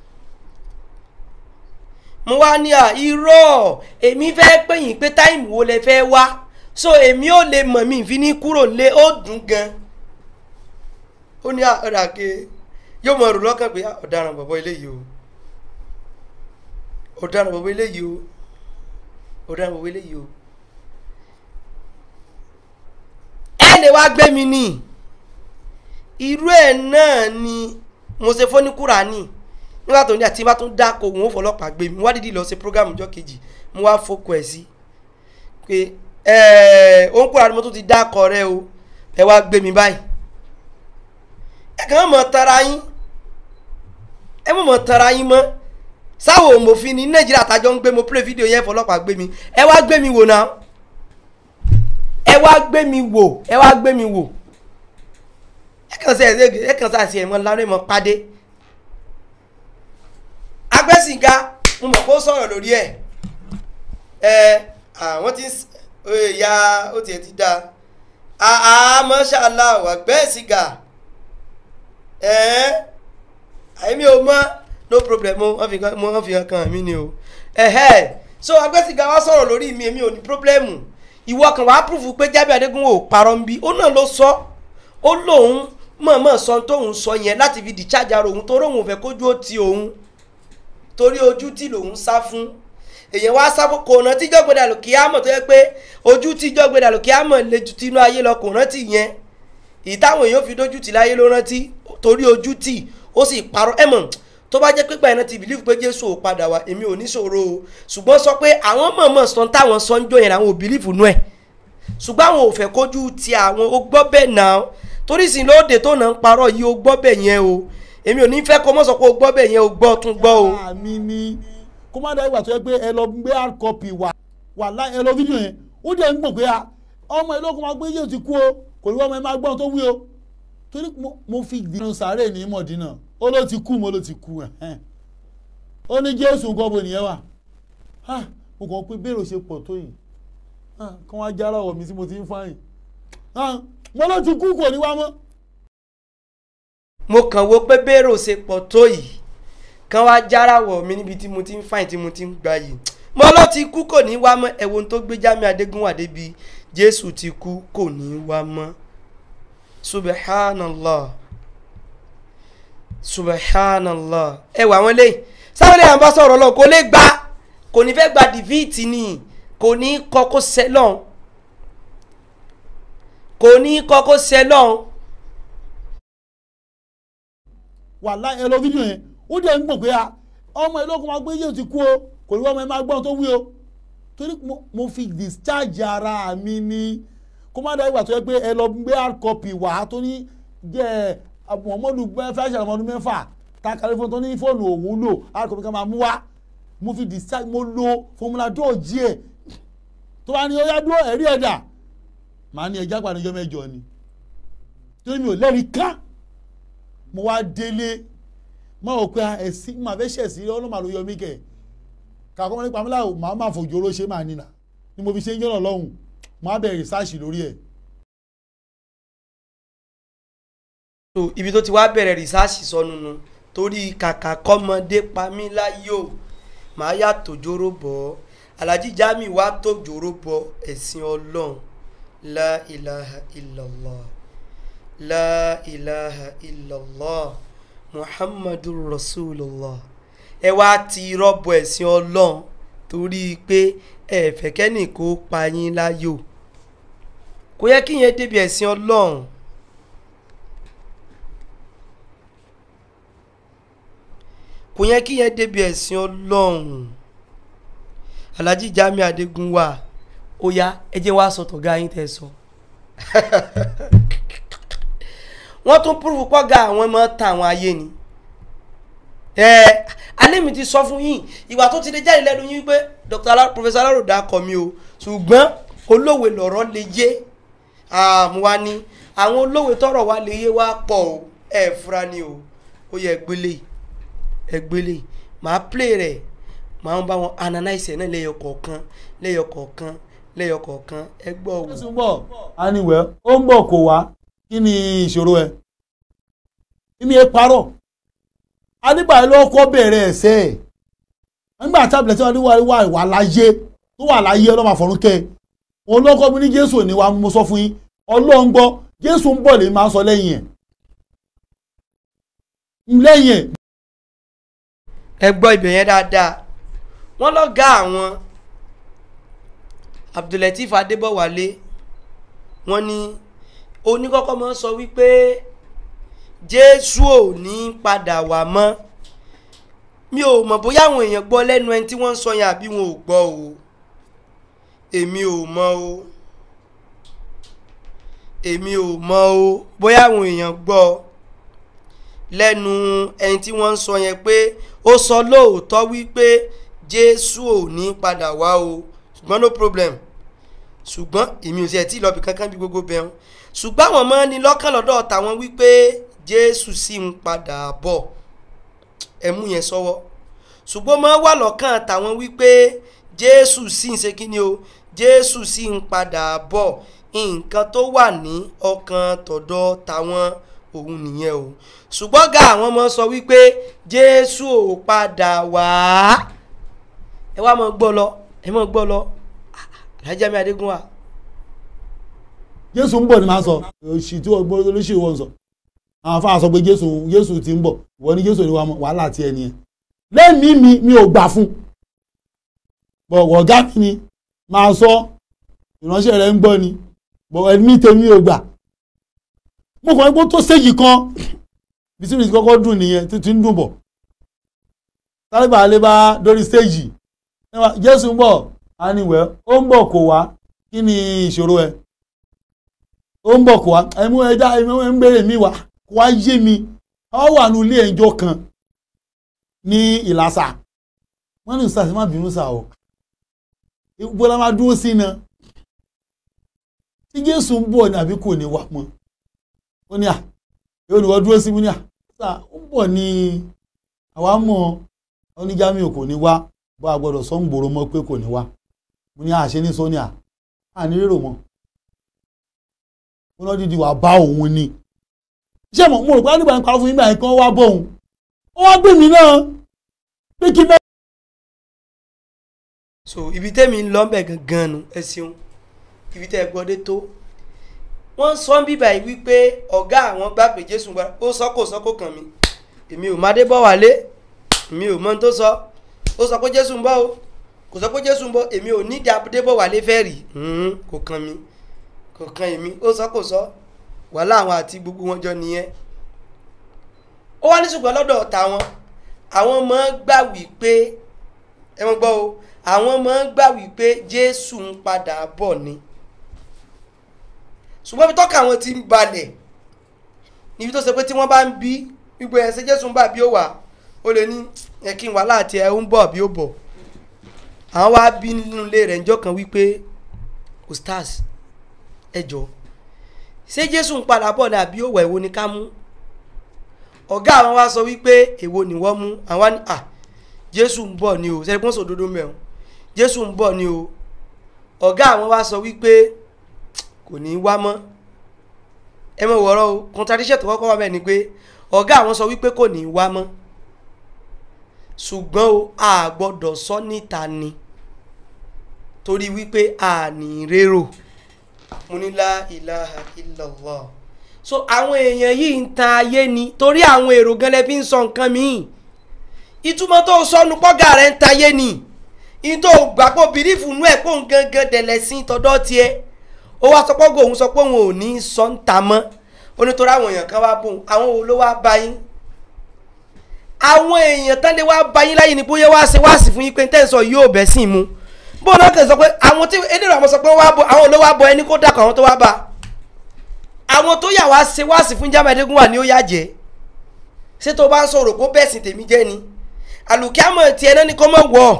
[SPEAKER 2] mo wá ní à irọ́ èmi fẹ́ pè yín pé táìmù wo lẹ fẹ́ wá so èmi ò lè mọ̀ mí fi ní kúrò lé ó dùn gan ó ní ọ̀dà ke yóò mọ̀ rò lọ́kàn pé ọ̀daràn bọ̀bọ̀ eléyìí o ọ̀daràn bọ̀bọ̀ eléyìí o ọ̀daràn bọ̀bọ̀ eléyìí o ẹ lè wá gbé mi ní irú ẹ̀ náà ni mo ṣe fọ́ ní kúránì nígbà tó ní àti bá tún dáko òun ó fọlọ́pàá gbé mi wá dídì lọ ṣe prógámù ọjọ́ kejì mo wá fọkọ ẹ̀ sí pé ẹ̀ẹ́ ó ń kúrò àdúgbò tó ti dákọ̀ rẹ o ẹ wá gbé mi báyìí ẹ kàn mọ̀ tara yín ẹ mọ̀ mọ̀ tara yín mọ́ sáwọn òmòfin ní nàìjíríà tájọ ń gbé mo play video yẹn fọlọ́pàá gbé mi ẹ wá gbé mi wò náà ẹ wá gbé mi wò ẹ wá gbé mi wò ẹ kàn sí ẹ ẹ kàn sí àti ẹ̀mọ́ lánàá ẹ̀mọ́ pàdé agbẹ́sìnga mo mọ̀ kó sọ̀rọ̀ lórí ẹ̀ ẹ àwọn tí ìyá ó tiẹ̀ ti dáa àá mọ́ṣáláà agbẹ́sìnga ẹ̀ àyèmí o mọ́ no problem mo wọ́n fi kan mo wọ́n fi kan kàn mí ni o ẹ̀hẹ́ so agbẹ́sìnga wá sọ̀rọ̀ lórí mi èmi ò ní pírọ́blẹ́mù ìwọ kan wàá púrúfù pé jábẹ́ adégún ò parọ́ ń bí ó náà ló sọ ó lóun mọ̀ọ́mọ̀ sọ tóun sọ yẹn láti fi dìchájà òun torí òun ò fẹ́ kójú ó ti òun torí ojú tí lòun sá fún èèyàn wá sá fún kò rántí jọ́gbẹ́dà lòkè àmọ̀ tó yẹ pé ojú tí jọ́gbẹ́dà lòkè àmọ̀ lè ju tinú ayé lọ kò rántí yẹn ìtàwọn èèyàn fi dójú tì láyé ló rántí torí ojú tì ó sì parọ́ ẹ̀mọ̀ tó bá jẹ́ pé gbà iná ti bìlífù pé jésù ò padà wá èmi ò ní ṣòro o ṣùgbọ́n sọ pé àwọn mọ̀ọ́mọ̀ sọ táwọn sọ ń jọ yẹn àwọn ò bìlífù nú ẹ̀ ṣùgbọ́n àwọn ò fẹ́ kójú ti àwọn ó gbọ́ bẹ́ẹ̀ náà torí sìn lóde tó náà ń parọ́ yìí ó gbọ́ bẹ́ẹ̀ yẹn o èmi ò ní fẹ́ kó mọ̀ sọ pé ó gbọ́ bẹ́ẹ̀ yẹn o gbọ́ tún gbọ́ o.
[SPEAKER 3] àmì ni kó má dá ìgbà tó yẹ pé ẹ lọ gbé hard copy wà wà láì ẹ lọ fídíò yẹn ó dẹ̀ ń gbọ̀n pé a ọmọ ìlú ọkọ̀ máa gbé yóò ti kú o kò ní wọ́n ọmọ ẹ máa gbọ́n tó wí o torí mo- mo fi dìnnà sàárè ní mọ̀dínà ó ló ti kú mo ló ti kú ẹ̀ ó ní jésù nǹkan bo nìyẹn wà Ah, mo kàn pé bẹ́ẹ̀rù ṣe pọ̀ tó yìí Ah, kí wọ́n á jára ọ̀wọ̀ mi tí mo ti ń fáyìn Ah, mo ló ti kú kò ní wá mọ́
[SPEAKER 2] mo kàn wo pé bẹ́ẹ̀rù ṣe pọ̀ tó yìí kán wá járawọ̀ mi níbi tí mo ti ń fàìn tí mo ti ń gba yìí mo ló ti kú kò ní wá mọ́ ẹ̀wọ̀n tó gbé jámi adégúnwà débi jésù ti kú kò ní wá mọ́ subhanallah subhanallah ẹ wà wọn lé sáwọn lè bá sọ̀rọ̀ lọ kò lè gba kò ní fẹ́ gba dìvíìtì ni kò ní kọ́ kó sẹ́lọ̀n kò ní kọ́ kó sẹ́lọ̀n.
[SPEAKER 3] wà láì ẹ lọ fídíò yẹn ó dẹ̀ ń gbọ̀n pé a ọmọ ìlú ọkọ̀ máa gbé yóò ti kú o kò ní wọ́n ọmọ ẹ máa gbọ́n tó wí o torí mo- mo fi discharge ara mi ni kó má dá ìgbà tó yẹ pé ẹ lọ gbé hard copy wá tó ní jẹ́ muhammadu fẹ́ṣẹ̀ ọmọdún mẹ́fà ta kàrí fún tó ní fóònù òun lò hard copy kan máa mú wá mo fi discharge mo lo formula dọ́ọ̀jì ẹ̀ tó bá ní ó yá dúró ẹ̀rí ẹ̀dà màá ní ẹja pàdéjọ́ mẹ́jọ ni torí mi ò lẹ́rìí ká mo wá délé mo rò pé ẹ̀sìn máa fẹ́ ṣẹ̀ sí ọlọ́mà ló yọ mí kẹ̀ kàkọ́ mọ́ nípa mílíọ̀nù màá máa fòjò oró ṣe máa nínà ni mo fi ṣe ń jọ́nà lọ́hùn mo á bẹ̀rẹ̀ rìsáàṣì lórí ẹ̀.
[SPEAKER 2] so ibi tó ti wá bẹ̀rẹ̀ rìsáàsì sọnù nu torí kàkà kọ́mọdé pa mí láyò màá yà tòjóró bọ̀ ọ́ alhaji jami wá tòjóró bọ ẹ̀sìn ọlọ́run la ilaha illallah la ilaha illallah muhammadu rasulullah ẹ wá ti rọ́bọ ẹ̀sìn ọlọ́run torí pé ẹ fẹ́ kẹ́nì kó pa yín láyò kò yẹ kí yẹn débi ẹ̀sìn ọlọ́run. kò yẹ kí yẹn débi ẹ̀sìn ọlọ́run alhaji jami adegun wa ó yá ẹ jẹ́ wá sọ tọ̀gá yín tẹ̀ sọ. wọ́n tún púrúfù pọ́gà àwọn ọmọ ta àwọn ayé ni. ẹ alẹ́ mi ti sọ fún yín ìwà tó ti lè jáde lẹ́nu yín pé dr Alaro- professor alaro dà kọ́ mi o ṣùgbọ́n olówe lọ̀rọ̀ lè yé àmúwa ni àwọn olówe tọrọ wa lè yé wa pọ̀ o ẹ fura ni o ó yẹ gbélé yìí ẹgbẹ́lẹ̀ màá play rẹ̀ màá bá wọn analyse ẹ̀ náà lẹ́yọ kọ̀ọ̀kan lẹ́yọ kọ̀ọ̀kan lẹ́yọ kọ̀ọ̀kan ẹ gbọ́ wò.
[SPEAKER 3] jésù ń bọ̀ aniwẹ̀ ó ń bọ̀ kó wá kí ni ìṣòro ẹ̀ ìmí ẹ parọ́ adébáyé ló kọ́ bẹ̀rẹ̀ ẹ̀sẹ̀ ẹ̀ nígbà tábìlẹ̀ tí wọ́n ní wà wà láyé tó wà láyé ọlọ́mọ àfọ̀rúnkẹ́ òun ló kọ́ mi ní jésù ní wa mo sọ fún yín ọlọ́run gbọ́ jésù ń bọ̀ lè máa sọ lẹ́yìn ẹ̀ lẹ́yìn ẹ̀
[SPEAKER 2] ẹ gbọ́ ibẹ̀ yẹn dáadáa wọ́n lọ́gá àwọn abdulateef adébọ̀wálé wọ́n ní oníkọ́kọ́ mọ́ sọ wípé jésù ò ní padà wá mọ́ mi ò mọ̀ bóyá àwọn èèyàn gbọ́ lẹ́nu ẹni tí wọ́n ń sọ yẹn àbí wọn ò gbọ́ o èmi ò mọ o èmi ò mọ o bóyá àwọn èèyàn gbọ́ lẹ́nu ẹni tí wọ́n ń sọ yẹn pé ó sọ lóòótọ́ wípé jésù ò ní padà wá o ṣùgbọ́n no problem ṣùgbọ́n èmi ò tiẹ̀ tí ì lọ́ọ́ bí kankan bí gbogbo bẹ́ẹ̀ hàn ṣùgbọ́n àwọn ọmọ ní lọ́kàn lọ́dọ̀ tàwọn wípé jésù sì ń padà bọ̀ ẹ̀mú yẹn sọ́wọ́ ṣùgbọ́n máa wà lọ́kàn tàwọn wípé jésù sì ń ṣe kíni o jésù sì ń padà bọ̀ nǹkan tó wà ní ọkàn tọ̀dọ̀ tàwọn òun nìyẹn o ṣùgbọ́n ga àwọn ọmọ sọ wípé jésù ò padà wá ẹ wá mọ gbọ́ lọ ẹ mọ gbọ́ lọ alájà mi adégún wa
[SPEAKER 3] jésù ń bọ̀ ni máa sọ òṣì tí wọ́n gbọ́ olóṣèlú wọn sọ àwọn afáà sọ pé jésù jésù ti ń bọ̀ ìwọ ní jésù ni wàá mọ̀ wàhálà ti ẹni yẹn lẹ́mìí mi mi ò gbà fún bọ̀ ọ̀gá mi ni máa sọ ìránṣẹ́ rẹ̀ ń gbọ́ ni bọ̀ ẹ̀mí tèmi ò gbà mo kàn ń gbọ́ tó séjì kan bísímì ti kọ́kọ́ dùn nìyẹn títí ń dùn bọ̀ tálíbà alẹ́ bá dórí stéèjì jésù ń bọ̀ á ní wẹ́ ó ń bọ̀ kò wá kí ni ìṣòro ẹ̀ ó ń bọ̀ kò wá ẹ̀mú ẹja ẹ̀mú ẹ̀ ń bèrè mi wá kò wá yé mi ọ wà ní ilé ẹjọ́ kan ní ìlàsà wọ́n ní sàṣẹ má bínú sà o ìgbó la máa dúró sí náà tí jésù ń bọ̀ ní àbí kò ní wá mọ́ ó ní à yóò ní wọ́n dúró sí mi ní à sà ó ń bọ̀ ní àwa mọ̀ oníjàmí kò ní wá bá a gbọ́dọ̀ sọ ń gbòòrò mọ́ pé kò ní wá mo ní àṣẹ ní sọ́ni à à ní rérò mọ́ ó náà dídì wà bá òun ni ṣé mo mo rò pé nígbà nípa fún yín báyìí kan wá bọ̀ òun ó wá gbé mi náà pé kí náà.
[SPEAKER 2] so ibi tẹ́mi ń lọ bẹ̀ gangan nu ẹ ṣeun ibi tẹ́ ẹ gbọ́ dé tó wọ́n sọ ń bíbà yìí wípé ọ̀gá àwọn gbà pé jésù gbà ó sọ kò sọ kò kàn mí èmi ò má dé bọ̀ wálé èmi ò mọ ohun tó sọ ó sọ pé jésù ń bọ̀ o kò sọ pé jésù ń bọ̀ èmi ò ní dé bọ̀ wálé fẹ́ rí kò kàn mí kò kàn èmi ó sọ kò sọ wàhálà àwọn àti gbogbo wọn jọ nìyẹn ó wá ní ṣùgbọ́n lọ́dọ̀ tàwọn àwọn máa ń gbà wípé ẹ mọ̀ gbọ́ o àwọn máa ń gbà wípé jésù ń padà bọ̀ ni ṣùgbọ́n ibi tọ́ka àwọn ti ń balẹ̀ níbi tó ṣe pé tí wọ́n bá ń bí gbogbo ẹ̀ ṣe jésù ń bà bí ó wà ó lè ní ẹ kí n wà láti ẹ ń bọ̀ bí ó bọ̀ àwọn wá bí nínú ilé rẹ̀ ńjọ́ kan wípé ostars ẹ jọ ṣé jésù ń padà bọ̀ ní àbí ó wà èwo ni ká mú ọ̀gá àwọn wá sọ wípé èwo ni wọ́n mú àwọn ní à jésù ń bọ̀ ni o ṣe é pọ́n sòdodo mẹ́rin jésù ń bọ̀ ni o ọ̀gá àwọn wá sọ wípé kò ní í wá mọ́ ẹ mọ̀ wọ̀rọ̀ o contradiction tó kọ́kọ́ wà bẹ́ẹ̀ ni pé ọ̀gá àwọn sọ wípé kò ní í wá mọ́ ṣùgbọ́n o a gbọ́dọ̀ sọ níta ni torí wípé a ní rérò mo ní la ilaha illallah so àwọn èèyàn yìí ń tan ayé ni torí àwọn èrò gan lẹ fi ń sọ nǹkan míì ìtumọ̀ tó sọnù pọ́gà rẹ̀ ń tan ayé ni ìtò gbàgbọ́ bìrìfù nú ẹ̀ pọ̀ ń gangan dẹ̀lẹ̀ sí tọdọ́ tiẹ̀ ó wá sọ pọ́gò òun sọ pé òun ò ní sọ ń ta mọ́ ó ní torí àwọn èèyàn kan wá bóun àwọn wo ló wá bá yín àwọn èèyàn tán lè wá bá yín láyé ni bóyá wá ṣe wá sí fún yín pé tẹ́ ń sọ yóò bẹ́ sí mu bó náà kàn sọ pé àwọn tí eléyìí àwọn sọ pé wá bọ àwọn ló wá bọ ẹni kó dàkọ̀ àwọn tó wá bá àwọn tó yà wá ṣe wá sí fún jámẹ́dégún wà ní ó yá jẹ́ ṣé tó bá ń sọ̀rọ̀ kó bẹ́ẹ̀ sì tèmi jẹ́ ni àlùkìámọ̀ tiẹ̀ náà ni kó mọ̀ wọ̀ ọ́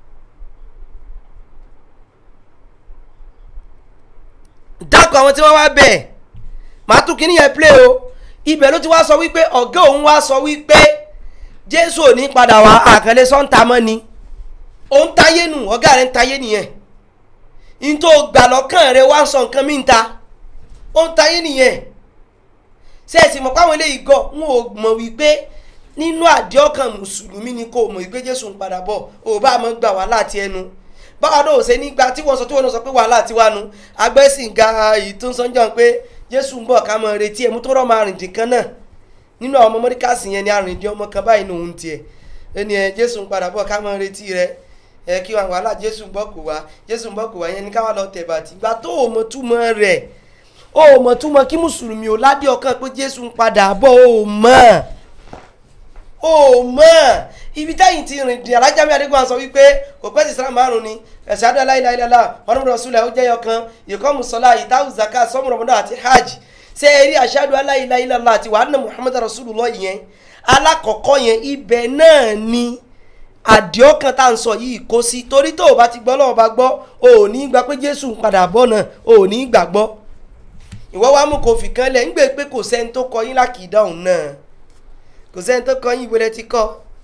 [SPEAKER 2] dákọ̀ àwọn tí wọ́n wá bẹ̀ màá tún kíní yẹn play o ibẹ̀ ló ti wá sọ wípé ọ̀gá òun wá sọ wípé jésù ò ní padà wá àkànlé sọ́ńtà mọ́ ni òun táyé nù ọ̀gá rẹ̀ ń táyé nìyẹn n tó gbà lọ́kàn rẹ̀ wá ń sọ nǹkan mí ń ta òun táyé nìyẹn sẹ́ẹ̀sì mọ̀ páwọn eléyìí gọ̀ ń ò mọ̀ wípé nínú àdéhọ́kàn mùsùlùmí ni kò mọ̀ wípé jésù ń padà bọ̀ ò bá mọ̀ gbà wá láti ẹnu báwa náà ò ṣe nígbà tí wọ́n sọ tí wọ́n náà sọ pé wàhálà ti wá nu agbẹ́sìn ga èyí tó ń sọ́njọ́ pé jésù ń bọ̀ ká mọ̀ retí ẹ̀ mú tó rọ̀ máa rìn dín kan náà nínú àwọn ọmọ mọ́ríkàsì yẹn ni arìndín ọmọ kan báyìí nòun tiẹ̀ ẹni ẹ jésù ń padà bọ̀ ká mọ̀ retí rẹ ẹ kí wọn wàhálà jésù ń bọ̀ kò wá jésù ń bọ̀ kò wá yẹn ni káwa lọ tẹ̀ bàtì ìgbà tó o mọ̀ túmọ̀ rẹ̀ o mọ̀ túmọ̀ kí mùsùlùmí ò ládé ọkàn pé jésù ń padà bọ̀ o mọ̀ o mọ̀ ibi táyìn ti rìn di alájàmí adégbòn sọ wípé kò pẹ́ sí islam márùn ni ẹ̀sẹ̀ adó aláìláìlá ọ̀nàmọ̀dọ̀ rasulẹ̀ ó jẹ́yọ kan ìkọ́mù sọlá ìdáhùn zaka sọmọrọmọdọ̀ àti hajj ṣé ẹ rí aṣáájú aláìláìlá àti wàhánà muhammad rasulullah yẹn alákọ̀ọ́kọ́ yẹn ibẹ̀ náà ni àdìọ́kan tá à ń sọ yìí kó sí torí tó o bá ti gbọ́ lọ́wọ́ bá gbọ́ o ò ní gbà pé jésù ń padà bọ̀ náà o ò ní gbàgbọ́ ìwọ wa mú kó fi kan lẹ̀ ń gbé pé kò sẹ́ni tó kọ yín lákìdá òun náà kò sẹ́ni tó kọ yín ibo lẹ ti kọ́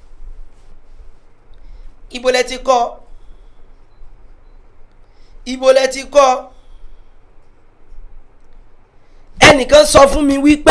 [SPEAKER 2] ibo lẹ ti kọ́ ibo lẹ ti kọ́ ẹnìkan sọ fún mi wípé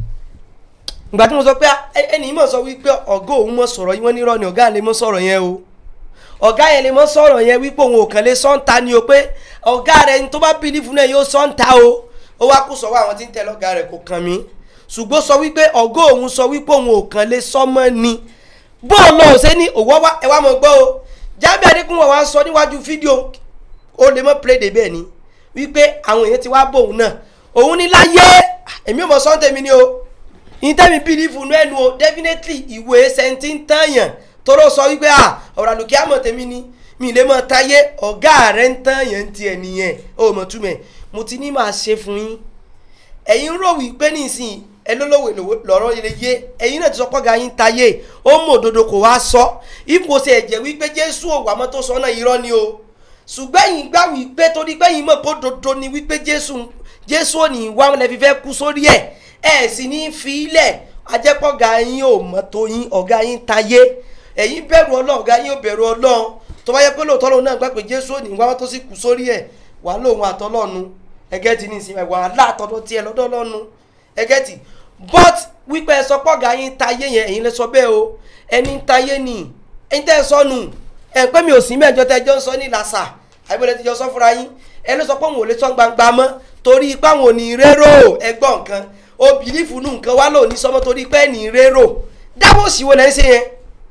[SPEAKER 2] ìgbà tí mo sọ pé ẹnì mọ̀ sọ wípé ọ̀gá òun mọ̀ sọ̀rọ̀ yín wọ́n ní irọ́ ni ọ̀gá lè mọ̀ sọ̀rọ̀ yẹn o ọ̀gá yẹn lè mọ̀ sọ̀rọ̀ yẹn wípé òun ò kàn lè sọ́ǹta ni o pé ọ̀gá rẹ̀ ní tó bá bìlífù náà yóò sọ́ǹta o ó wá kó sọ́wọ́ àwọn tí ń tẹ̀lé ọ̀gá rẹ̀ kò kàn mí ṣùgbọ́n sọ wípé ọ̀gá òun sọ wípé òun ò kàn lè sọ́mọ́ ni bọ́ọ̀lù ọ̀sẹ̀ ní òwò wá ẹ wá mọ̀ gbọ́ o jábẹ́ adékúnwọ̀ wá sọ níwájú fídíò ó lè mọ̀ play dé bẹ́ẹ̀ ni wípé àwọn èèyàn ti wá bọ̀ òun náà òun ní láyé èmi ò mọ̀ sọ́ńtẹ̀ ni o ìtẹ́mi bílífù nú ẹnu o definitely ìwé sẹ́ńtì ń tàyàn tóró sọ wípé à ọ̀rọ̀ àlùkí àmọ̀ tèmi ni mi lè mọ̀ táyé ọ̀gá rẹ̀ ń tàyàn tiẹ̀ nìyẹn ó mọ̀ túmẹ̀ mo ti ní máa ṣe fún yín ẹ̀yin rò wípé nísìnyí ẹ lólówó lọ́rọ́ ilé yé ẹ̀yin náà ti sọ pọ́gà yín táyé ó mọ̀ òdodo kò wá sọ ipò ṣe ẹ̀jẹ̀ wípé jésù òwò àmọ́ tó sọ náà irọ́ ni o ṣùgbọ́n ẹ̀yin gbà wípé torí pé ẹ̀yin mọ̀ kó dodo ni wípé jésù jésù ò ní wá lẹ́fi fẹ́ kú sórí ẹ̀ ẹ sì ní fi ilẹ̀ ajẹ́pọ̀gà yín ò mọ̀ tó yín ọ̀gá yín tayé ẹ̀yin bẹ̀rù ọlọ́run ọ̀gá yín ò bẹ̀rù ọlọ́run tó bá yẹ pé lóòótọ́ lòun náà gbà pé jésù ò ní wá tó sì kú sórí ẹ̀ wà lóhun àtọ́lọ́nu ẹgẹ́ ti ní ìsinmi wà látọ̀dọ̀ tiẹ̀ lọ́dọ̀ lọ́nu ẹgẹ́ ti but wípé ẹ sọ pọ̀gà yín tayé yẹn ẹ̀yin lè sọ bẹ́ẹ̀ o ẹni tayé ni ẹ̀yin tẹ́ ẹ sọnù ẹ̀ pé mi ò sí mẹ́jọ tẹ́ ẹjọ́ ń sọ ní làṣà àbíbọ̀lẹ̀ ti jọ sọ fúnra yín ẹ ló sọ pé òun ò lè sọ gbangba mọ́ torí ipá wọn ò ní rérò ẹgbọ́n nǹkan o bìlífù nù nǹkan wá lò ní sọmọ torí pé ní rérò dábòsì wo lẹ́ ń ṣe yẹn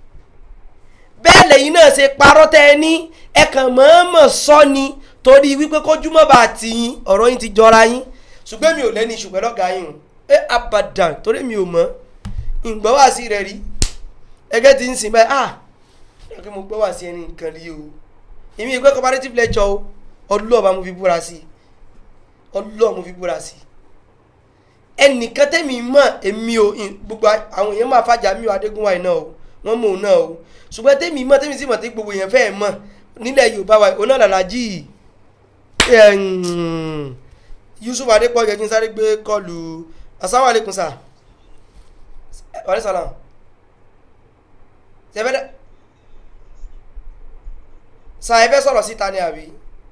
[SPEAKER 2] bẹ́ẹ̀ lẹ́yìn náà ṣe parọ́ tẹ́ ẹ ní ẹ kàn mọ̀ọ́mọ̀ sọ ni torí wípé kójúmọ́ bá ti yín ọ̀rọ̀ yín ti jọra yín ṣùgbọ́n mi ò lẹ́ni ṣùgbọ́n lọ́gà yín o ẹ abadan torí mi ò mọ̀ ìgbọ́ wá sí rẹ̀ rí ẹgẹ́ ti ń sìn báyìí ah ẹgbẹ́ mo gbọ́ wá sí ẹni nǹkan rí o èmi ìgbẹ́ comparative lecture o ọlọ́ọ̀bá mo fi búra sí ọlọ́ọ̀ mo fi búra sí ẹnìkan tẹ́mi mọ̀ èmi o gbogbo àwọn èèyàn máa fàjà mi ò adégúnwá iná o wọ́n mọ̀ òun náà o ṣùgbọ́n tẹ́mi mọ̀ tẹ́mi sì mọ̀ tí gbogbo èèyàn fẹ́ẹ̀ mọ̀ nílẹ̀ yorùbá wa òun náà làlájì yusuf adépọ̀jọ́ kí n sáré gbé kọlù asáwàlẹ́kùn sà wàlẹ́ sàlám ṣẹfẹ́ sà ẹ fẹ́ sọ̀rọ̀ síta ni àbí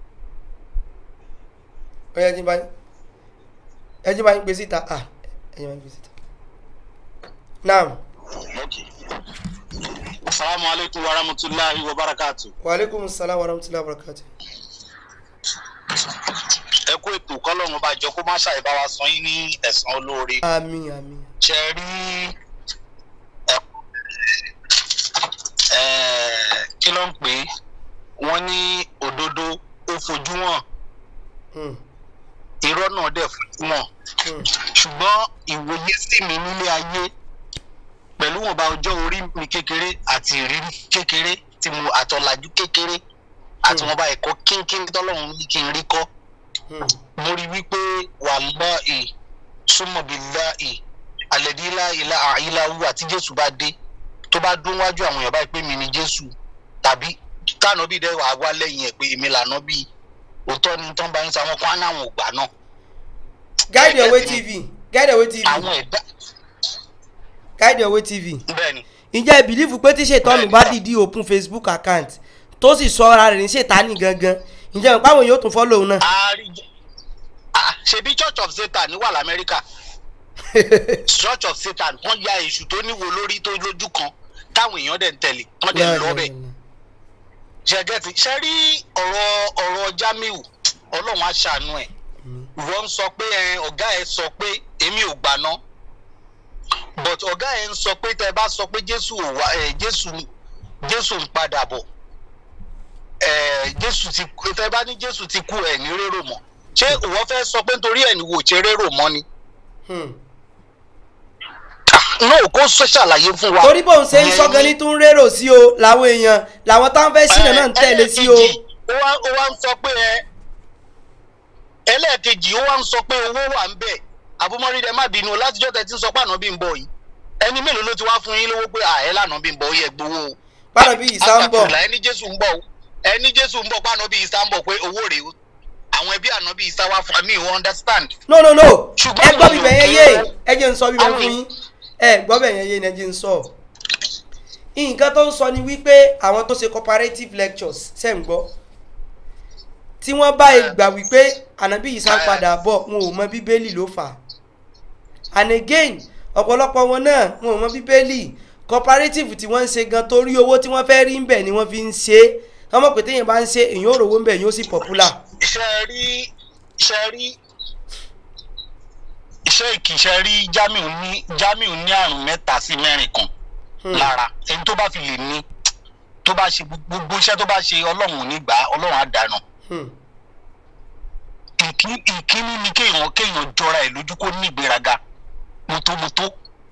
[SPEAKER 2] ọ̀yẹ́ ẹ̀jìn báyìí ẹ̀jìn báyìí gbé síta ah ẹ̀jìn báyìí gbé síta naam
[SPEAKER 4] asalaamu aleykum wa rahmatulahi wa barakatu.
[SPEAKER 2] wa aleykum salaam wa rahmatulahi wa barakatu.
[SPEAKER 4] ẹ kú ètò kọlọ́run bá jọ kó má ṣàì bá wa san yín ní ẹ̀san olóore.
[SPEAKER 2] àmín àmín.
[SPEAKER 4] ṣe rí kí ló ń pè é wọ́n ní òdodo ó fojú hàn
[SPEAKER 2] Hmm,
[SPEAKER 4] irọ́ náà dẹ̀ fojú hàn
[SPEAKER 2] hmm,
[SPEAKER 4] ṣùgbọ́n ìwòye sí mi nílé ayé pẹ̀lú wọn bá ọjọ́ orí mi kékeré àti ìrírí kékeré tí mo àtọ̀làjú kékeré àti wọn bá ẹ̀kọ́ kínkín tọ́lọ́run ní kí n rí kọ́
[SPEAKER 2] hmm.
[SPEAKER 4] mo rí wípé wàláì súnmọ̀bíláì àlẹ́dílá ìlà àìláwù àti jésù bá dé tó bá dún wájú àwọn èèyàn báyìí pé mi ni jésù tàbí káànà bíi dẹ́wà wá lẹ́yìn ẹ̀ pé èmi lànà bíi òótọ́ ni tán bá ń sa wọn kó àná àwọn ògbà náà
[SPEAKER 2] guide your way tv guide your way tv
[SPEAKER 4] àwọn ẹ̀dá
[SPEAKER 2] guide your way tv
[SPEAKER 4] bẹ́ẹ̀ ni
[SPEAKER 2] ǹjẹ́ ẹ bìlífù pé tí ṣètọ́nù bá dìdí open facebook account tó sì sọ ara rẹ̀ ní ṣètánì gangan ǹjẹ́ ìpá àwọn yóò tún fọ́lọ̀ òun náà.
[SPEAKER 4] àárí Ah, ṣebí church of satan wà lamẹ́ríkà church of satan wọ́n ya èṣù tó níwo lórí tó lójú kan táwọn èèyàn dẹ̀ ń tẹ̀lé wọ́n dẹ̀ ń lọ bẹ́ẹ̀ ṣẹgẹtì ṣe rí ọ̀rọ̀ ọ̀rọ̀ jamiu ọlọ́run á ṣàánú ẹ̀ ìwọ ń sọ pé ẹ, ọ̀gá ẹ sọ pé èmi ò gbà ná but ọ̀gá ẹ ń sọ pé tẹ bá sọ pé jésù ò wá ẹ, jésù jésù ń padà bọ̀ ẹ, jésù ti kú tẹ bá ní jésù ti kú ẹ ní rérò mọ́ ṣé ìwọ fẹ́ sọ pé nítorí ẹ̀ ní wò ṣe rérò mọ́ ni
[SPEAKER 2] Hmm.
[SPEAKER 4] no kó sọ ṣàlàyé fún wa.
[SPEAKER 2] torí bóun ṣe ń sọ
[SPEAKER 4] Ìyẹn
[SPEAKER 2] gan
[SPEAKER 4] ni-
[SPEAKER 2] ní tún rérò sí o làwọn èèyàn làwọn táwọn fẹ́ sínú náà ń tẹ̀lé sí o.
[SPEAKER 4] ẹlẹ́ẹ̀kejì, ó wá ó wá ń sọ pé ẹ ẹlẹ́ẹ̀kejì ó wá ń sọ pé owó wà ń bẹ̀ àbúmọ́rídẹ má bínú o, látijọ́ tẹ̀ tí ń sọ pé àná bí ń bọ̀ yìí ẹni mélòó ló ti wá fún yín lówó pé àẹ́ lànà bí ń bọ̀ ó yẹ gbowó o.
[SPEAKER 2] bára bí ìsá ń bọ̀
[SPEAKER 4] Àtàkùnlá ẹni jésù ń bọ̀ o ẹni jésù ń bọ̀ pé àná bí ìsá ń bọ̀ pé owó rèé o àwọn ẹbí àná bí ìsá wá fún mi ò understand.
[SPEAKER 2] no no no
[SPEAKER 4] Ṣùgbọ́n
[SPEAKER 2] ẹ gbọ́
[SPEAKER 4] àwọn
[SPEAKER 2] bíbẹ̀
[SPEAKER 4] èèyàn
[SPEAKER 2] yẹn yé
[SPEAKER 4] kì í-
[SPEAKER 2] ẹ jẹ́ ń sọ bíbẹ̀
[SPEAKER 4] àwọn
[SPEAKER 2] fún yín ẹ gbọ́ bẹ̀ yẹn yé ni ẹ jẹ́ ń sọ. nǹkan tó ń sọ ni wípé àwọn tó ṣe cooperative lectures ṣe ń gbọ́ tí wọ́n bá
[SPEAKER 4] Yeah.
[SPEAKER 2] gbà wípé ànábì yìí sá
[SPEAKER 4] Yeah.
[SPEAKER 2] padà bọ̀ wọn ò mọ bíbélì ló fà á and again ọ̀pọ̀lọpọ̀ wọn náà wọn ò mọ bíbélì cooperative tí wọ́n ń ṣe gan torí owó tí wọ́n fẹ́ rí ń bẹ̀ ni wọ́n fi ń ṣe é wọ́n mọ̀ pé téèyàn bá ń ṣe èèyàn ò rówó ń bẹ̀ èèyàn ó sì popular.
[SPEAKER 4] iṣẹ́ rí iṣẹ́ rí iṣẹ́ ìkì iṣẹ́ rí Jamiu ní Jamiu ní àrùn mẹ́ta sí mẹ́rin kan
[SPEAKER 2] Hmm.
[SPEAKER 4] lára ẹni tó bá fi lè ní tó bá ṣe gbogbo iṣẹ́ tó bá ṣe ọlọ́run ò ní gbà á ọlọ́run á dànù
[SPEAKER 2] Hmm.
[SPEAKER 4] ìkí- ìkíní ni kéèyàn kéèyàn jọra ẹ̀ lójú kó ní ìgbéraga mọ́tómọ́tó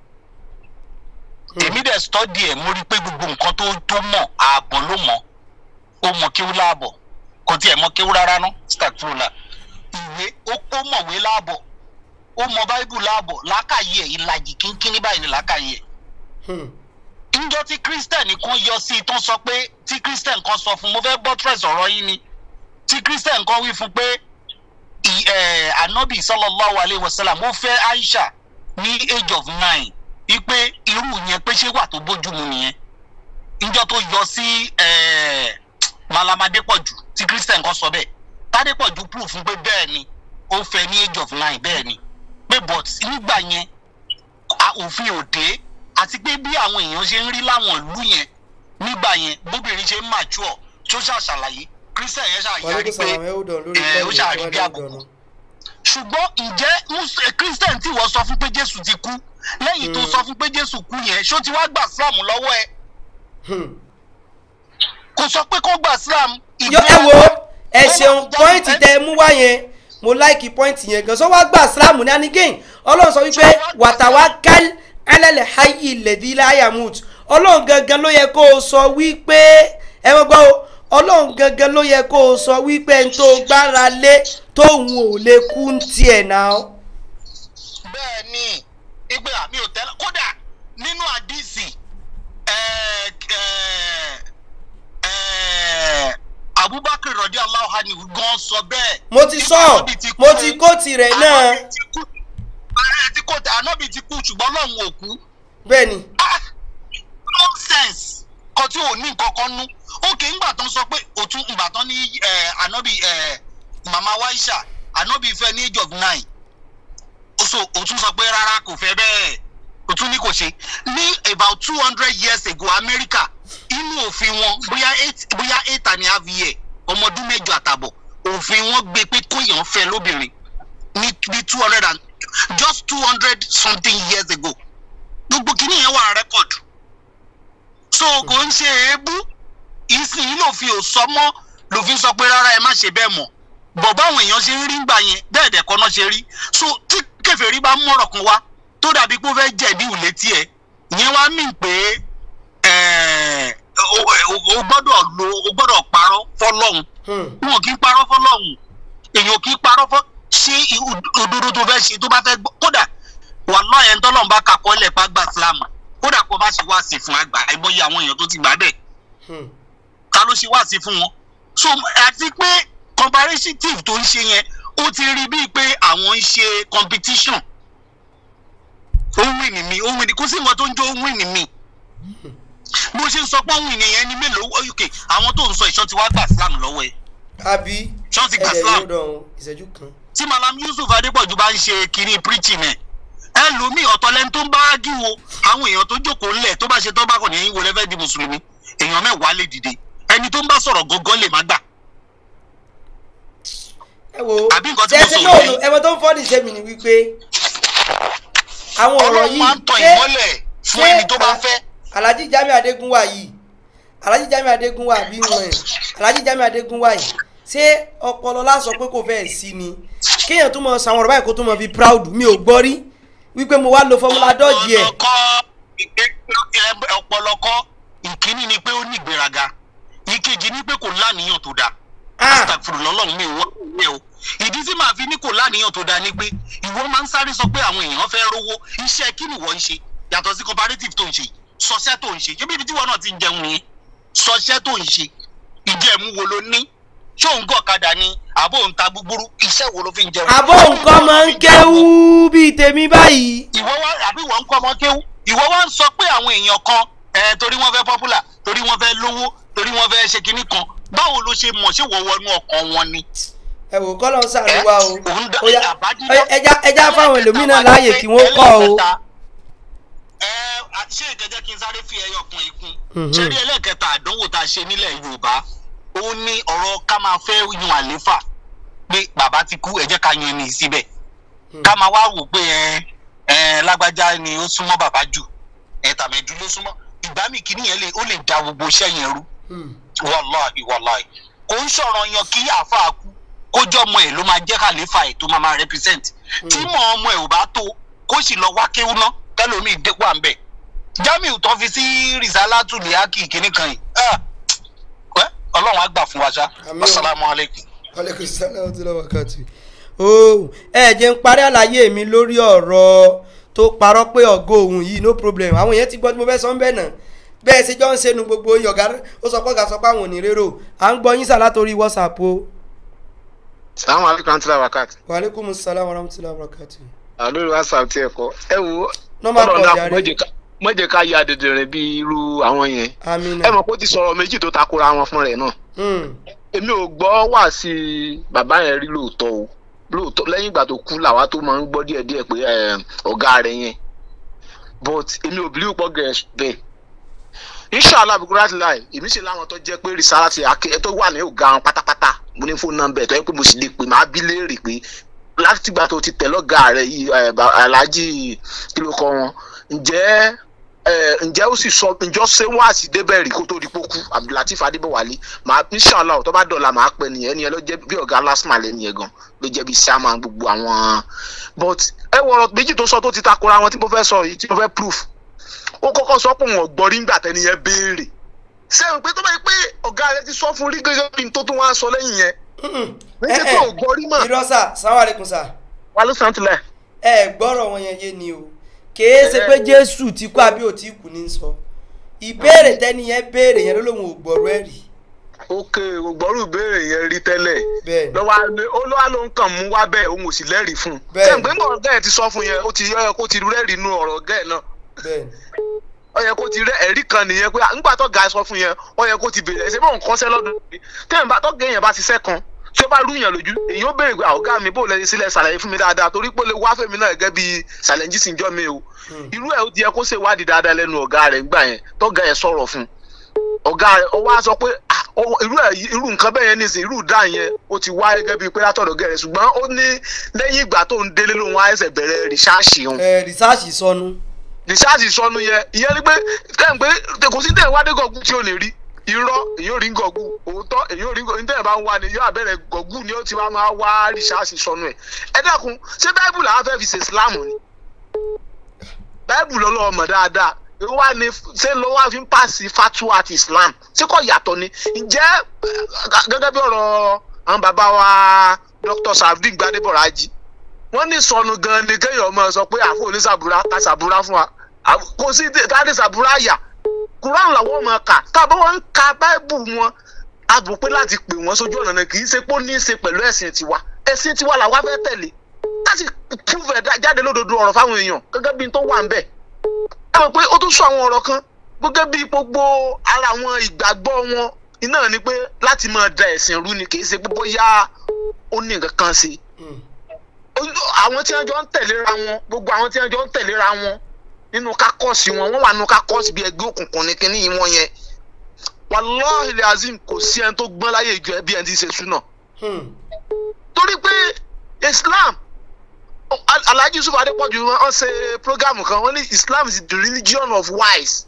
[SPEAKER 4] èmi dẹ̀ stọ́dì ẹ̀ mo rí i pé gbogbo nǹkan tó tó mọ̀ ààbọ̀ ló mọ̀ ó mọ̀ kéwú láàbọ̀ kò tiẹ̀ mọ̀ kéwú rárá ná stagfrola ìwé ó ó mọ̀wé láàbọ̀ ó mọ̀ báíbù láàbọ̀ lákàyè ẹ̀ ìlàjì kínkínní báyìí ni lákàyè ẹ̀
[SPEAKER 2] Hmm.
[SPEAKER 4] njọ́ tí christian kan yọ sí i tó ń sọ pé tí christian kan sọ fún mo fẹ́ buttress ọ̀rọ̀ yín ni tí christian kan wí fún pé ì- eh, anabi sallallahu alayhi wa sallam ó fẹ́ aisha ní age of nine wípé irú yẹn pé ṣé wà tó bójúmu nìyẹn njọ́ tó yọ sí eh, malamadepoju tí christian kan sọ bẹ́ẹ̀ tadepoju proof fún pé bẹ́ẹ̀ ni ó fẹ́ ní age of nine bẹ́ẹ̀ ni pé but nígbà yẹn a- òfin òde àti pé bí àwọn èèyàn ṣe ń rí láwọn ìlú yẹn nígbà yẹn bóbìnrin ṣe ń mature tó ṣàṣàlàyé christian yẹn
[SPEAKER 2] wàlúùkù
[SPEAKER 4] ṣàyàrí pé
[SPEAKER 2] sàlámù ẹ̀ ó dàn lórí
[SPEAKER 4] ẹ, ó
[SPEAKER 2] pẹ́ẹ́lí
[SPEAKER 4] ṣàrí
[SPEAKER 2] tó
[SPEAKER 4] bí
[SPEAKER 2] wà
[SPEAKER 4] àbùkù.
[SPEAKER 2] lọ́dọ̀
[SPEAKER 4] ṣùgbọ́n ǹjẹ́ Mus- eh, christian tí wọ́n sọ fún pé jésù ti kú lẹ́yìn tó
[SPEAKER 2] Mm.
[SPEAKER 4] sọ fún pé jésù kú yẹn ṣó ti wá gbà sílámù lọ́wọ́ ẹ
[SPEAKER 2] Hmm.
[SPEAKER 4] kò sọ pé kó gbà sílámù.
[SPEAKER 2] yọ ẹ wo ẹ ṣeun pọ́ìntì tẹ ẹ mú wá yẹn mo láìkì pọ́ìntì yẹn gan so wá gbà sílámù ní anigéyìn ọlọ́run sọ wípé wàtàwá kẹ́l ẹlẹ́lẹ̀ hayi lẹ́dí láyàmùt ọlọ́run gangan ló yẹ kó o sọ wípé ẹ wọ́n gbọ́ o ọlọ́run gangan ló yẹ kó o sọ wípé n tó gbára lé tóun ò lè kú ń tiẹ̀ náà.
[SPEAKER 4] bẹ́ẹ̀ ni ìgbé àmì ò tẹ́lẹ̀ kódà nínú àdìsí ẹ̀, ẹ̀, ẹ̀, abubakar rọ̀dí aláwọ̀ gan sọ bẹ́ẹ̀.
[SPEAKER 2] mo ti sọ
[SPEAKER 4] Ànábì ti
[SPEAKER 2] mo
[SPEAKER 4] kú.
[SPEAKER 2] ti kó tirẹ̀ náà
[SPEAKER 4] Ànábì ti kú. ààrẹ tí kò tẹ ànábì ti kú ṣùgbọ́n lọ́hùn ò kú.
[SPEAKER 2] bẹ́ẹ̀ ni
[SPEAKER 4] Ah, nonsense kan tí ò ní nǹkan kan nú òkè ńgbà tán sọ pé òtún ńgbà tán ní eh, ànábì eh, màmá waisha ànábì fẹ́ ní age of nine ó so òtún sọ pé rárá kò fẹ́ bẹ́ẹ̀ òtún ní kò ṣe ní about two hundred years ago America inú òfin wọn bóyá eight bóyá eight and a half year ọmọ ọdún mẹ́jọ àtàbọ̀ òfin wọn gbé pé kóyàn fẹ́ lóbìnrin ní ní two hundred and just two hundred something years ago gbogbo kìíní yẹn wà rẹ́kọ̀dù so kò ń ṣe èébú ìsìn lòfin ò sọ mọ́ lòfin sọ pé rárá ẹ má ṣe bẹ́ẹ̀ mọ́ bọ̀ báwọn èèyàn ṣe ń rí gbà yẹn bẹ́ẹ̀ dẹ̀ kọ́ náà ṣe rí so tí kèfèrí bá mọ̀rọ̀ kan wá tó dàbí pé ó fẹ́ jẹ̀bi ìwúlé tiẹ̀ ìyẹn wá mí pé ẹ̀, o o- o gbọ́dọ̀ lo o gbọ́dọ̀ parọ́ fọlọ́hún
[SPEAKER 2] Hmm.
[SPEAKER 4] wọn kì í parọ́ fọlọ́hún èèyàn kì í parọ́ fọ́ ṣé i- òdodo tó fẹ́ ṣe tó bá fẹ́ gbọ́ kódà wàhálà yẹn tọ́lọ́run bá kakọ́ lẹ̀ pa gbà sílámù kódà kó bá ṣe wá sí fún àgbà àìmọye àwọn èèyàn tó ti gbà bẹ́ẹ̀
[SPEAKER 2] Hmm.
[SPEAKER 4] ta ló ṣe wá sí fún wọn so àti pé comparative tó ń ṣe yẹn ó ti rí bíi pé àwọn ń ṣe competition ó ń wìn ní mi ó ń wìn ní kó sì mọ tó ń jó ó ń wìn ní mi bó ṣe ń sọ pé ó ń wìn nìyẹn ní mélòó ok àwọn tó ń sọ ìṣọ́ ti wá gbà sílámù lọ́wọ́ ẹ̀
[SPEAKER 2] àbí
[SPEAKER 4] ṣọ́ ti gbà
[SPEAKER 2] ẹ̀dẹ̀
[SPEAKER 4] sílámù
[SPEAKER 2] yóò dàn ìṣẹ́jú kan.
[SPEAKER 4] tí malam yusuf adépọ̀jù bá ń ṣe kiri preaching ẹ̀ ẹlòmíì ọ̀tọ̀lẹ́ni tó ń bá ágìwò àwọn èèyàn tó jókòó ńlẹ̀ tó bá ṣe tó bá kàn ní ẹ̀yìn wo lẹ́fẹ́ di mùsùlùmí èèyàn mẹ́wàá lè dìde ẹni tó ń bá sọ̀rọ̀ gangan lè má gbà
[SPEAKER 2] ẹ wo
[SPEAKER 4] Àbí nǹkan tí mo
[SPEAKER 2] ṣẹ́ẹ́sì
[SPEAKER 4] sọ
[SPEAKER 2] náà
[SPEAKER 4] yìí.
[SPEAKER 2] ẹ̀wọ̀n tó ń fọ́ọ̀dì ṣe mí ni wípé àwọn ọ̀rọ̀
[SPEAKER 4] ọlọ́run
[SPEAKER 2] yìí
[SPEAKER 4] máa ń tan
[SPEAKER 2] ṣé-
[SPEAKER 4] ìmọ́lẹ̀ fún ẹni tó bá
[SPEAKER 2] Ala-
[SPEAKER 4] fẹ́
[SPEAKER 2] alhaji jami adégúnwà yìí alhaji jami adégúnwà bí wọn ẹ alhaji jami adégúnwà yìí ṣé ọpọlọ lásọ pé kò fẹ́ẹ̀ sí ni kéèyàn tó mọ sàwọn ọ̀rọ̀ báyìí kó tó mọ fi proud mi ò gbọ́ rí wípé mo wá lo formula dọ́ọ̀jì ẹ̀
[SPEAKER 4] ọ̀nà kan ọ̀pọ̀lọpọ̀ ìkíní ni pé ó ní ìgbéraga ìkejì ni pé kò láníyàn tó dáa
[SPEAKER 2] Ah.
[SPEAKER 4] astagfuru lọ́lọ́run mi ò wá ìwé o ìdí tí màá fi ní kò láníyàn tó dáa ni pé ìwọ máa ń sáré sọ pé àwọn èèyàn fẹ́ rówó iṣẹ́ kí ni ìwọ ń ṣe yàtọ̀ sí cooperative tó ń ṣe sọṣẹ́ tó ń ṣe ṣé bíbi tí wọn náà ti ń jẹun yẹn sọṣẹ́ tó ń ṣe ìjẹ̀mú wo ló ní ṣé òun gọ̀ kadà ni àbó òun ta gbúgbúrú iṣẹ́ wo ló fi ń jẹun.
[SPEAKER 2] àbó nǹkan máa ń kéwú bíi tèmi báyìí.
[SPEAKER 4] ìwọ wá àbí ìwọ ń kọ́ ọmọ kéwú ìwọ wá ń sọ pé àwọn èèyàn kan ẹ torí wọ́n fẹ́ popular torí wọ́n fẹ́ lówó torí wọ́n fẹ́ ṣe kinní kan báwo ló ṣe mọ̀ ṣé wọ́n wọnú ọkàn wọn ni.
[SPEAKER 2] ẹ wò kọ́ lọ ń sàríwá o
[SPEAKER 4] òun dá
[SPEAKER 2] ó yá
[SPEAKER 4] àbájídá-
[SPEAKER 2] ẹja ẹja fáwọn ẹlòmíràn láàyè kí wọ́n kọ́ o.
[SPEAKER 4] ẹlẹ́ẹ̀kẹta, ẹ à- ṣé ìkẹjẹ kí n sáré fi ẹyọ kan ikún
[SPEAKER 2] Mhm.
[SPEAKER 4] ṣé rí ẹlẹ́ẹ̀kẹta àdánwò tá a ṣe nílẹ̀ yorùbá ó ní ọ̀rọ̀ ká máa fẹ́ yan àléfà pé bàbá ti kú ẹ jẹ́ ká yan ẹni síbẹ̀ ká máa wá wò pé ẹ ẹ lágbájá ni ó súnmọ́ bàbá jù ẹ tàmẹ̀dú ló súnmọ́ ìgbà míì kíní yẹn lè ó lè da gbogbo iṣẹ́ yẹn rú
[SPEAKER 2] Hmm.
[SPEAKER 4] wàláhì wàláhì kò ń sọ̀rọ̀ yan kí àáfàá kú kójọ́ ọmọ ẹ̀ ló máa jẹ́ kàlífà ẹ̀ tó máa máa represent tí mọ̀ ọmọ ẹ̀ ò bá tó kó sì lọ wá kéwú ná kẹlòmíì dé wà ń bẹ̀ jamiu tó fi sí rìsálátù lìákì kínní kan yìí ah, wẹ́, ọlọ́run á gbà fún wa ṣá
[SPEAKER 2] Àmín o.
[SPEAKER 4] asalaamualeykum.
[SPEAKER 2] aleykum salaam tí lọ́wọ́ kàtì. o ẹ jẹ́ ń parí àlàyé mi lórí ọ̀rọ̀ tó parọ́ pé ọ̀gọ́ òun yìí no problem àwọn èèyàn ti gbọ́ tí mo fẹ́ sọ ń bẹ̀ náà bẹ́ẹ̀ ṣe jọ ń ṣe nu gbogbo yọ̀gá ó sọ pé ọ̀gá sọ pé àwọn ò ní rérò à ń gbọ́ yín sà látòrí whatsapp o.
[SPEAKER 5] sàmú alikun àti làwákàtí
[SPEAKER 2] wa aleykum salaam wa rahmatulahi wa barakatuh.
[SPEAKER 5] àlórí whatsapp tí ẹ kọ ẹ wo
[SPEAKER 2] Normal
[SPEAKER 5] Ọlọ́run
[SPEAKER 2] call
[SPEAKER 5] dákun,
[SPEAKER 2] jàre.
[SPEAKER 5] má jẹ́ ká- má jẹ́ ká ya dèdèrè bí irú àwọn yẹn
[SPEAKER 2] amina.
[SPEAKER 5] ẹ mọ̀ pé ó ti sọ̀rọ̀ méjì tó takora wọn fún rẹ̀ náà
[SPEAKER 2] Hmm.
[SPEAKER 5] èmi ò gbọ́ wá sí bàbá yẹn rí lóòótọ́ o lóòótọ́ lẹ́yìn ìgbà tó kú làwa tó máa ń gbọ́ díẹ̀díẹ̀ pé eh, ọ̀gá rẹ̀ yẹn but èmi ò believe pọ̀ gẹ̀ bẹ́ẹ̀ inshallah bukura ti láì èmi sì láwọn tó jẹ́ pé risala ti ake tó wà ní ọ̀gá wọn pátápátá mo ní fóònù nọ́mbà ẹ̀ tó yẹ pé mo sì lè pè máa bí léèrè pé láti ìgbà tó ti tẹ̀ lọ́gàá rẹ̀ yìí eh, ba- alhaji kí ló kọ wọn ǹjẹ́ eh, ǹjẹ́ ó sì sọ ǹjọ́ ṣé wọ́n àti débẹ̀ rí kó tó di pókú abdulateef adébọ̀wálé màá inshallah tó bá dọ̀la màá pẹ́ nìyẹn ẹnìyẹn ló jẹ́ bí ọ̀gá lásìmọ̀ lẹ́nu yẹn gan ló jẹ́ bí sàmà gbogbo àwọn but ẹ wọ̀rọ̀ méjì tó sọ tó ti takora wọn tí mo fẹ́ sọ yìí tí mo fẹ́ proof ó kọ́kọ́ sọ pé wọn gbọ́ rí ńgbà tẹ́ni yẹn béèrè sẹ́yìn pé tó bá yẹ pé ọ̀gá rẹ ti sọ fún rí gẹ́gẹ́ bí n tó tún wá sọ lẹ́yìn yẹn ní ṣe pé ò gbọ́ rí mọ̀
[SPEAKER 2] irọ́ sà sáwọn aleykum sà
[SPEAKER 5] wà ló sàn tilẹ̀
[SPEAKER 2] ẹ gbọ́rọ̀ wọn yẹn yé ni o kèé ṣe pé jésù ti kú àbí ò tí kú ní sọ ìbéèrè tẹ́ni yẹn béèrè yẹn ló lóun ò gbọ́rọ̀ ẹ̀ rí
[SPEAKER 5] ok ògbọ́rù béèrè yẹn rí tẹ́lẹ̀
[SPEAKER 2] bẹ́ẹ̀ ni
[SPEAKER 5] lọ́wọ́ alẹ́ ó lọ́wọ́ ló ń kàn mú wá bẹ́ẹ̀ òun ò sì lẹ́rìí fún un
[SPEAKER 2] Bẹ́ẹ̀.
[SPEAKER 5] sẹ́yìn pé ńgbà ọ̀gá ẹ̀ ti sọ fún yẹn ó ti yẹ kó ti rẹ́rìí inú ọ̀rọ̀ ọ̀gá ẹ̀ náà
[SPEAKER 2] bẹ́ẹ̀ ni
[SPEAKER 5] ó yẹ kó ti rẹ́ ẹ̀rí kan nìyẹn pé ńgbà tó ga sọ fún yẹn ó yẹ kó ti béèrè ẹ̀sẹ̀ bọ́ọ̀ nǹkan sẹ́ lọ́dún yìí tẹ́yìn bá tọ́gẹ̀ yẹn bá ti sẹ́ kan tí ó bá rú yàn lójú èyí ó béèrè pé ọ̀gá mi bó lẹ́yìn sílẹ̀ ṣàlàyé fún mi dáadáa torí pé ó lè wá fèmí náà gẹ́gẹ́ bí ṣàlẹ́njì sì ń jọ́ mi o irú ẹ̀ ó ti yẹ kó ṣe wádìí dáadáa lẹ́nu ọ̀gá rẹ̀ ńgbà yẹn tọ́gà ẹ̀ sọ̀rọ̀ fún ọ̀gá rẹ̀ ó wá sọ pé "Ah, ó- irú ẹ̀ irú nǹkan bẹ́ẹ̀ yẹn nìsín irú dá yẹn ó ti wá gẹ́gẹ́ bíi pé látọ̀dọ̀ gẹ̀rẹ̀ ṣùgbọ́n ó ní lẹ́yìn ìgbà tó ń délé lòun á ẹsẹ̀ bẹ̀rẹ̀ rìsáàṣì òun
[SPEAKER 2] ẹ rìsáàsì sọnù
[SPEAKER 5] rìsáàsì sọnù yẹn ìyẹn ni pé kẹ́hìn pé kò sí tẹ̀ wádé gọ̀gù tí ò lè rí irọ́ èyí ò rí gọ̀gù òótọ́ èyí ò rí gọ̀gù ní tẹ̀ bá ń wá ni yóò àbẹ̀rẹ̀ gọ̀gù ni ó ti wá máa wá rìsáàsì sọnù ẹ̀ ẹ dákun ṣé báíbù làwọn fẹ́ fi ṣe ìsìláàmù ni báíbù lọ́lọ́ ọmọ dáadáa èwo wá ni ṣé ló wá fi ń pàṣẹ fatuwa àti islam ṣé kò yàtọ̀ ni ǹjẹ́ eh, gẹ́gẹ́ bí ọ̀rọ̀ àwọn bàbá wa dr safdin gbadeboraji wọ́n ní sọnù gan ni kéèyàn máa sọ pé àfọ oníṣàbúrà ká ṣàbúrà fún wa Àf- kò sí káàdì ṣàbúrà yà kuran làwọn máa kà tábà wọn ń ka báíbù wọn a bò pé láti pè wọn sójú ọ̀nà náà kì í ṣe pé ó ní í ṣe pẹ̀lú ẹ̀sìn tiwa ẹ̀sìn tiwa làwa fẹ́ tẹ̀lé láti prove ẹ̀ jáde lódodo ọ̀rọ̀ fáwọn èèyàn gẹ́gẹ́ bí n tó wà ń bẹ̀ ẹ mọ̀ pé ó tún sọ àwọn ọ̀rọ̀ kan gẹ́gẹ́ bí gbogbo ara àwọn ìgbàgbọ́ wọn iná ni pé láti máa da ẹ̀sìn rú ni kì í ṣe pé bóyá ó ní nǹkan kan ṣe
[SPEAKER 2] Hmm.
[SPEAKER 5] Ojú- àwọn tí wọn jọ ń tẹ̀léra wọn gbogbo àwọn tí wọn jọ ń tẹ̀léra wọn nínú kákọ́ọ̀sì wọn wọ́n wà nínú kákọ́ọ̀sì bíi ẹgbẹ́ òkùnkùn ní kínní yìí wọ́n yẹn wàláhì azim kò sí ẹni tó gbọ́n láyé ìjọ ẹbí ẹni tí ń ṣe súnà
[SPEAKER 2] Hmm.
[SPEAKER 5] torí pé islam Al- alhaji yusuf adepoju wọn ṣe program kan wọn ní islam is the religion of wise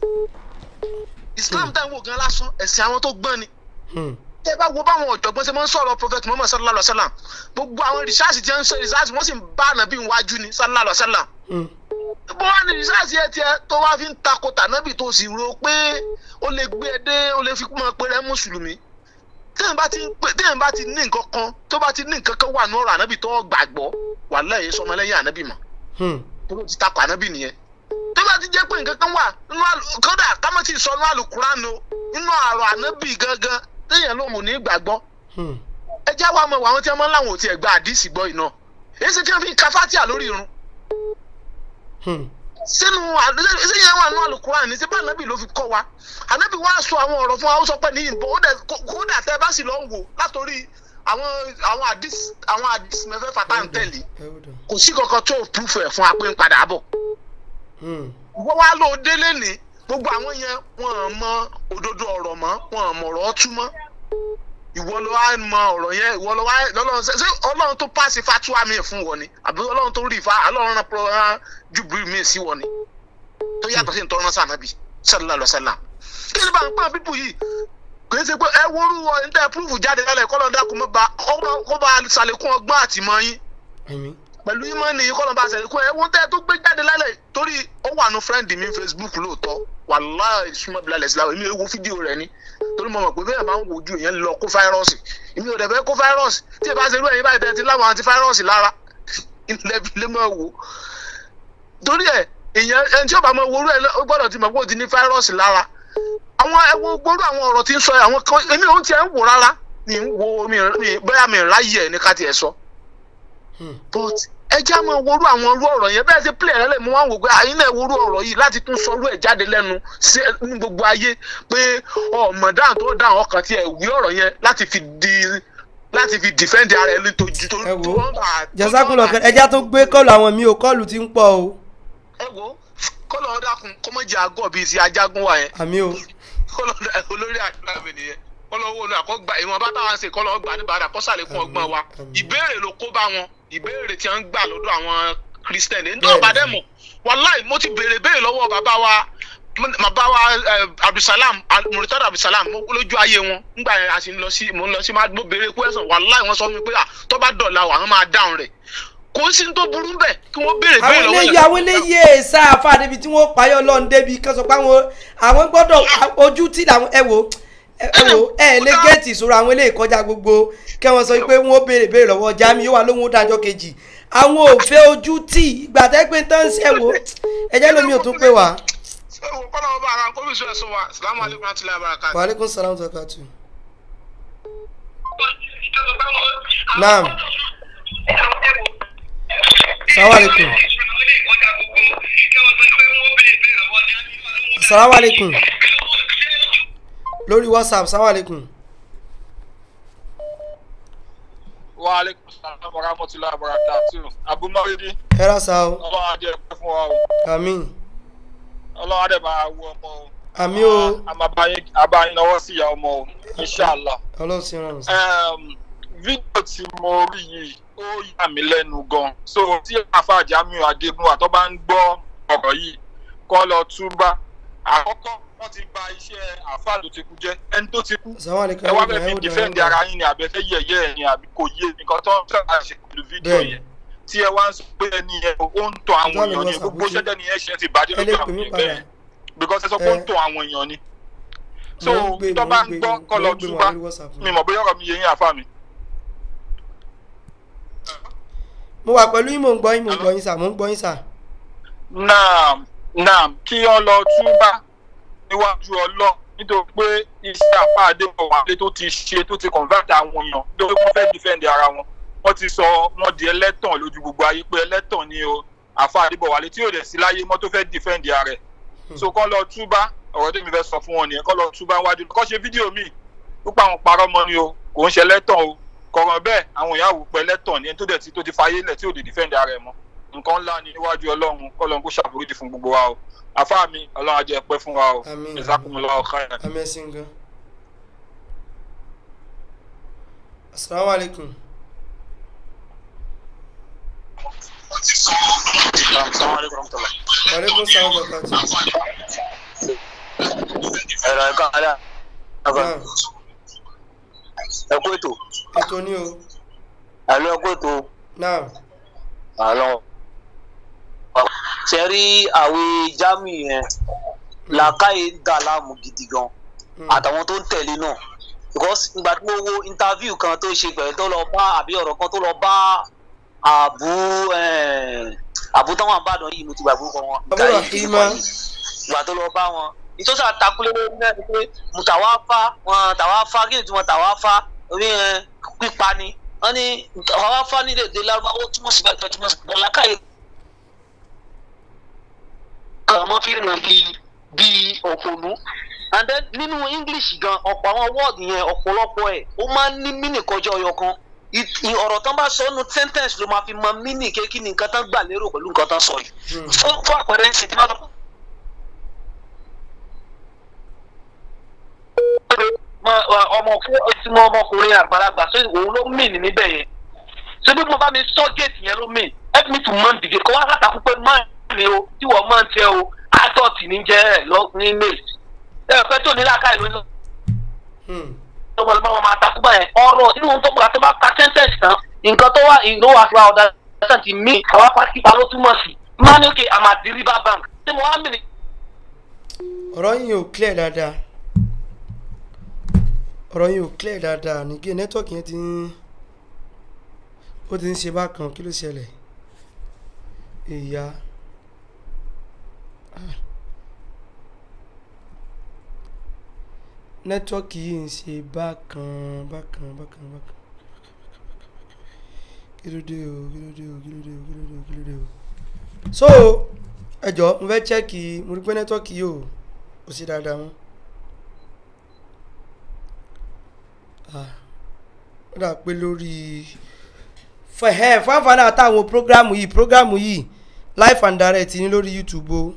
[SPEAKER 5] islam tá à ń wò gan lásán ẹ̀sìn àwọn tó gbọ́n ni
[SPEAKER 2] Hmm.
[SPEAKER 5] tẹ bá wo báwọn ọ̀jọ̀gbọ́n ṣe máa ń sọ̀rọ̀ prophet muhammad sallallahu alaihi wa sallam gbogbo àwọn rìsáàsì tí wọ́n ń ṣe rìsáàsì wọ́n sì ń bá ànábì wájú ni sallallahu alaihi wa sallam
[SPEAKER 2] Hmm.
[SPEAKER 5] bó wá ní ìsáàsì ẹ tiẹ̀ tó wá fi ń takò tànábì tó sì rò pé ó lè gbé ẹ dé ó lè fi mọ pé rẹ mùsùlùmí téèyàn bá ti ń pè téèyàn bá ti ní nǹkan kan tó bá ti ní nǹkan kan wà ní ọ̀rọ̀ ànábì tó gbàgbọ́ wàláhì sọmọlẹ́yìn ànábì mọ́
[SPEAKER 2] Hmm.
[SPEAKER 5] tó ló ti takò ànábì nìyẹn tó bá ti jẹ́ pé nǹkan kan wà nínú àlù- kódà kámọ́ ti sọ nínú àlùkùránì o nínú àrọ̀ ànábì gangan téèyàn ló mú ní gbàgbọ́
[SPEAKER 2] Hmm.
[SPEAKER 5] ẹ já wa mọ̀ àwọn tí wọ́n máa ń láwọn ò tiẹ̀ gba àdìsí gbọ́ iná èyí sì tí wọ́n fi ka fátíà lórí irun
[SPEAKER 2] Hmm.
[SPEAKER 5] sínú ṣé yẹn wà nínú àlùkùránì ní síbá ànábì ló fi kọ́ wa ànábì wá sọ àwọn ọ̀rọ̀ fún wa ó sọ pé ní ìbò ó dẹ̀ kó- kódà tẹ́ bá sì lọ ń wò látòrí àwọn àwọn àdìsí àwọn àdìsí mẹ́fẹ́fà tá à ń tẹ̀lé
[SPEAKER 2] Hold on.
[SPEAKER 5] kò sí kankan tó púfù ẹ̀ fún wa pé ń padà bọ̀
[SPEAKER 2] Hmm.
[SPEAKER 5] wọ́n wá lò délé ní gbogbo àwọn yẹn wọ́n ò mọ òdodo ọ̀rọ̀ mọ́ wọ́n ò mọ̀ ọ̀rọ̀ tú mọ́ ìwọ ló wá mọ ọ̀rọ̀ yẹn ìwọ ló wá lọ́lọ́run ṣe ṣé ọlọ́run tó pàṣẹ fatuwa mi fún wọn ni àbí ọlọ́run tó rí ìfà ọlọ́run rán pọ̀ rán jùbìrì mi sí wọn ni tó yàtọ̀ sí ìtọ́rọ̀ sànàbì sallallahu alaihi wasallam kí ni bá ń pọ́n pípù yìí kì í ṣe pé ẹ wọ́rú ọ ní tẹ́ púrúfù jáde lálẹ́ kọ́ lọ́ọ́ dákun mọ́ bá kó bá ṣàlékún ọgbọ́n àtìmọ́ yín
[SPEAKER 2] Àmín.
[SPEAKER 5] pẹ̀lú ìmọ̀ni kọ́nà bá ṣẹlẹ̀ kó ẹ̀wọ̀n tẹ́ tó gbé jáde lálẹ́ torí ó wà nù fírẹ́ǹdì mi Facebook lóòótọ́ wàláhì súnmọ́ bí lálẹ́ síláwọ̀ èmi ò wo fídíò rẹ̀ ni torí mo mọ̀ pé bẹ́ẹ̀ máa ń wojú èèyàn lọ kó fáírọ́ọ̀sì èmi ò dẹ̀ fẹ́ kó fáírọ́ọ̀sì tí ẹ bá ṣe irú ẹ̀yin báyìí tẹ́ ti láwọn àti fáírọ́ọ̀sì lára ilẹ̀ fi lé mọ́ wò torí ẹ̀ èèyàn ẹni tí ó bá mọ owó rẹ̀ ó gbọ́dọ̀ ti mọ̀ pé ó ti ní fáírọ́ọ̀sì lára àwọn ẹwọ gbóró àwọn ọ̀rọ̀ tí ń sọ àwọn kan èmi ò tiẹ̀ ń wò rárá mi ń wo mi mi- bóyá mi ń ráyè ẹ̀ ní ká tiẹ̀ sọ
[SPEAKER 2] Hmm.
[SPEAKER 5] but ẹ já máa worú àwọn irú ọ̀rọ̀ yẹn bẹ́ẹ̀ ṣe play ẹ̀ lẹ́lẹ̀ mo wá ń wò pé àyín náà worú ọ̀rọ̀ yìí láti tún sọrú ẹ̀ jáde lẹ́nu sí ní gbogbo ayé pé ọmọ dáhùn tó dáhùn ọkàn tí ẹ̀ wí ọ̀rọ̀ yẹn láti fi di láti fi defend ara ẹ̀ lójú tó
[SPEAKER 2] ẹ wo
[SPEAKER 5] tó wọ́n bá-
[SPEAKER 2] jazakunlọ kẹ ẹja tó gbé kọlù àwọn mi ò kọlù tí ń pọ̀ o
[SPEAKER 5] ẹ wo kọ́lọ̀ ọ́ dákun kọ́mọ́jì àgọ́ bíi ti ajagun wa yẹn
[SPEAKER 2] àmì o
[SPEAKER 5] kọ́lọ̀ olórí àdúrà mi nìyẹn kọ́lọ̀ owó olùkọ́ gba ìwọ̀n bá táwọn ṣe kọ́lọ̀ gbà níbàdà kọ́ sàlékún ọgbọ́n wa
[SPEAKER 2] Àmín.
[SPEAKER 5] ìbéèrè ló kó bá wọn ìbéèrè tí wọ́n ń gbà lọ́dọ̀ àwọn kírísítẹ̀nì ní
[SPEAKER 2] Bẹ́ẹ̀ni.
[SPEAKER 5] ọ̀bà dẹ́mọ̀ wàláì mo ti béèrè béèrè lọ́wọ́ bàbá wa bàbá wa eh, abdulsalam Al- muritada abdulsalam mo- lójú ayé wọn nígbà yẹn a sì ń lọ sí mo ń lọ sí máa mo béèrè kwẹsàn wàláì wọn sọ fún mi pé ah tó bá dọ̀la wà wọn máa dáhùn rẹ̀ kò sí ní tó burú bẹ́ẹ̀ kí wọ́n béèrè
[SPEAKER 2] àwọn
[SPEAKER 5] béèrè lọ́wọ́
[SPEAKER 2] eléyìí
[SPEAKER 5] yẹn.
[SPEAKER 2] àwọn eléyìí èèṣà àfa débi tí wọ́n payọ́ lọ́n débi kan sọ pé àwọn àwọn gbọ́dọ̀ ojú tí làwọn ẹ wò ẹ ẹ wò ẹ lè gẹ́ẹ̀tì ìṣòro àwọn eléyìí kọjá gbogbo kẹ́ wọ́n sọ pé wọ́n béèrè béèrè lọ́wọ́ jami yóò wá lóhun ó dájọ́ kejì àwọn ò fẹ́ ojú tí ìgbà tẹ́ pé tán ṣe wò ẹjẹ́ lómi ò tún pé wá.
[SPEAKER 5] ẹ wò kọ́lọ́ ọba ara kó bí sọ ẹ̀sùn wa salamu alaykum wa rahmatulahi wa barakatuh.
[SPEAKER 2] wa aleykum salaam wa rahmatulah. naam salaam aleykum salaam aleykum lórí whatsapp salaam aleykum.
[SPEAKER 6] wa aleykum salaam wa rahmatulahi wa barakatuh abumawidi
[SPEAKER 2] ẹ ra sa o
[SPEAKER 6] ọlọ́run adé ẹ̀pẹ́ fún wa o
[SPEAKER 2] àmín
[SPEAKER 6] ọlọ́run adé máa wọ ọmọ o
[SPEAKER 2] àmín o
[SPEAKER 6] a máa bá yín a bá yín lọ́wọ́ sí ìyá ọmọ o inshallah
[SPEAKER 2] ọlọ́run sí rọrùn sí.
[SPEAKER 6] um, fídíò tí mo rí yìí ó yà mí lẹ́nu gan so tí àfa Jamiu Adégúnwà tó bá ń gbọ́ ọ̀rọ̀ yìí kọ́ lọ túbá àkọ́kọ́ wọ́n ti bà iṣẹ́ àfa tó ti kú jẹ́ ẹni tó ti kú
[SPEAKER 2] salaam aleykum
[SPEAKER 6] ẹ wá
[SPEAKER 2] ẹ
[SPEAKER 6] fẹ́ fi
[SPEAKER 2] wò dé, ẹ wò
[SPEAKER 6] dìfẹ́ǹdì
[SPEAKER 2] dé.
[SPEAKER 6] ara yín ni àbẹ́fẹ́ yẹ̀yẹ́ ẹ̀ ni àbí kò yé nǹkan tó ń fẹ́ máa ṣe pẹ̀lú fídíò
[SPEAKER 2] Bẹ́ẹ̀ni.
[SPEAKER 6] yẹn tí ẹ wá ń sọ pé ẹni yẹn ó ń tọ àwọn
[SPEAKER 2] Ìjọ́ni
[SPEAKER 6] èèyàn ni
[SPEAKER 2] WhatsApp
[SPEAKER 6] gbogbo
[SPEAKER 2] ojú.
[SPEAKER 6] ṣẹ́jẹ́ ni ẹ ṣe ti bàjẹ́
[SPEAKER 2] ẹ lè
[SPEAKER 6] lójú
[SPEAKER 2] pè
[SPEAKER 6] àwọn
[SPEAKER 2] mí
[SPEAKER 6] èèyàn
[SPEAKER 2] padà
[SPEAKER 6] bẹ́ẹ̀ because ẹ sọ pé ó ń
[SPEAKER 2] Ẹ.
[SPEAKER 6] tọ àwọn èèyàn ni so
[SPEAKER 2] Mo ń gbé,
[SPEAKER 6] tó
[SPEAKER 2] mo
[SPEAKER 6] bá
[SPEAKER 2] ń
[SPEAKER 6] ń
[SPEAKER 2] gbé,
[SPEAKER 6] gbọ́
[SPEAKER 2] mo
[SPEAKER 6] kọ́
[SPEAKER 2] ń
[SPEAKER 6] lọ
[SPEAKER 2] gbé wọn
[SPEAKER 6] túbá
[SPEAKER 2] lórí WhatsApp
[SPEAKER 6] mi mọ̀ bóyá ọ̀rọ̀ mi yé yín àfa mi.
[SPEAKER 2] mo wà pẹ̀lú yín mò ń gbọ́ yín mò ń gbọ́ yín sà mò ń gbọ́ yín sà.
[SPEAKER 6] naam naam kí ọ lọ túbá níwájú ọlọ́ nítorí pé iṣẹ́ apá Adébọ̀wálé tó ti ṣe tó ti convert àwọn èèyàn nítorí wọ́n fẹ́ defend ara wọn wọ́n ti sọ wọ́n di ẹlẹ́tàn lójú gbogbo ayé pé ẹlẹ́tàn ni o àfa Adébọ̀wálé tí yóò dẹ̀ sí láyé mọ́ tó fẹ́ defend ara rẹ̀ so kọ́ lọ túbá ọ̀rọ̀ tèmi fẹ́ sọ fún wọn nìyẹn kọ́ lọ túbá wájú kọ́ ṣe fídíò míì púpọ̀ àwọn parọ́ mọ́ ni o kò ń ṣe ẹlẹ́tàn o kọ̀rọ̀ bẹ́ẹ̀ àwọn ìyàwó pẹ́ ẹlẹ́tàn ni ẹni tó dẹ̀ ti tó ti fayé lẹ̀ tí ò lè defend ara ẹ̀ mọ́ nǹkan ńlá ni níwájú ọlọ́run kọ́lọ́run kó ṣàforíjì fún gbogbo wa o àfáà mi ọlọ́run á jẹ́ pẹ́ fún wa o
[SPEAKER 2] Àmín.
[SPEAKER 6] jazakumullahu khairan.
[SPEAKER 2] àmì ẹ̀sìn gan. asalaamu aleykum. wa aleykum salaam wa rahmatulah.
[SPEAKER 7] ẹ̀rọ ẹ̀ka alẹ́ àgbà
[SPEAKER 2] naam
[SPEAKER 7] ẹ̀kú ètò
[SPEAKER 2] ètò ní o
[SPEAKER 7] àlọ́ ẹ̀kú ètò
[SPEAKER 2] naam
[SPEAKER 7] àlọ́ ṣe rí àwẹ̀ jami yẹn làákàyè ń dà láàmú gidi gan àtàwọn tó ń tẹ̀lé náà because ìgbà tí mo wo interview kan tó ṣe pẹ̀lú tó lọ bá àbí ọ̀rọ̀ kan tó lọ bá àbú àbú táwọn àbàdàn yìí mo ti gbàgbọ́ kan wọn.
[SPEAKER 2] Abu Rahima.
[SPEAKER 7] ìgbà tó lọ bá wọn ìtọ́sí àtakúlé lórí náà ni pé mùtàwá fá wọn tàwá fá kí ni tí wọn tàwá fá orí ẹ pípa ni wọn ní tàwá fá nílẹ̀ èdè lárúbáwá ó túmọ̀ sí bàtà túmọ̀ sí bàtà lákàyè. àwọn fi rìn bí bí òpònú and then nínú english gan ọ̀pọ̀ àwọn word yẹn ọ̀pọ̀lọpọ̀ ẹ̀ ó máa ń ní mínì kọjá ọyọ kan It- i- ọ̀rọ̀ tán bá sọ ọ́nù sentence ló máa fi mọ mínì kékeré ní nǹkan tán gbà lérò pẹ̀lú nǹkan tán sọ yìí. fún fún àpẹẹrẹ ń ṣe tí wọ́n sọ ọmọ tí mo ọmọkùnrin àgbàlagbà ṣé òun ló mìn níbẹ̀ yẹn ṣé bí mo bá mi sọ géètì yẹn ló mìn help me to man the gate kó wá látàkùn pé man ni o tí wọ́n máa ń tẹ o adult ní jẹ́ ẹ̀ lọ ní mail ẹ ẹ fẹ́ tó ní làákàyè ló ń sọ ọmọ ọmọ ọmọ àtàkùn báyẹn ọ̀rọ̀ nínú ohun tó gbà tó bá ka sentence tán nǹkan tó wà ìlú wa fúra ọ̀dà ẹ̀sán ti mí àwọn pàṣípà ló túmọ̀ sí máa ní òkè àmàdí river bank ṣé mo wá mìíràn
[SPEAKER 2] ọ̀rọ̀ yìí ò clear dáadáa ọ̀rọ̀ yìí ò clear dáadáa nìgé nẹ́tọ̀kì yẹn ti ń ó ti ń ṣe bákan kí ló ṣẹlẹ̀ ìyá Ah. nẹ́tọ̀kì yìí ń ṣe bákan bákan bákan bákan kí ló dé o kí ló dé o kí ló dé o kí ló dé o kí ló dé o so ẹ jọ mo fẹ́ chẹ́ẹ̀kì mo rí pé nẹ́tọ̀kì yìí ò kò sí dáadáa mọ́ Ah, ó dà pé lórí fẹ̀hẹ́ fáfáná àtàwọn prógrámù yìí prógrámù yìí live and direct ní lórí youtube o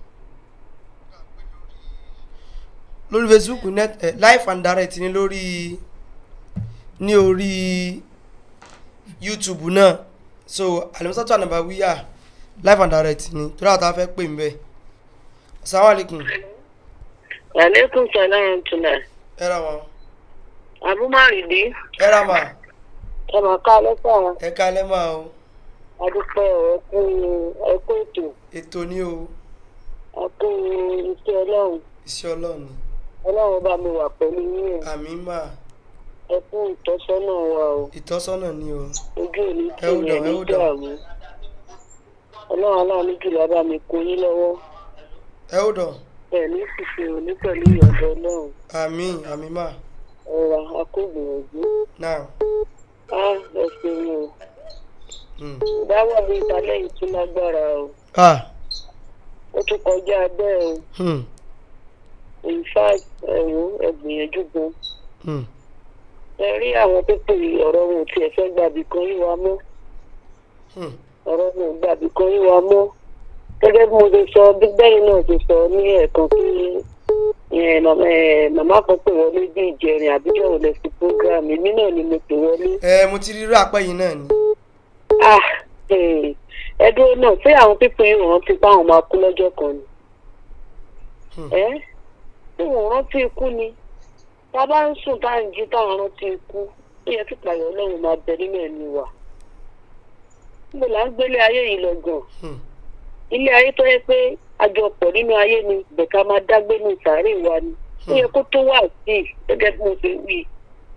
[SPEAKER 2] lórí facebook net eh, live and direct ní lórí ní orí youtube náà so alimusatu anabawiya live and direct ní torí àwọn tá a fẹ́ pè ń bẹ́ẹ̀ asalaamualeykum
[SPEAKER 8] aleykum salaam tula
[SPEAKER 2] ẹ ra wọn
[SPEAKER 8] abumaridi
[SPEAKER 2] ẹ ra mà
[SPEAKER 8] ẹ mà ká lẹ́sà
[SPEAKER 2] ẹ kalẹ́ mà o
[SPEAKER 8] adúpẹ́ ẹ̀kú ẹ̀kú ètò
[SPEAKER 2] ètò ní o
[SPEAKER 8] ẹ̀kú iṣẹ́ ọlọ́run
[SPEAKER 2] iṣẹ́ ọlọ́run ni
[SPEAKER 8] ọlọ́run bá mi wà pẹ̀lú yín
[SPEAKER 2] àmì mà
[SPEAKER 8] ẹ̀kú ìtọ́sọ́nà wa o
[SPEAKER 2] ìtọ́sọ́nà ni o
[SPEAKER 8] ojú òní
[SPEAKER 2] Ẹ ó
[SPEAKER 8] tì
[SPEAKER 2] dàn,
[SPEAKER 8] mí
[SPEAKER 2] ẹ ó
[SPEAKER 8] ní
[SPEAKER 2] dàn.
[SPEAKER 8] dààmú ọlọ́run aláàánú jùlọ bá mi kó yín lọ́wọ́
[SPEAKER 2] ẹ ó dàn
[SPEAKER 8] pẹ̀lú ìṣiṣẹ́ òní pẹ̀lú ìyọ̀dọ̀ ọlọ́run
[SPEAKER 2] àmì àmì mà
[SPEAKER 8] ọ̀rọ̀ akógbìyànjú
[SPEAKER 2] náà
[SPEAKER 8] á ẹ ṣeun o
[SPEAKER 2] mm.
[SPEAKER 8] ìdáwọ̀ mi ìtàlẹ́ yìí tún lágbára o
[SPEAKER 2] ah
[SPEAKER 8] ó tún kọjá bẹ́ẹ̀ o
[SPEAKER 2] hmm.
[SPEAKER 8] in fact ẹ̀rọ ẹ̀gbìyànjú gan
[SPEAKER 2] Hmm.
[SPEAKER 8] ẹ rí àwọn pípé ọ̀rọ̀ wọn ò tiẹ̀ fẹ́ gbàbí kan yí wa mọ́
[SPEAKER 2] Hmm.
[SPEAKER 8] ọ̀rọ̀ wọn ò gbàbí kan yí wa mọ́ gẹ́gẹ́ bí mo ṣe sọ bí bẹ́yìn náà ṣe sọ ní ẹ̀ẹ̀kan pé ẹ̀, màmá ẹ̀, màmá kan pè wọlé bí ìjẹrin àbíjọ́ ò lẹ sí program èmi náà ni mo pè wọlé.
[SPEAKER 2] ẹ mo ti rí irú àpẹ yìí náà ni
[SPEAKER 8] ah eh, ẹ dúró náà ṣé àwọn pípé yìí rántí pé àwọn máa kú lọ́jọ́ kan ni.
[SPEAKER 2] Hmm.
[SPEAKER 8] ẹ tí wọn rántí ikú ni tá a bá ń sùn tá à ń jí táwọn rántí ikú ó yẹ kí pààyàn ọlọ́run máa bẹ nínú ẹ̀mí wa. níbo là ń gbélé ayé yìí lọ gan
[SPEAKER 2] Hmm.
[SPEAKER 8] ilé ayé tó yẹ pé àjọpọ̀ nínú ayé ni bẹ̀ka máa dágbé ní ìsàárè wa ni ó yẹ kó tó wà sí i gẹ́gẹ́ bí mo ṣe wí.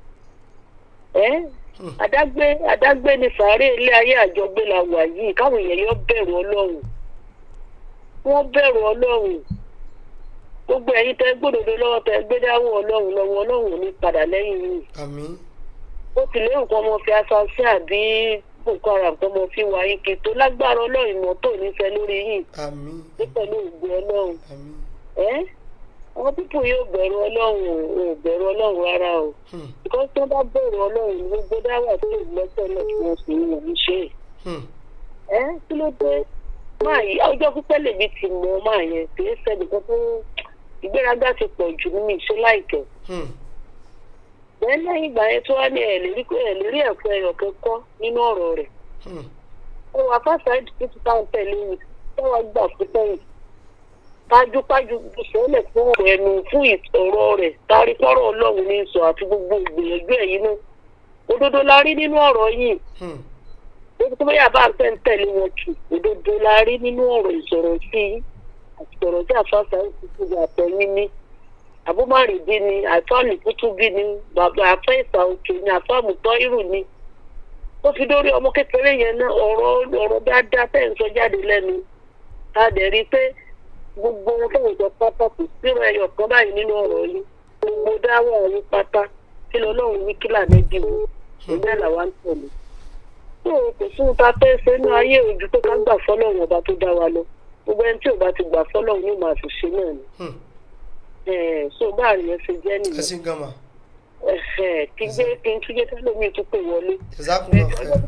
[SPEAKER 8] ẹ́
[SPEAKER 2] Hmm.
[SPEAKER 8] àdágbé àdágbé ní sàárè ilé ayé àjọgbé la wà yìí káwọn èèyàn yọ bẹ̀rù ọlọ́run wọ́n bẹ̀rù ọlọ́run gbogbo ẹ̀yin tẹ́ gbódòdó lọ́wọ́ tẹ́ gbé dáwọ́ ọlọ́run lọ́wọ́ ọlọ́run ò ní padà lẹ́yìn yìí
[SPEAKER 2] àmì
[SPEAKER 8] ó ti lé nǹkan ọmọ fi aṣọ sí àbí boko haram tó mọ fi wà yín kí tó lágbára ọlọ́run ìmọ̀ tó nífẹ̀ẹ́ lórí yìí
[SPEAKER 2] àmì
[SPEAKER 8] ní pẹ̀lú ògùn ọlọ́run
[SPEAKER 2] àmì
[SPEAKER 8] ẹ́ àwọn pípọ̀ yóò bẹ̀rù ọlọ́run ò ò bẹ̀rù ọlọ́run rárá o
[SPEAKER 2] Hmm.
[SPEAKER 8] because tí wọ́n bá bẹ̀rù ọlọ́run ní gbogbo dáwà tó lè lọ́sẹ̀ náà tí wọ́n sì ń wò ní ṣe é
[SPEAKER 2] Hmm.
[SPEAKER 8] ẹ kí ló dé máa yí ọjọ́ pípẹ́ lèmi ti mọ máa yẹn kì í ṣẹ́ni kan tó ìgbéraga ti pọ̀ jù nínú ìṣe láìpẹ́
[SPEAKER 2] Hmm.
[SPEAKER 8] bẹ́ẹ̀ lẹ́yìn ìgbà yẹn tó wá ní ẹ̀ lè rí ẹ̀ lè rí ẹ̀kọ́ ẹ̀yọ̀ kẹ́kọ́ nínú ọ̀rọ̀ rẹ̀
[SPEAKER 2] Hmm.
[SPEAKER 8] ó wà fásitì àìdí títí táwọn tẹ̀lé mi táwọn gbà fún sẹ́yìn pájúpájú sọ́lẹ̀ fún ọ̀rọ̀ ẹnu fún ìtọ̀rọ̀ rẹ̀ tárí pọ́rọ̀ ọlọ́run ní sọ àti gbogbo ìgbìyànjú ẹ̀yìn náà òdodo la rí nínú ọ̀rọ̀ yìí
[SPEAKER 2] Hmm.
[SPEAKER 8] ó tó bóyá bá ń fẹ́ ń tẹ̀lé wọn kì òdodo la rí nínú ọ̀rọ̀ ìsọ̀rọ̀ sí i àti ọ̀rọ̀ tí àfáàfà ń fi gbogbo àtẹ̀yìn ní àbúmọ̀rìndí ni àfáàmì kútúbí ni bàbá àfẹ́ ìsà òkè ni àfáàmù tọ́ irù ni ó fi dórí ọmọ kékeré yẹn náà ọ̀rọ̀ ọ̀rọ̀ dáadáa tẹ̀ ń sọ jáde lẹ́nu a dẹ̀ rí i pé gbogbo ohun tó ń sọ pátá kò sírò ẹyọ kan báyìí nínú ọ̀rọ̀ yìí gbogbo dáwọ́ ọ̀run pátá kí lọ́lọ́run wí kí lànà jì wọ́n ìgbẹ́ làwa ń tẹ̀lé tó o kò sóhun tá a fẹ́ ṣe inú ayé ojú pé ká gbà fọ́lọ́run ọba tó dá wa lọ gbogbo ẹni tí ò bá ti gbà fọ́lọ́run ní màá fi ṣe náà ni
[SPEAKER 2] Hmm.
[SPEAKER 8] Ẹ̀ẹ̀, so báàrin yẹn ṣe jẹ́
[SPEAKER 2] ẹ
[SPEAKER 8] nìyẹn
[SPEAKER 2] sì ń gan mà
[SPEAKER 8] Ẹ̀hẹ̀, kí gbé kí n túnjẹ́ tẹ́lómi tó pè wọlé
[SPEAKER 2] jazakumullahu khairan.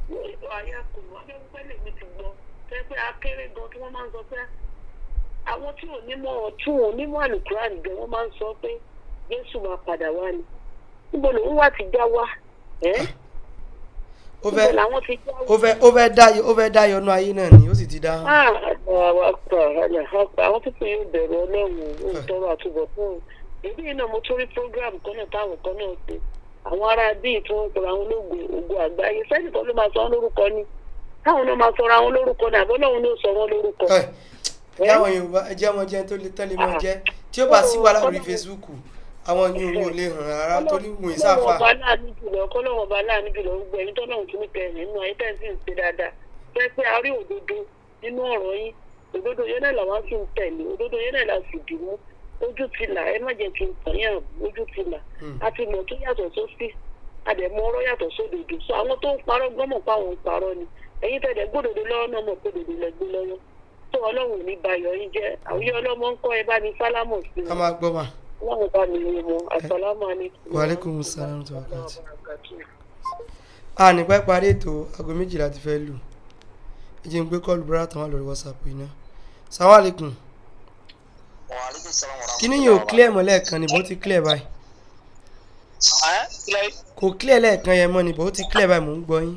[SPEAKER 8] àwọn tí ò ní mọ̀ tí ò ní mọ̀ àlùkùránì gan wọ́n máa ń sọ pé jésù máa padà wá ni níbo lòun wà ti já wá ẹ́
[SPEAKER 2] ó
[SPEAKER 8] níbo
[SPEAKER 2] fẹ́
[SPEAKER 8] làwọn ti já wá.
[SPEAKER 2] ó fẹ́ ó fẹ́ dá ó fẹ́ dá yọnú ayé náà ni ó sì ti dá
[SPEAKER 8] Ah, àwọn àpà àwọn pípọ̀ yóò bẹ̀rù ọlọ́run ó ń tọrọ àtúbọ̀ fún un èyí yìí náà mo tún rí program kan náà táwọn kan náà ṣe àwọn ará bíi tí wọ́n ń pera àwọn ológun ogun àgbáyé sẹ́yìn kan ló máa sọ wọ́n lórúkọ ni táwọn náà máa sọra àwọn lórúkọ ni àbọ̀ lọ́run ló sọ wọ́n lórúkọ.
[SPEAKER 2] ẹ jáwọn yorùbá ẹ jẹ́ ọmọ jẹ́ tó lè tẹ́lẹ̀ mọ́ jẹ́ tí ó bá sí wàhálà lórí facebook àwọn yìí ò lè hàn rárá torí wọn ì
[SPEAKER 8] kọ́lọ́wọ́n
[SPEAKER 2] sáfà
[SPEAKER 8] ọba láàánú jùlọ kọ́lọ́wọ́n ọba láàánú jùlọ gbogbo ẹ̀yin tọ́lọ́run tún nípa ẹ̀yìn nínú ayé tẹ̀sí ń ṣe dáadáa fẹ́ pé a rí òdodo nínú ọ̀rọ̀ yín òdodo yẹn náà làwọn sì ń tẹ̀lé òdodo yẹn náà la sì dì mú ojú ti là ẹ má jẹ́ kí n tàn yàn ojú ti là a ti mọ̀ tó yàtọ̀ sósì a dẹ̀ mọ ọ̀rọ̀ yàtọ̀ sódodo so àwọn tó ń parọ́ gbọ́mọ̀ pa àwọn ń parọ́ ni ẹ̀yin tẹ̀lé gbódodo lọ́wọ́ náà mọ̀ pé òdodo lẹ gbé lọ́wọ́ tó ọlọ́run ò ní bayọ̀ yín jẹ́ àwùjọ ọlọ́mọ ń kọ́ ẹ bá ní sálámù sí
[SPEAKER 2] ká máa gbọ́ mà
[SPEAKER 8] ọlọ́run bá mi wé mọ́ àsàlámù alaykum.
[SPEAKER 2] wa alaikum salam wa rahmatullahi. a ní pẹ́ parí ètò aago méjìlá ti fẹ́ lù ẹ jẹ́ n gbé kọ́ọ̀lù bọ́lá tán wà lórí whatsapp yìí náà salamu alaikum kí ni yóò clear mọ́ lẹ́ẹ̀kan ni bó ti clear báyìí kò clear lẹ́ẹ̀kan yẹn mọ́ ni bó ti clear báyìí mò ń gbọ́ yín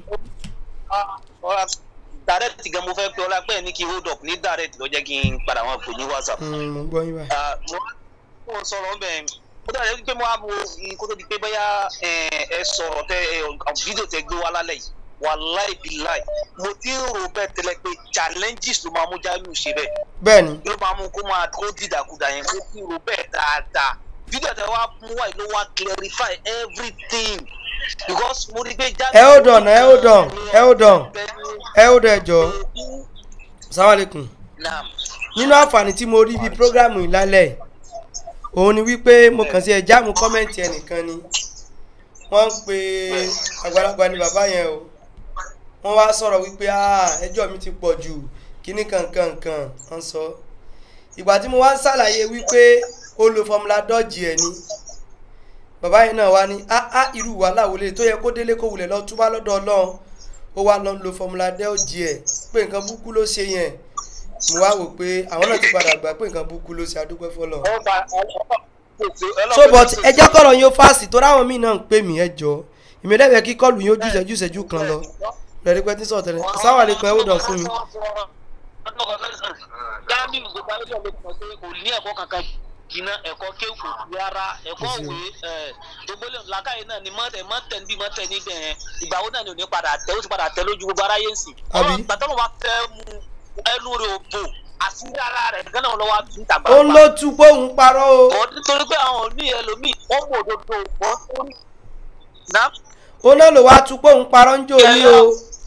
[SPEAKER 7] direct gan mo fẹ́ pe ọlá pẹ́ ní kí hold up ní direct ló jẹ́ kí n padà wọn pè ní whatsapp.
[SPEAKER 2] Hmm, mò ń gbọ́ yín báyìí
[SPEAKER 7] Ah, mo mo sọ̀rọ̀ bẹ́ẹ̀ ó dàbí pé mo á wo kó tó di pé bóyá eh, ẹ sọ̀rọ̀ tẹ ẹ fídíò tẹ gbé wá lálẹ́ yìí wàláì bíláì mo ti ń rò bẹ́ẹ̀ tẹ́lẹ̀ pé challenges ló máa mú Jamiu ṣe bẹ́ẹ̀
[SPEAKER 2] bẹ́ẹ̀ ni
[SPEAKER 7] ló máa mú kó máa kó dìdàkudà yẹn mo ti rò bẹ́ẹ̀ dáadáa fídíò tẹ wá mú wáyé ló wá clarify everything because mo rí pé
[SPEAKER 2] ẹ hold on ẹ hold on ẹ hold on ẹ hold on ẹ jọ salamu alaikum
[SPEAKER 7] Naam.
[SPEAKER 2] nínú àǹfààní tí mo rí bíi prógrámù yìí lálẹ́ yìí, òun ni wípé mo kàn sí ẹ̀jáàmù kọ́mẹ̀ntì ẹnìkan ni wọ́n ń pe àgbàlagbà ni bàbá yẹn o wọ́n wá sọ̀rọ̀ wípé "Ah, ẹjọ́ mi ti pọ̀ jù kíní kankankan wọ́n sọ ìgbà tí mo wá ń ṣàlàyé wípé ó lo fọmúlà dọ́ọ̀jì ẹ̀ ni bàbá yẹn náà wá ní áá irú wàhálà wò lè tó yẹ kó délé kó wulẹ̀ lọ túbá lọ́dọ̀ ọlọ́run ó wá lọ lo fọmúlà dọ́ọ̀jì ẹ̀ pé nǹkan burúkú ló ṣe yẹn mo wá wò pé àwọn náà ti padà gbà pé nǹkan burúkú ló ṣe adúpẹ́ fọlọ́ so but ẹ jẹ́ kọ́rọ̀ yín ó fásitì tó ráwọn míì náà ń pè mí ẹ jọ ìmọ̀lẹ́bẹ̀ẹ́ kí kọ́ọ̀lù yín ó jù ìṣẹ́jú ìṣẹ́jú kan lọ lẹ́rí pẹ́ tí sọ̀rọ̀ tẹ́lẹ̀ sáwọn àlekún ẹ ó dàn fún mi.
[SPEAKER 7] Jamiu gbogbo ayé ló mọ̀ pé kò ní ẹ̀kọ́ kankan jìnnà ẹ̀kọ́ kéwù rárá ẹ̀kọ́ òwe gbogbo lè làkàyè náà ni mọ́tẹ̀ mọ́tẹ̀ níbi mọ́tẹ̀ níbẹ̀ yẹn ìgbà wo náà ni ò ní padà tẹ ó ti padà tẹ lójú gbogbo aráyé ń sìn.
[SPEAKER 2] Àbí?
[SPEAKER 7] gbàtọ́ ló wá fẹ́ mu ẹnu rẹ̀ ò bò àṣírí ara rẹ̀ gánà lọ́wọ́ àti níta
[SPEAKER 2] ó ń ló tú pé òun parọ́ o
[SPEAKER 7] Ọ̀ nítorí pé àwọn òní ẹlòmíì wọ́n mú òdodo wọ́n ó ní. Ná
[SPEAKER 2] ó náà ló wá tú pé òun parọ́ ń jò ní o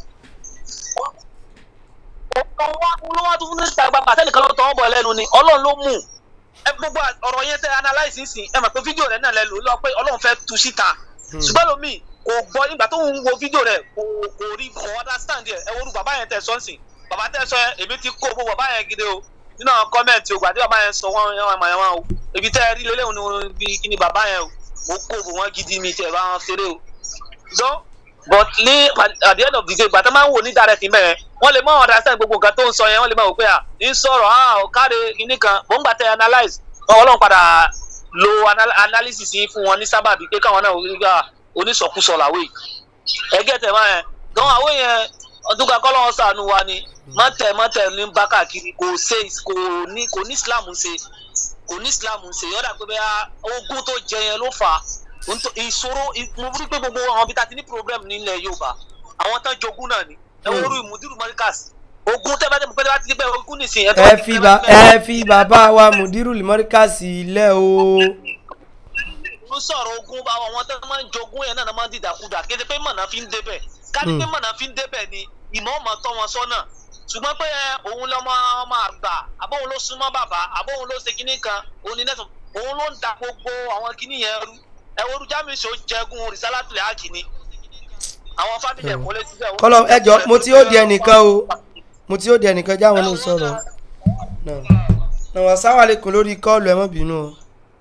[SPEAKER 7] ọ̀pọ̀ wa ló wá tún ní ìta gbàgbà sẹ́nìkan ló tọwọ́ bọ̀ lẹ́nu ni ọlọ́run ló mú ẹ gbogbo ọ̀rọ̀ yẹn tẹ́ analyse nsìn ẹ mọ̀ pé fídíò rẹ̀ náà lẹ lò lọ pé ọlọ́run fẹ́ tu síta ṣùgbọ́n lómi kò gbọ́ nígbà tó ń wo fídíò rẹ̀ kò kò rí kò understand ẹ̀ ẹ wo orú bàbá yẹn tẹ̀ sọ́nsìn bàbá tẹ̀ sọ yẹn èmi ti kó gbogbo bàbá yẹn gidi o nínú àwọn kọ́mẹ̀ntì ògbà tí bàbá yẹn sọ wọ́n yẹn wọ́n yẹn wọ́n o ibi tẹ́ ẹ rí lélẹ́hùn ni bí kíni bàbá yẹn o mo kó gbogbo wọn gidi mi tẹ̀ bá wọn ṣeré o so but ní at the end of the day gbàtà máa ń wò ní direct mẹ́rin wọ́n lè mọ understand gbogbo nǹkan tó ń sọ yẹn wọ́n lè mọ̀ wò pé à ń sọ̀rọ̀ à ò káre kinní kan mò ń gbà tẹ analyse wọn ọlọ́run padà lo anal analysis yìí fún wọn ní sábàbí pé káwọn náà wọ́n gbà onísọkúsọ làwẹ̀ ẹgẹ́ tẹ̀ máa yẹn gan àwọn yẹn ọdún kan kọ́ lọ́wọ́ sànù wa ni mọ́tẹ̀ mọ́tẹ̀ ní bá káàkiri kò ṣe kò ní kò ní Islam ṣe kò ní Islam ṣe yọ̀dà pé bẹ́ẹ̀ ogún tó jẹ yẹn ló fà á Nto- ìṣòro mo rí pé gbogbo àwọn ibi tá a ti ní problem nílẹ̀ Yorùbá àwọn tán jogún náà ni ẹ wọ́n rú ìmùdírù mọ́ríkàs ogun tẹ́ bá tẹ́ pẹ́ bá ti gbẹ́ ogun nìsín ẹ tó
[SPEAKER 2] ẹ
[SPEAKER 7] bá ti
[SPEAKER 2] fi
[SPEAKER 7] tẹ́
[SPEAKER 2] ba
[SPEAKER 7] bá ti gbẹ́
[SPEAKER 2] ẹ fi bàbá wa mùdírù limọ́ríkàsì ilẹ̀ o
[SPEAKER 7] ń sọ̀rọ̀ ogun bá wọn tẹ́ máa ń jogún yẹn náà náà máa ń dìdàkudà kéde pé mọ̀nà fi ń débẹ̀ káni pé
[SPEAKER 2] Hmm.
[SPEAKER 7] mọ̀nà fi ń débẹ̀ ni ìmọ̀ ọmọ tọ́ wọn sọ́nà ṣùgbọ́n pé ẹ, òun lọmọ ọmọ àgbà àbóhun ló súnmọ́ bàbá àbóhun ló ṣe kinní kan òun ni nẹ́sùn òun ló ń da gbogbo àwọn kinní yẹn rú ẹ wo rújámi ṣó jẹgun rìsálátìlẹ̀ àkìní àwọn fámìlì ẹ̀kọ́ lé síbẹ̀.
[SPEAKER 2] kọlọ ẹjọ mo ti ó di ẹnìkan o mo ti ó di ẹnìkan jáwọn ló sọ̀rọ̀ náà náà wà sáwàlẹkùn lórí kọọlù ẹ mọ bínú o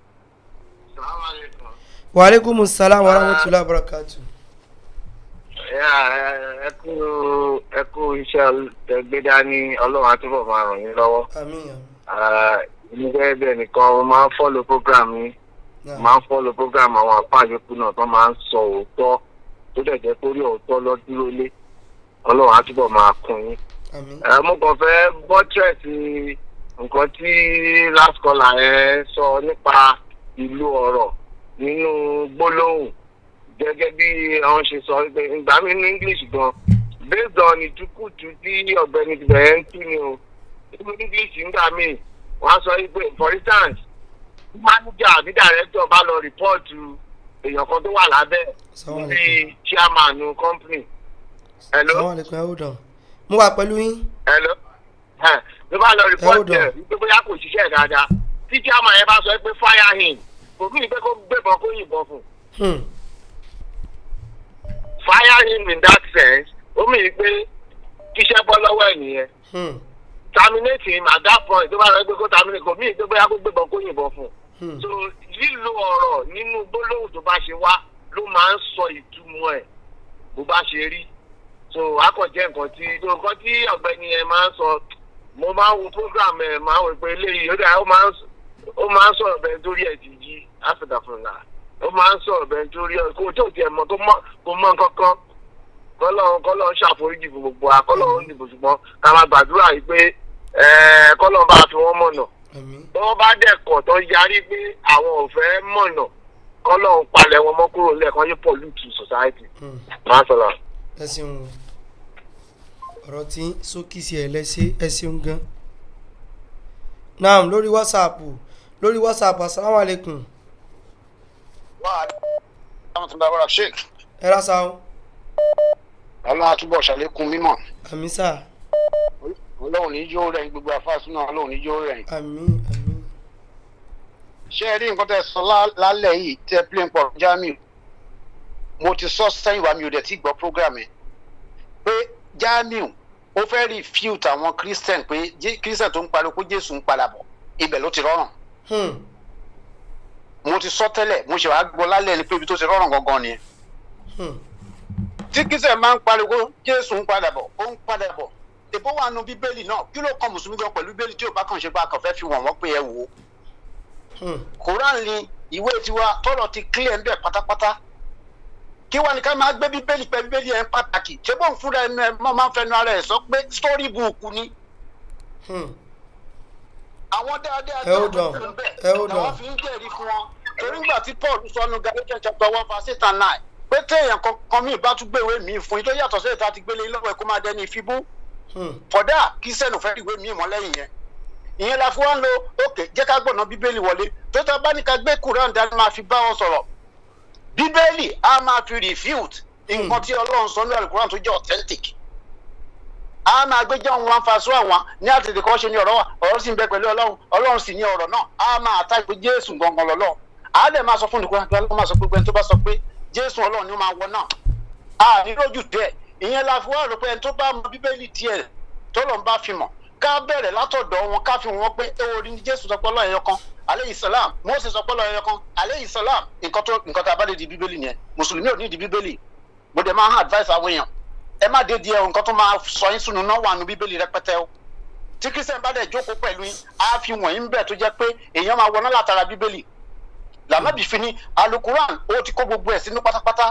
[SPEAKER 2] wàhálẹ́kùn salam wa rahmatulah barakatu.
[SPEAKER 9] ẹ kú ẹ kú iṣẹ́ ẹgbẹ́ dání ọlọ́run àtúbọ̀ máa ràn yín lọ́wọ́.
[SPEAKER 2] àmín àmín.
[SPEAKER 9] nígbà bí ẹnìkan mo máa ń fọ́lọ̀ program yín
[SPEAKER 2] náà
[SPEAKER 9] máa ń fọ́lọ̀ program àwọn àpá àyọkù náà tó máa ń sọ òótọ́ tó dẹ̀ jẹ́ kórí òótọ́ lọ dúró lé ọlọ́run àtúbọ̀ máa kún yín.
[SPEAKER 2] àmín.
[SPEAKER 9] Ẹ, mo kàn fẹ́ bọ́tírẹ̀sì nǹkan tí last caller ẹ sọ nípa ìlú ọ̀rọ̀ nínú gbólóhùn gẹ́gẹ́ bí àwọn ṣe sọ pé ìgbà mi ní english gan based on ìtukùtù tí ọ̀gbẹ́ni bẹ̀rẹ̀ ń tú ni o nínú english ńgbà míì wọ́n á sọ pé for instance manager àbí director bá lọ rìpọ́ọ̀tù èèyàn kan tó wà lábẹ́
[SPEAKER 2] Assalamu
[SPEAKER 9] níbi
[SPEAKER 2] alaikum.
[SPEAKER 9] chairman company. Hello?
[SPEAKER 2] sáwàlẹkùn ẹ ó dàn mo wà pẹ̀lú yín.
[SPEAKER 9] Hello? Ẹ, ló bá lọ rìpọ́ọ̀tì
[SPEAKER 2] Hold on.
[SPEAKER 9] ẹ̀ wípé bóyá kò ṣiṣẹ́ dáadáa tí chairman yẹn bá sọ pé fire him kò mí pé kó gbébọn kó yìnbọn fún un.
[SPEAKER 2] Hmm.
[SPEAKER 9] fire him in that sense ó mì pé kíṣẹ́ bọ́ lọ́wọ́ ẹ̀ nìyẹn
[SPEAKER 2] Hmm.
[SPEAKER 9] terminate him at that point tó bá sọ pé kó terminate kò mí pé bóyá kó gbébọn kó yìnbọn fún un.
[SPEAKER 2] Hmm.
[SPEAKER 9] so lílo ọ̀rọ̀ nínú gbólóhùn tó bá ṣe wá ló máa ń sọ ìtumọ̀ ẹ̀ bó bá ṣe rí so akọ̀jẹ́ nǹkan tí so nǹkan tí ọ̀gbẹ́ni ẹ̀ máa ń sọ mo máa ń wo program ẹ̀ máa ń wò pé eléyìí ó dà ó máa ń s- ó máa ń sọ̀rọ̀ bẹ́ẹ̀ torí ẹ̀ ti jí áfíríkà fún un ó máa ń sọ̀rọ̀ bẹ́ẹ̀ torí ẹ̀ kó tó tiẹ̀ mọ̀ kó mọ̀ kó mọ̀ kankan kọ́lọ́run kọ́lọ́run ṣàforíjì fún gbogbo wa kọ́lọ́run dìbò ṣùgbọ́n ká máa gbàdúrà yìí pé ẹ̀ẹ́ kọ́lọ́run bá fi wọ́n mọ̀nà
[SPEAKER 2] àmín.
[SPEAKER 9] bí wọ́n bá dẹ̀kọ̀ tó yarí pé àwọn ò fẹ́ mọ̀nà kọ́lọ́run palẹ̀ wọn mọ́ kúrò lẹ́ẹ̀kan yóò pollute society.
[SPEAKER 2] Hmm.
[SPEAKER 9] máa sọ̀rọ̀.
[SPEAKER 2] ẹ ṣeun o ọ̀rọ̀ tí sókì sí ẹ lẹ́sẹ̀ ẹ ṣeun gan. naam lórí whatsapp lórí whatsapp asalaamualeykum
[SPEAKER 5] wà á dáhùn tó ń dábàrà sheik
[SPEAKER 2] ẹ ra sa o
[SPEAKER 5] ọlọ́run àtúbọ̀ ṣàlékún mímọ̀
[SPEAKER 2] àmì sà
[SPEAKER 5] ọlọ́run ní yóò rẹ̀ gbogbo àfáàsùn náà ọlọ́run ní yóò rẹ̀
[SPEAKER 2] àmì àmì
[SPEAKER 5] ṣé ẹ rí nǹkan tẹ sọ lá- lálẹ́ yìí tẹ plane pọ̀ jamiu mo ti sọ sẹ́yìn wa mi ò dẹ̀ ti gbọ́ program ẹ̀ pé jamiu ó fẹ́ refute àwọn christian pé Jé- christian tó ń pariwo pé jésù ń padà bọ̀ ibẹ̀ ló ti rọrùn
[SPEAKER 2] Hmm.
[SPEAKER 5] mo ti sọ tẹ́lẹ̀ mo ṣe wàá gbọ́ lálẹ́ ni pé ibi tó ti rọrùn gangan nìyẹn
[SPEAKER 2] Hmm.
[SPEAKER 5] tí christian máa ń pariwo jésù ń padà bọ̀ ó ń padà bọ̀ èbó wà nù bíbélì náà kí ló kàn mùsùlùmí gan pẹ̀lú bíbélì tí ò bá kàn ṣe bá kàn fẹ́ fi wọ̀n wọ́n pé ẹ wò ó
[SPEAKER 2] Hmm.
[SPEAKER 5] quran ni ìwé tiwa tọrọ ti clear ń bẹ pátápátá kí wàá ní ká máa gbé bíbélì pẹ bíbélì ẹ ń pàtàkì ṣé bóun fúnra ẹnu ẹ mọ máa ń fẹnu ara ẹ sọ pé story book ni
[SPEAKER 2] Hmm.
[SPEAKER 5] àwọn dáadáa
[SPEAKER 2] Ẹ ó dàn,
[SPEAKER 5] ń bẹ
[SPEAKER 2] ẹ ó dàn.
[SPEAKER 5] làwọn fi ń jẹ́rìí fún wọn torí ńgbà tí paul sọnù galatians chapter one verse eight and nine pé téèyàn kankan míì bá tún gbéwèé míì fún yín tó yàtọ̀ sí ètò àti gbélé yín lọ́wọ́ ẹ̀ kó máa dẹni ìfibú
[SPEAKER 2] Hmm.
[SPEAKER 5] fọdà kí sẹ́nu fẹ́ ìwé míì mọ́ lẹ́yìn yẹn ìyẹn la fi wá ń lo òkè jẹ́ ká gbọ̀nà bíbélì wọlé tó tá a bá ní ká gbé quran dání máa fi bá wọn sọ̀rọ̀ bíbélì á máa fi refute nǹkan tí ọlọ́run sọ ní alukuran tó jẹ́ authentic á máa gbé jẹ́ òun wá ń fa sọ àwọn ní àtètè kan ṣe ní ọ̀rọ̀ wa ọ̀rọ̀ sì ń bẹ pẹ̀lú ọlọ́run ọlọ́run sì ní ọ̀rọ̀ náà á máa ta ìpè jésù gangan lọ́lọ́ á dẹ̀ máa sọ fún nìkan pé ọlọ́run máa sọ pé gbẹ́ni tó bá sọ pé jésù ọlọ́run ni ó máa wọ náà a ní lójú tẹ ìyẹn la fi wá rò pé ẹni tó bá mọ bíbélì tiẹ̀ tó lọ́n bá fi mọ̀ ká bẹ̀rẹ̀ látọ̀dọ̀ wọn ká fi wọn pé ẹ orí ni jésù sọpọ́ lọ́ọ̀ ẹ̀yọ kan aleyhi salam mose sọpọ́ lọ́ọ̀ ẹ̀yọ kan aleyhi salam nǹkan tó nǹkan tá a bá lè di bíbélì nìyẹn mùsùlùmí ò ní di bíbélì mo dẹ̀ máa ń advice àwọn èèyàn ẹ má dé di ẹ nǹkan tó máa sọ yín sunu náà wà nù bíbélì rẹpẹtẹ o tí kristian bá dẹ̀ jókòó pẹ̀lú yín á fi wọ̀nyí ń bẹ̀ tó jẹ́ pé èèyàn máa wọná látara bíbélì lànàbì fi ní alukuran ó ti kó gbogbo ẹ̀ sínú pátápátá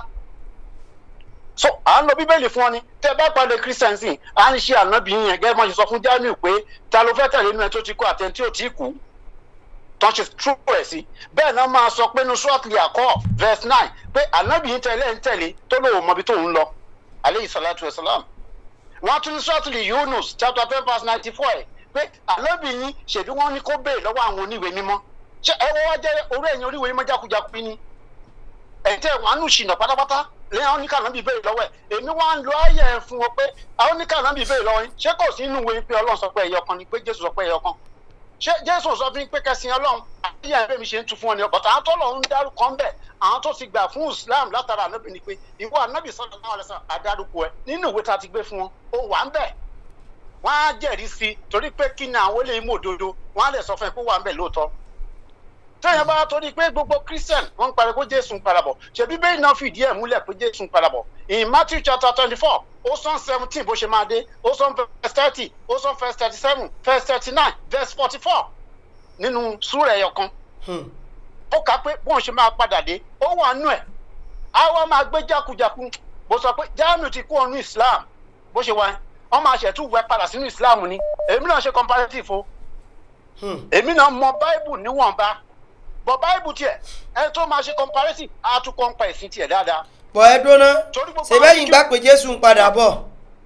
[SPEAKER 5] so à ń lo bíbélì fún ọ ni tẹ bá pàdé christian sí à ń ṣe ànábì yẹn gẹ́gẹ́ bọ́n ṣe sọ fún jamiu pé ta ló fẹ́ tẹ̀lé inú ẹ tó ti kú àtẹni tí ò tí kú tán ṣe true ẹ̀ sí bẹ́ẹ̀ náà máa sọ pé nu shortly àkọ́ verse nine pé ànábì yìí tẹ̀lé ń tẹ̀lé tó lóun mọbi tó ń lọ aleyhi salatu wa salam
[SPEAKER 10] wọ́n tún ní sọ́ọ̀tìlì yunus chapter ten verse ninety four ẹ̀ pé àlọ́bìnrin ṣèbí wọ́n ní kó béè lọ́wọ́ àwọn oníwèé mímọ́ ṣé ẹ wọ́n wá jẹ́ orí ẹ̀yìn oníwèé mímọ́ jákujáku ni ẹ̀yin tẹ́ wọ́n á nù ṣìnà pátápátá lẹ́yìn àwọn oníkànnà bíi béèrè lọ́wọ́ ẹ̀ èmi wá ń lo ayé ẹ̀ fún wọn pé àwọn oníkànnà bíi béèrè lọ́wọ́ yín ṣé kò sí inú ìwé pé ọlọ́run sọ pé ẹ̀yọ kan ni pé jésù sọ pé ẹ̀yọ kan ṣé jésù sọ fún yín pé kẹsìn ọlọ́run àti ìyá ẹ̀mí ṣe ń tu fún ọ ni ọ̀bọ̀tà àwọn tó lọ́run ń dárúkọ ń bẹ̀ àwọn tó ti gbà fún islam látara ànábì ni pé ìwọ ànábì sọ̀rọ̀ náà lẹ́sàn àdárúkọ ẹ nínú ìwé tá a ti gbé fún wọn ó wà ń bẹ̀ wọ́n á jẹ́rìí sí i torí pé kí ni àwọn eléyìí mú òdodo wọ́n á lè sọ fún ẹ pé ó wà ń bẹ̀ lóòótọ́ tẹ́yìn bá torí pé gbogbo christian wọ́n ń parí pé jésù ń padà bọ̀ ṣebí bẹ́ẹ̀ náà fìdí ẹ̀ múlẹ̀ pé jésù ń padà bọ̀ in matthew chapter twenty four ó sọ seventeen bó ṣe máa dé ó sọ verse thirty ó sọ verse thirty seven verse thirty nine verse forty four nínú súrà ẹ̀yọ̀ kan ó kà pé bóun ṣe máa padà dé ó wà nù ẹ̀ á wá máa gbé jákujàku bó sọ pé jamiu ti kú ọ̀nù islam bó ṣe wá wọ́n máa ṣẹ̀tú wẹ padà sínú islam ni èmi náà ṣe comparative o èmi náà mọ bible níwọ̀nba bọ̀ báìbù tiẹ̀ ẹ tó máa ṣe comparative á tún kọ́ ń pa ẹ̀sìn tiẹ̀ dáadáa.
[SPEAKER 2] bọ̀ ẹ dúná ṣèbẹ́yìn gbà pé jésù ń padà bọ̀.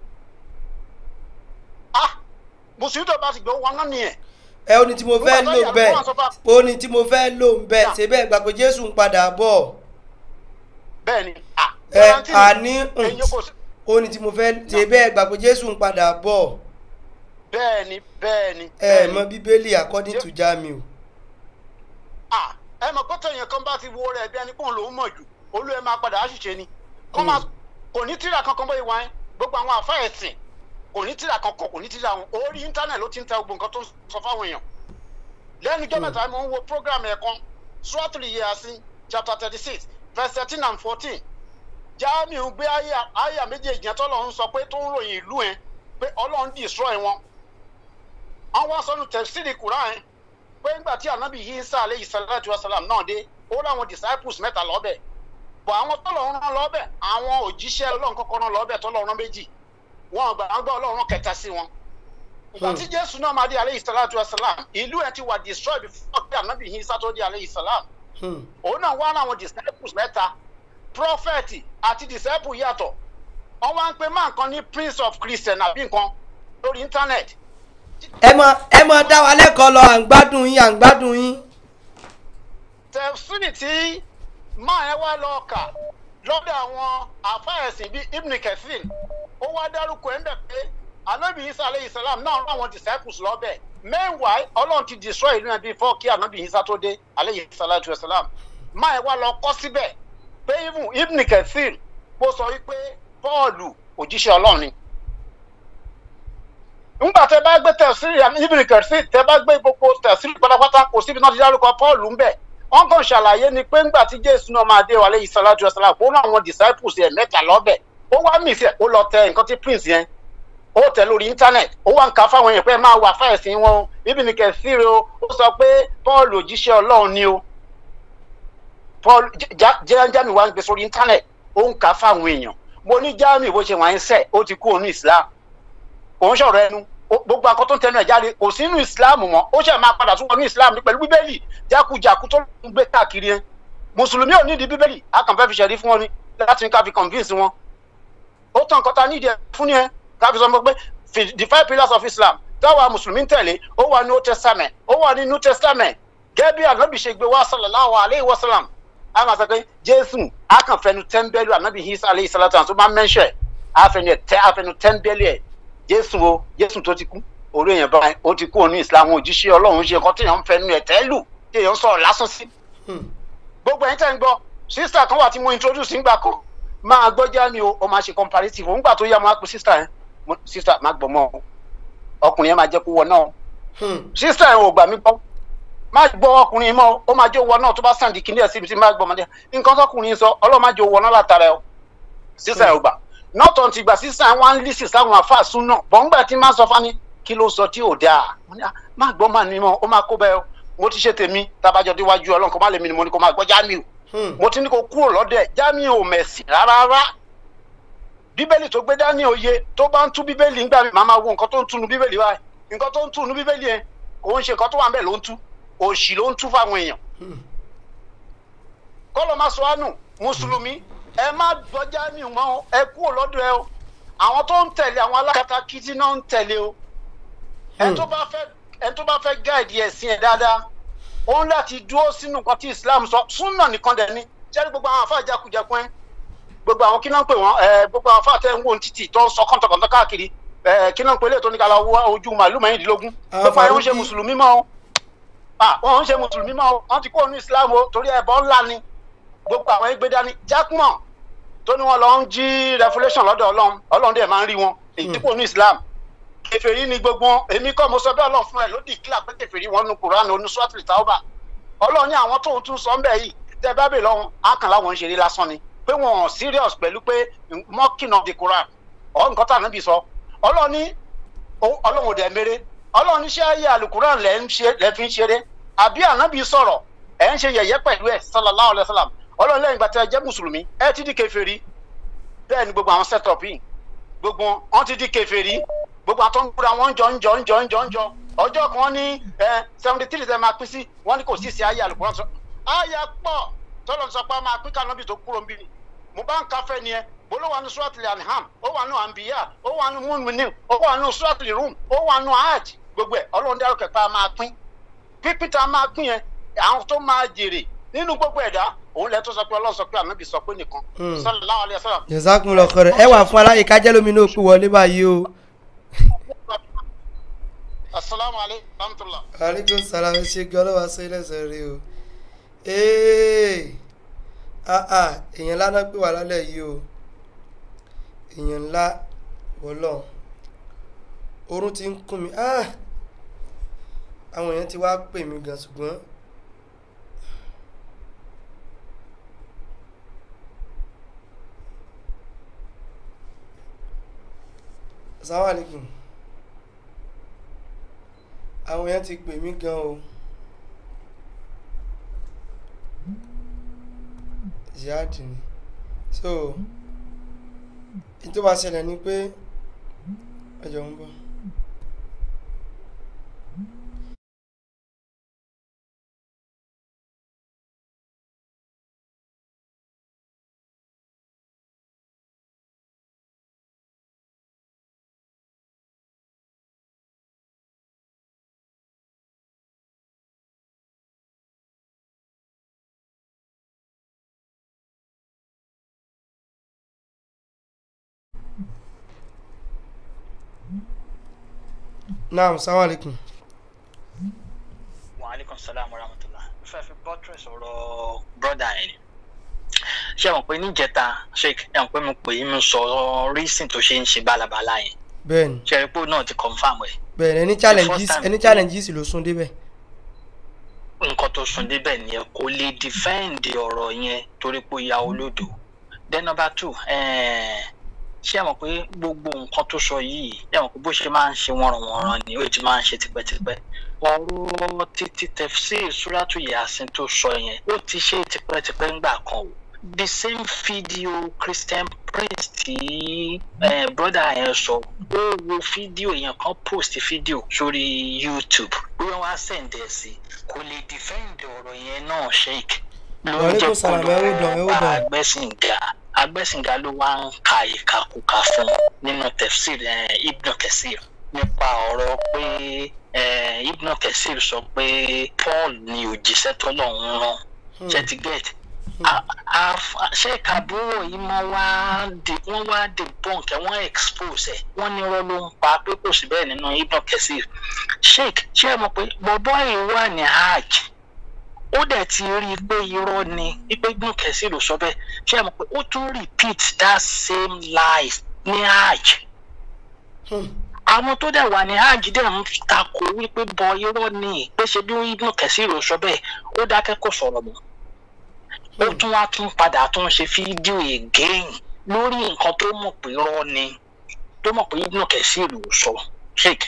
[SPEAKER 10] ah mùsùlùmí tó bá ti gbé wọn náà nìyẹn.
[SPEAKER 2] ẹ ó ní tí mo fẹ́ lò bẹ́ẹ̀ ó ní tí mo fẹ́ lò bẹ́ẹ̀ ṣèbẹ́ gbà pé jésù ń padà bọ̀.
[SPEAKER 10] bẹ́ẹ̀ni
[SPEAKER 2] ẹ àní ó ní tí mo fẹ́ ṣèbẹ́ gbà pé jésù ń padà bọ̀.
[SPEAKER 10] bẹ́ẹ̀ni bẹ́ẹ̀ni.
[SPEAKER 2] ẹ mọ bíbélì according to jamiu
[SPEAKER 10] ẹ mọ̀ pé tẹ̀yìn kan bá ti wo rẹ̀ bí ẹni pọ́n lòún mọ̀ jù olú ẹ máa padà àṣìṣe ni kò ní tíra kankan bóyá wáyé gbogbo àwọn àfa ẹ̀sìn kò ní tíra kankan kò ní tíra wọn orí íńtánẹ̀tì ló ti ń tẹ gbogbo nǹkan tó ń sọ fáwọn èèyàn lẹ́nu ijọ́ mẹ́ta mo ń wo program ẹ̀ kan suratul yasin chapter thirty six verse thirteen and fourteen Jamiu gbé àyà méjèèjì yẹn tọ́lọ̀ ń sọ pé tó ń ròyìn ìlú yẹn pé ọlọ́run destroy wọn àwọn sọnù tẹ̀síìrì kùrán yẹn pé ńgbà tí anabi Isa aleyhi salatu wa salam náà dé ó láwọn disciples mẹ́ta lọ́bẹ̀ bọ̀ àwọn tọ́lọ̀ rán lọ́bẹ̀ àwọn òjíṣẹ́ ọlọ́run kọ́kọ́ rán lọ́bẹ̀ tọ́lọ̀ rán méjì wọn gbà wọn gbà ọlọ́run kẹta sí wọn. ìgbà tí jésù náà máa dé aleyhi salatu wa salam ìlú ẹ̀ ti wà destroy before pé anabi Isa tó dé aleyhi salam. òun náà wá láwọn disciples mẹ́ta prophet àti disciple yàtọ̀ wọ́n wá ń pe máa nǹkan ní prince of christian àbí nǹkan lórí internet
[SPEAKER 2] ẹ mọ ẹ mọ dá wa lẹ́kọ̀ọ́ lọ à ń gbádùn yín à ń gbádùn yín.
[SPEAKER 10] tẹ̀síìnì tí máa ẹ wá lọ kà lọ́dọ̀ àwọn àfáàsìn bíi ibn kefin ó wá dárúkọ ẹ̀ ń bẹ̀ pé anabi isa aleyhi salam náà rán àwọn disciples lọ́bẹ̀ meanwhile ọlọ́run ti destroy ìlú yẹn before kí anabi isa tó dé aleyhi salatu wa salam máa ẹ wá lọ kọ́ síbẹ̀ pé ibn kefin kó sọ wípé paul òjíṣẹ́ ọlọ́run ni ńgbà tẹ bá gbé tẹsílì ibìrì kẹsì tẹ bá gbé gbogbo tẹsílì pátápátá kò síbi náà ti dárúkọ paul ńbẹ wọn kàn ṣàlàyé ni pé ńgbà tí jésù náà máa dé wàlẹ ìsàlájú ọsàlá kó rán àwọn disciples ẹ mẹ́ta lọ́bẹ̀ ó wá mí sí ẹ ó lọ tẹ nǹkan tí prince yẹn ó tẹ lórí internet ó wá ń ka fáwọn èèyàn pé máa wà fáìsì wọn o ibìrì kẹsì rẹ o ó sọ pé paul òjíṣẹ́ ọlọ́run ni o paul jẹ́njámi wá ń gbé sórí internet ó ń ka fáwọn èèyàn mo ní jáàmì bó ṣe wà ń sẹ̀ ó ti kú òun islam òun ṣọ̀rọ̀ ẹnu gbogbo akọ tó ń tẹnu ẹ̀ jáde kò sínú ìsìláàmù mọ́ ó ṣe máa padà tún wọnú ìsìláàmù ní pẹ̀lú bíbélì jákujàku tó ń gbé káàkiri yẹn mùsùlùmí ò nídìí bíbélì a kàn fẹ́ fi ṣẹ̀rí fún wọn ni láti ká fi convince wọn ó tàn kọ́ta nídìí ẹ̀ fún ni ẹ ká fi sọ pé the five pillars of islam táwa mùsùlùmí ń tẹ̀lé ó wà ní old testament ó wà ní new testament gẹ́gẹ́ bí ànábì ṣe gbé wá sallallahu alayhi wa sallam a máa sọ pé jésù a kàn fẹnu tẹ́ńbẹ́lú ànábì isa alayhi salatu tó máa ń mẹ́ńṣẹ̀ àfẹnu tẹ́ńbẹ́lú ẹ̀ jésù o jésù tó ti kú orí èèyàn báyìí ó ti kú òní ìsìlámù òjíṣẹ́ ọlọ́run ṣe nǹkan téèyàn ń fẹnu ẹ̀ tẹ́lù téèyàn ń sọ̀rọ̀ lásán sí. gbogbo ẹ̀yin tẹ́ ń gbọ́ sísítà kan wà tí mo introduce nígbà kan máa gbọ́ jámi o ọ máa ṣe comparative òun gbà tó yá máa pe sísítà yẹn sísítà máa gbọ́ mọ́ ọkùnrin yẹn máa jẹ́ kó wọ náà sísítà yẹn ò gbà mí gbọ́ má gbọ́ ọkùnrin mọ́ ó máa jẹ́ wọ náà tó bá sàn di kíní ẹ̀ síbi tí má gbọ́ ọmọdé nǹkan tọkùnrin sọ ọlọ́run má jẹ́ wọ náà látara ẹ̀ sísítà yẹn ò gbà nọ́ọ̀tọ̀ ti gbà sísan wọn lì sí sáwọn afáàsùn náà bọ́ǹgbà tí máa sọ fani kí ló sọ tí ò dáa má gbọ́ máa ní mọ́ ó máa kó bẹ́ẹ̀ mo ti ṣe tèmi tabajọ déwájú ọlọ́run kó má lè mi ni mo ní kó máa gbọ́ Jamiu mo ti ní kó kúrò lọ́dẹ̀ Jamiu ò mẹ̀sìn rárá bíbélì tó gbé dání òye tó bá ń tú bíbélì ńgbà mi màá máa wo nǹkan tó ń túnu bíbélì báyìí nǹkan tó ń túnu bíbélì yẹn kò ń ṣe nǹkan tó wà ń bẹ̀ ló ń tú òṣì ló ń tú fáwọn èèyàn kọ́lọ́ máa sọ ánù mùsùlùmí ẹ má gbọ́ Jamiu mọ́ ẹ kúrò lọ́dọ̀ ẹ o àwọn tó ń tẹ̀lé àwọn alákatakítí náà ń tẹ̀lé o ẹni tó bá fẹ́ ẹni tó bá fẹ́ gáàdì ẹ̀sìn ẹ̀ dáadáa òun láti dúró sínú nǹkan tí islam sọ súnà nìkan dẹ̀ ni jẹ́rí gbogbo àwọn àfáà jákujàkun ẹ̀ gbogbo àwọn kí náà ń pè wọ́n ẹ̀ gbogbo àwọn àfáà tẹ̀ ń wò ní títì tó ń sọ kọ́ńtọ̀kọ́ńtọ̀ káàkiri ẹ̀ kí náà ń pè lè tó ní kala ojú màálù mẹ́rìndínlógún gbogbo àwọn ń ṣe mùsùlùmí mọ́ o ah wọn ń ṣe mùsùlùmí mọ́ o wọ́n ti kó ní islam o torí ẹbọ ńlá ni gbogbo àwọn ẹgbẹ́ dání jákùmọ̀ tó ní wọn lọ ń jí revolution lọ́dọ̀ ọlọ́run ọlọ́run dẹ̀ máa ń rí wọn èyí tí kò ní islam kèfèrí ni gbogbo wọn èmi kọ́ mo sọ bẹ́ẹ̀ ọlọ́run fún ẹ ló di kílà pé kèfèrí wọn nu quran onu swatri tauba ọlọ́run ní àwọn tóun tún sọ ń bẹ̀ yìí tẹ́ bá bè lọ́hùn ákàn láwọn ń ṣeré lásán ni pé wọn ò serious pẹ̀lú pé mocking of the quran ọ̀ nǹkan tá à níbi sọ ọlọ́run ní ọlọ́run ò dẹ̀ mèrè ọlọ́run ní ṣé ayé alukuran lẹ́ ń ṣe lẹ́ fi ń ṣeré àbí ànábì sọ̀rọ̀ ẹ̀ ń ṣe yẹ̀yẹ́ pẹ̀lú ẹ̀ sallallahu alayhi wa sallam ọlọ́run lẹ́yìn ìgbà tí ẹ jẹ́ mùsùlùmí ẹ ti di kèfèrí bẹ́ẹ̀ ni gbogbo àwọn setup yìí gbogbo wọn ti di kèfèrí gbogbo àwọn tó ń gbúra wọn ń jọ ń jọ ń jọ ń jọ ń jọ ọjọ́ kan ní seventy three ṣe máa pín sí wọn ní kò sí sí ayé alukuran sọ ayé pọ̀ tọ́lọ̀ sọ pé a máa pín kànábì tó kúrò ń bí ni mo bá ń káfẹ́ ni ẹ bolo wà ní suratul anham ó wà ní anbiya ó wà ní mu'minin ó wà ní suratul rum ó wà ní hajj gbogbo ẹ ọlọ́run dárò kẹpẹ́ a máa pín pípín tá a máa pín yẹn àwọn tó máa jèrè nínú gbogbo ẹ̀dá òun lẹ tó sọ pé ọlọ́run sọ pé ànábì sọ pé nìkan sallallahu alaihi wasallam.
[SPEAKER 2] jazakumullahu khairan ẹ wà fún aláyè kájẹ́ lómi náà pé wọlé báyìí o.
[SPEAKER 10] asalaamu aleykum rahmatulah.
[SPEAKER 2] aleykum salaam ẹ ṣe gbọ́ lọ́wọ́ aṣọ ilẹ̀ṣẹ̀ rí o. ee ah ah èèyàn ńlá náà pè wá lálẹ́ yìí o èèyàn ńlá wọlọ́ oorun ti ń kún mi ah àwọn èèyàn ti wá pè mí gan ṣùgbọ́n assalamu alaikum àwọn èèyàn ti pè mí gan o jihad ni so ìtò bá ṣẹlẹ̀ ni pé ẹjọ́ ń bọ̀. naam salaam alaikum.
[SPEAKER 11] wa aleykum salaam wa rahmatulah fẹ́ fi buttress ọ̀rọ̀ broda ẹ̀ ni ṣé ẹ mọ̀ pé níjẹta sheik ẹ mọ̀ pé mo pè é mo sọ reason tó ṣe ń ṣe bálabàla yẹn
[SPEAKER 2] bẹ́ẹ̀ni
[SPEAKER 11] ṣe é pé náà ti confam ẹ̀
[SPEAKER 2] bẹ́ẹ̀ni ẹni challenges ẹni challenges ló sún débẹ̀.
[SPEAKER 11] nǹkan tó sùn débẹ̀ nìyẹn kò lè defend ọ̀rọ̀ yẹn torí pé ó ya olódò then number two ṣé ẹ mọ̀ pé gbogbo nǹkan tó sọ yìí ẹ mọ̀ pé bó ṣe máa ń ṣe wọ́nranwọ̀nran ni ó ti máa ń ṣe tipẹ́tipẹ́ ọ̀rọ̀ títí tẹ̀sí ìṣúrátù yasin tó sọ yẹn ó ti ṣe tipẹ́tipẹ́ ńgbà kan o the same video christian prince tí eh, brother yẹn sọ ó wo fídíò yẹn kan post fídíò sórí youtube bí wọ́n wá sẹ̀ǹdẹ̀ sí kò lè defend ọ̀rọ̀ yẹn náà sheik ló ń jẹ́ kó lọ́ọ́ bá agbẹ́sìngà agbẹ́sìngá ló wá ń ka ìkàkùkà fún nínú tefsir ibn kesir nípa ọ̀rọ̀ pé ibn kesir sọ pé paul ni òjíṣẹ́ tọ́lọ́run rán ṣẹ́tìgẹ́t ṣé kàbúrò yìí mọ́ wá wọ́n wá debunk ẹ̀ wọ́n expose ẹ̀ wọ́n ní irọ́ ló ń pa pé kò sí bẹ́ẹ̀ nínú ibn kesir sheik ṣé ẹ mọ̀ pé bọ̀bọ́ yìí wà ní hajj ó dẹ̀ ti rí i pé irọ́ ni pípé gbọ́n kẹ̀sí ló sọ bẹ́ẹ̀ ṣé ẹ mọ̀ pé ó tún repeat that same lies ní hajj àwọn tó dẹ̀ wà ní hajj dẹ̀ ń takò wípé bọ irọ́ ni pé ṣe bí gbọ́n kẹ̀sí ló sọ bẹ́ẹ̀ ó dákẹ́ kó sọ̀rọ̀ mọ́ ó tún wá tún padà tún ṣe fídíò again lórí nǹkan tó mọ̀ pé irọ́ ni tó mọ̀ pé gbọ́n kẹ̀sí ló sọ sheik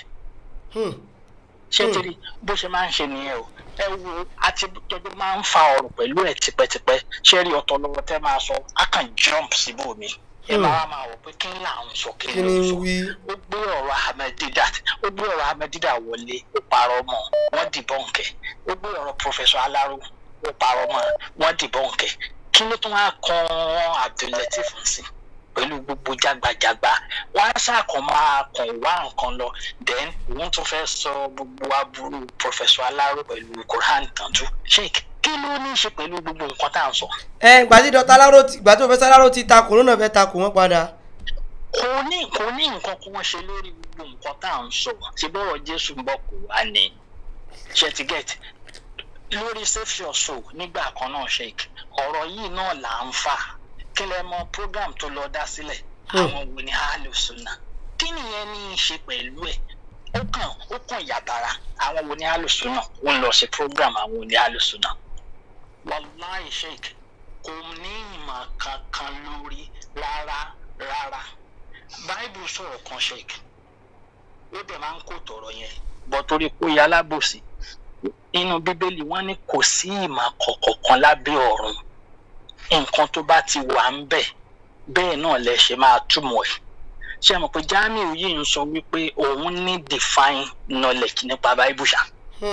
[SPEAKER 11] ṣé tẹ́lẹ̀ bó ṣe máa ń ṣe nìyẹn o ẹ wo àti jọjọ máa ń fa ọ̀rọ̀ pẹ̀lú ẹ̀ tipẹ́tipẹ́ ṣé rí ọ̀tọ̀ lọ́wọ́ tẹ́ máa sọ á kàn jump síbòmí ẹ máa máa wọ pé kí n là ń sọ kí n ló sọ ó gbé ọ̀rọ̀ ahmedida ó gbé ọ̀rọ̀ ahmedida wọlé ó parọ́ mọ́ wọ́n dìbọ̀nkẹ́ ó gbé ọ̀rọ̀ professor alaro ó parọ́ mọ́ wọ́n dìbọ̀nkẹ́ kí ló tún wá kan abdulateef sí pẹ̀lú gbogbo jágbajàgba wọ́n á ṣàkàn máa kàn wá nǹkan lọ then wọ́n tún fẹ́ sọ gbogbo aburú professor aláró pẹ̀lú quran tàǹtú sheik kí ló ní í ṣe pẹ̀lú gbogbo nǹkan tá à ń sọ.
[SPEAKER 2] ẹ gbàtí dọ́tà aláró ti gbàtí òfẹ́sẹ̀ aláró ti ta kòrónà náà fẹ́ ta kò wọ́n padà.
[SPEAKER 11] kò ní kò ní nǹkan kan ṣe lórí gbogbo nǹkan tá à ń sọ ṣe bọ́rọ̀ jésù ń bọ̀ kó wá ní ṣètìgẹ́t lórí save your soul nígbà kan náà sheik ọ̀rọ̀ yìí náà là ń fà kí lẹ mọ program tó lọ dá sílẹ̀ àwọn wo ni alùsùnà kí nìyẹn ní í ṣe pẹ̀lú ẹ̀ ó kàn ó kàn yàtara àwọn wo ni alùsùnà ó ń lọ sí program àwọn wo ni alùsùnà wàláì sheik kò ní ìmọ̀ kankan lórí rárá rárá báìbù sọ̀rọ̀ kan sheik ó dẹ̀ máa ń kó tọ̀rọ̀ yẹn bọ́ torí pé ó yẹ alábòsí inú bíbélì wọn ní kò sí ìmọ̀ kọ̀ọ̀kan kan lábẹ́ ọ̀run nǹkan tó bá ti wà ń bẹ̀ bẹ́ẹ̀ náà lẹ ṣe máa túmọ̀ ẹ̀ ṣe mọ̀ pé jamiu yìí ń sọ wípé òun ní define knowledge nípa báìbù ṣá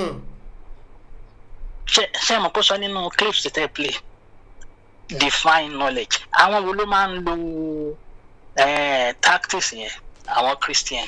[SPEAKER 11] ṣe mọ̀ pé sọ nínú clips tẹ́ play define knowledge àwọn wo ló máa ń lo eh, tactics yẹn àwọn christian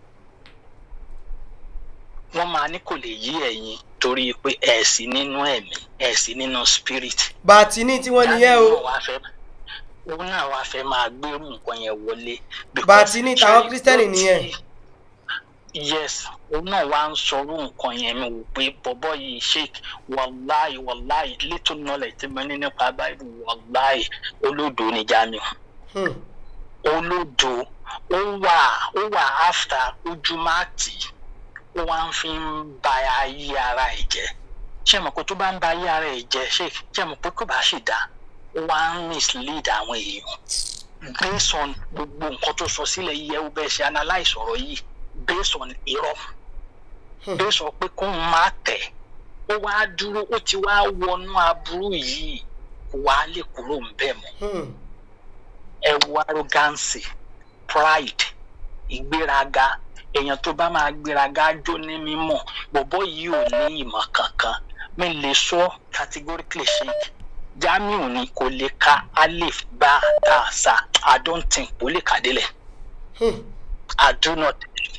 [SPEAKER 11] wọ́n máa ní kò lè yí ẹ̀yin torí pé ẹ̀ sí nínú ẹ̀mí ẹ̀ sí nínú spirit.
[SPEAKER 2] bàtí ní tí wọ́n nìyẹn o.
[SPEAKER 11] òun náà wàá fẹ́ máa gbérù nǹkan yẹn wọlé.
[SPEAKER 2] bàtí ní tàwọn kírísítẹ́nì nìyẹn.
[SPEAKER 11] yes òun náà wàá ń sọrú nǹkan yẹn mi wò pé bọ́bọ́ yìí sheik wàláì wàláì little knowledge tí mo ní nípa báyìí wàláì olódo ni jamiu. olódo ó wà ó wà after ojúmọ́ ó wá ń fi ń ba ayé ara ẹ̀ jẹ́ ṣé mo pé tó bá ń ba ayé ara ẹ̀ jẹ́ ṣé ṣé mo pé kó bá sì dá ó wá ń mislead àwọn èèyàn based on gbogbo nǹkan tó sọ sílẹ̀ yẹ ó bẹ́ẹ̀ ṣe analyse ọ̀rọ̀ yìí based on irọ́ based on pé kó ń má tẹ̀ ó wá dúró ó ti wá wọnú aburú yìí kó wá lè kúrò ń bẹ̀ mọ́ ẹ wo arrogance pride ìgbéraga èèyàn tó bá máa gbéraga jó ní mímọ̀ bọ̀bọ̀ yìí ò ní ìmọ̀ kankan mi lè sọ categorically ṣe jamiu ni kò lè ka alif bá ta sa i don't think kò lè kà délẹ̀ i do not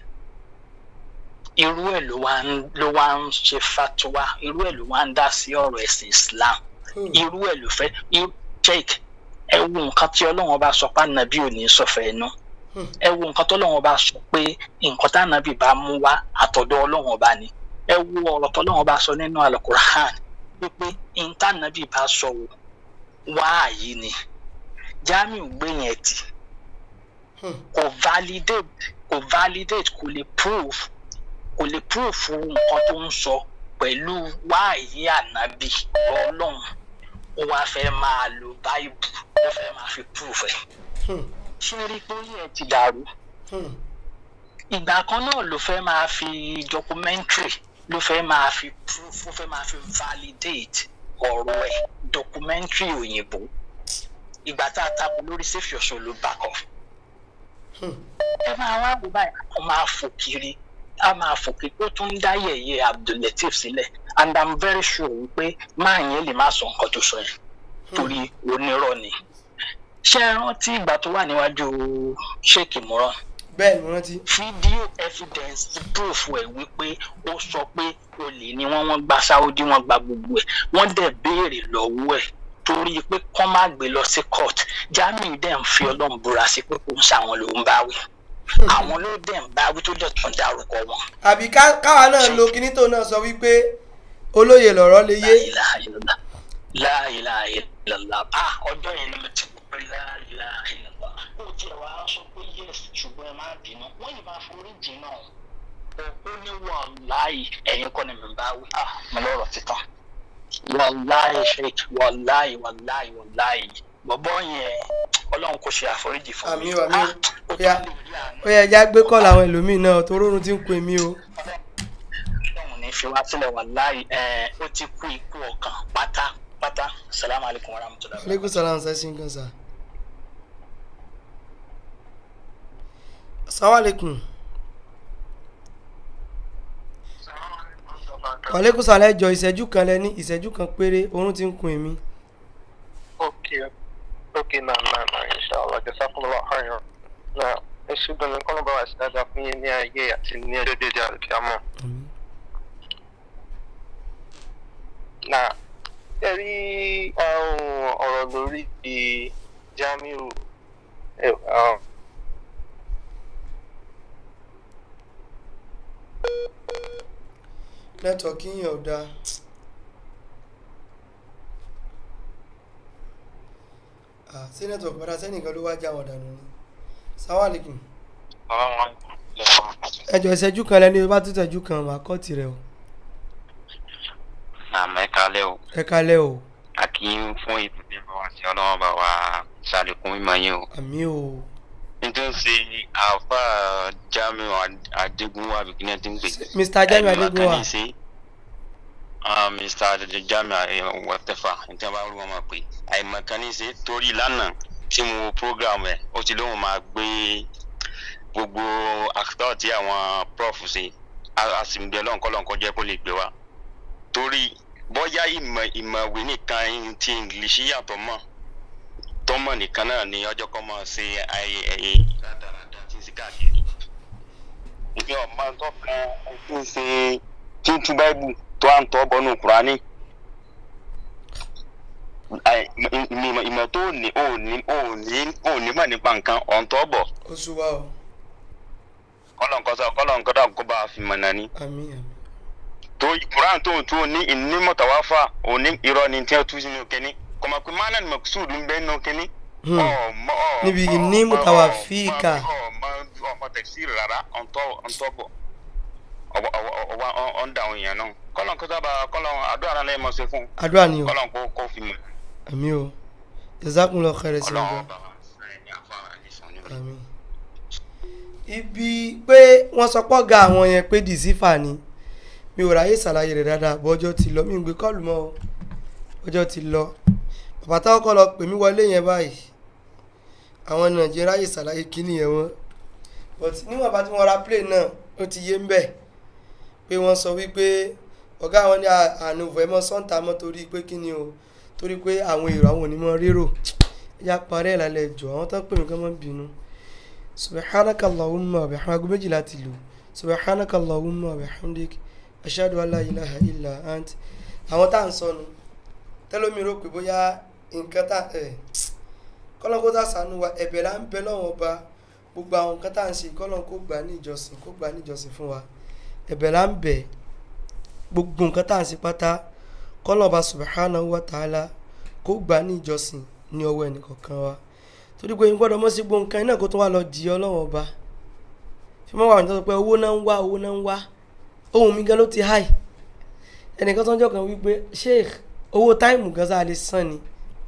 [SPEAKER 11] irú ẹ̀ ló wá ń ló wá ń ṣe fatuwa irú ẹ̀ ló wá ń dá sí ọ̀rọ̀ ẹ̀sìn islam irú ẹ̀ ló fẹ́ check ẹ wo nǹkan tí ọlọ́run bá sọ pé ànábì ò ní sọ̀fẹ́ inú ẹ wo nǹkan tọ́lọ́run bá sọ pé nǹkan tánàbì bá mú wá àtọ̀dọ̀ ọlọ́run ọba ni ẹ wo ọ̀rọ̀ tọ́lọ́run bá sọ nínú alukurahan wípé ìntànàbì bá sọ wò wáàyí ni jamiu gbé yẹn tì kò validate kò validate kò lè prove kò lè prove fún nǹkan tó ń sọ pẹ̀lú wáàyí ànábì ọlọ́run ó wá fẹ́ máa lo báìbù ó fẹ́ máa fi prove ẹ̀ ṣé rí pé orí ẹ ti dàrú ìgbà kan náà ló fẹ́ máa fi documentary ló fẹ́ máa fi proof ló fẹ́ máa fi validate ọ̀rọ̀ ẹ̀ documentary òyìnbó ìgbà tá a takò lórí safe your soul ló back off ẹ máa wá wò báyìí a máa fò kiri a máa fò kiri ó tún ń dá yẹ̀yẹ́ abdulateef sílẹ̀ and i'm very sure wípé máa yẹn lè má sọ nǹkan tó sọ yẹn torí onírọ́ ni ṣé ẹ rántí ìgbà tó wà níwájú sheik imran.
[SPEAKER 2] bẹ́ẹ̀ ni rántí.
[SPEAKER 11] fídíò evidence proof ẹ̀ wípé ó sọ pé olè ni wọ́n wọ́n gba saudi wọ́n gba gbogbo ẹ̀ wọ́n dẹ̀ béèrè lọ́wọ́ ẹ̀ torí pé kọ́ má gbé lọ sí court jamiu dẹ̀ ń fi ọlọ́run búra sí pé kò ń ṣàwọn ló ń báwí àwọn ló dẹ̀ ń báwí tó dẹ̀ tún dárúkọ wọn.
[SPEAKER 2] àbí káwa náà lo kinní tó náà sọ wípé olóye lọ̀rọ̀ lè yé.
[SPEAKER 11] láìláì lọ́la ọjọ́ yẹn ni mo ti pé láìláìlá ó tiẹ̀ wá sọ pé yes ṣùgbọ́n ẹ má bínú wọ́n yìí máa forí jìn náà ó ní wàláì ẹ̀yin kọ́ ni mi bá wí ah mo lọ́rọ̀ títàn wàláì sheik wàláì wàláì wàláì bọ̀bọ̀ yẹn ọlọ́run kò ṣe àforíjì fún mi.
[SPEAKER 2] àmì àmì ó yẹ ẹja gbé kọ́ làwọn ẹlòmíín náà tó rọrùn tí ń pè mí o.
[SPEAKER 11] ọlọ́run ní fi wá sílẹ̀ wàláì ó ti kú ikú ọkàn pátápátá salamu alaykum wa rahmatulahi.
[SPEAKER 2] aleykum salaam sẹ́sìn kan sá. sàwálẹ̀kùn. wàlẹ́kùn sàlẹ̀ jọ ìṣẹ́jú kan lẹ ní ìṣẹ́jú kan péré oorun ti ń kun èmi.
[SPEAKER 9] ok ok na na na inshallah.
[SPEAKER 12] inshallah jazakumullahu khairan náà ẹ ṣe gan-an kọ́nà bá wa sí dáadáa fún yín ní ayé àti ní ọjọ́ dédé àlùkìyàmọ́. náà ẹ rí àwọn ọ̀rọ̀ lórí ti Jamiu ẹ, ah,
[SPEAKER 2] nẹ́tọ̀kì yẹn ò dáa Ah, sí nẹ́tọ̀kì padà sẹ́nìkan ló wá já wọn dànù ni sáwàlìkùn ẹjọ ìṣẹ́jú kan lẹ́ni bá tún tẹ̀jú kan wà kọ́ tirẹ̀ o
[SPEAKER 13] àmọ́ ẹ kálẹ̀ o
[SPEAKER 2] ẹ kalẹ̀ o
[SPEAKER 13] a kì í fún ìdílé bá wa sí ọlọ́wọ́ bá wa ṣàlékún mímọ́ yín o.
[SPEAKER 2] àmì o
[SPEAKER 13] nítorí ṣe àfa Jamiu Adégúnwà bìkínẹ́ tí ń pè.
[SPEAKER 2] Mr. Jamiu
[SPEAKER 13] Àìmọ̀kan
[SPEAKER 2] Adégúnwà.
[SPEAKER 13] ní í ṣe. Ah, Mr. Jamiu whatever nítorí wọn bá rú wọn máa pè àìmọ̀kan ní í ṣe torí lánàá tí mo wo program ẹ̀ ó ti lóun máa gbé gbogbo àkítọ́ tí àwọn prof ṣe a- a sì ń bẹ lọ́nkọ́lọ́nkọ́ jẹ́ kó lè gbé wa torí bóyá ìmọ̀ ìmọ̀wé nìkan ti english yàtọ̀ mọ́ tọ́mọ̀ nìkan náà ni ọjọ́ kan máa ṣe ayé ẹ̀yẹ dáadáa tí ń ṣe káàkiri. ìgbẹ́ ọ̀ma tó kan tí ń ṣe tí ń tú báìbù tó à ń tọ́ bọ́nú kúránì. Àì- ìmọ̀- ìmọ̀ ìmọ̀ tó ní ò ní ò ní ò ní mọ̀ nípa nǹkan ọ̀ǹtọ́ bọ̀
[SPEAKER 2] oṣù wa o
[SPEAKER 13] kọ́lọ̀ǹkọ́sọ kọ́lọ̀ǹkọ́dà kó bá a fi mọ̀ náà ni.
[SPEAKER 2] àmì àmì
[SPEAKER 13] tó kuran tó tó ní ìní mọ̀tàwáfà òní irọ́ ni tí wọ́n tú sínú kínní kọ́mọ pé mánà ni mọ̀kúsùd ń bẹ́ nínú kínní.
[SPEAKER 2] Hmm.
[SPEAKER 13] ọmọ ọmọ
[SPEAKER 2] níbi ìní mùtàwà fíìkà
[SPEAKER 13] ọmọ ọmọ tẹ̀síìrì rárá ọ̀ntọ́ ọ̀ntọ́ bọ̀ ọwọ́ ọ̀ndà àwọn èèyàn náà kọ́lọ̀ kó sábà kọ́lọ̀ àdúrà náà lẹ́yìn mọ̀ ṣe fún
[SPEAKER 2] àdúrà ni o
[SPEAKER 13] kọ́lọ̀ kó kó fi mọ̀
[SPEAKER 2] àmì o jazakumullahu khairan sí
[SPEAKER 13] ọlọ́run
[SPEAKER 2] ọjọ́
[SPEAKER 13] ọba wa sẹ́yìn ní àfáà àdìsàn ní orí.
[SPEAKER 2] àmì ibi pé wọ́n sọ pọ́ ga àwọn yẹn pé dìsífà ni mi ò ráyè ṣàlàyé rẹ̀ dáadáa bọ́ ọjọ́ ti lọ mi ò gbé kọ́ọ̀lù mọ́ o ọjọ́ ti lọ bàbá táwọn kọ́ lọ pè mí wọlé yẹn báyìí àwọn nàìjíríà ráyè ṣàlàyé kíní yẹn wọ́n but níwọ̀n bá tí wọ́n ra plane náà ó ti yé ń bẹ̀ pé wọ́n sọ wípé ọ̀gá àwọn ní àánú vẹ̀mọ́ sọ́ńtà mọ́ torí pé kíni o torí pé àwọn èrò àwọn onímọ̀ rérò ẹ̀yà parẹ́ ìlàlẹ̀ ẹ̀jọ̀ àwọn tó ń pè mí kán mọ́ bínú subhanaka allahumma wa bihamdik aago méjìlá ti lù subhanaka allahumma wa bihamdik ashhadu an la ilaha illa ant àwọn tá à ń sọnù tẹlómi rò pé bóyá nǹkan tá ẹ kọ́lọ́n kó tá sànú wa ẹ̀bẹ̀ là ń bẹ lọ́wọ́ ọba gbogbo àwọn nǹkan tá à ń ṣe kọ́lọ́n kó gbà ní ìjọsìn kó gbà ní ìjọsìn fún wa ẹ̀bẹ̀ là ń bẹ gbogbo nǹkan tá à ń ṣe pátá kọ́lọ́n ọba subhanahu wa ta'ala kó gbà ní ìjọsìn ní ọwọ́ ẹnìkọ̀ọ̀kan wa torí pé n gbọ́dọ̀ mọ́ sí gbogbo nǹkan iná kó tó wá lọ di ọlọ́wọ́ ọba fi mọ́ wà ní tọ́jú pé owó náà ń wá owó náà ń wá ohun mi gan ló ti háì ẹnìkan tó ń jọ kan wípé sheikh owó táìmù gan sáà lè san ni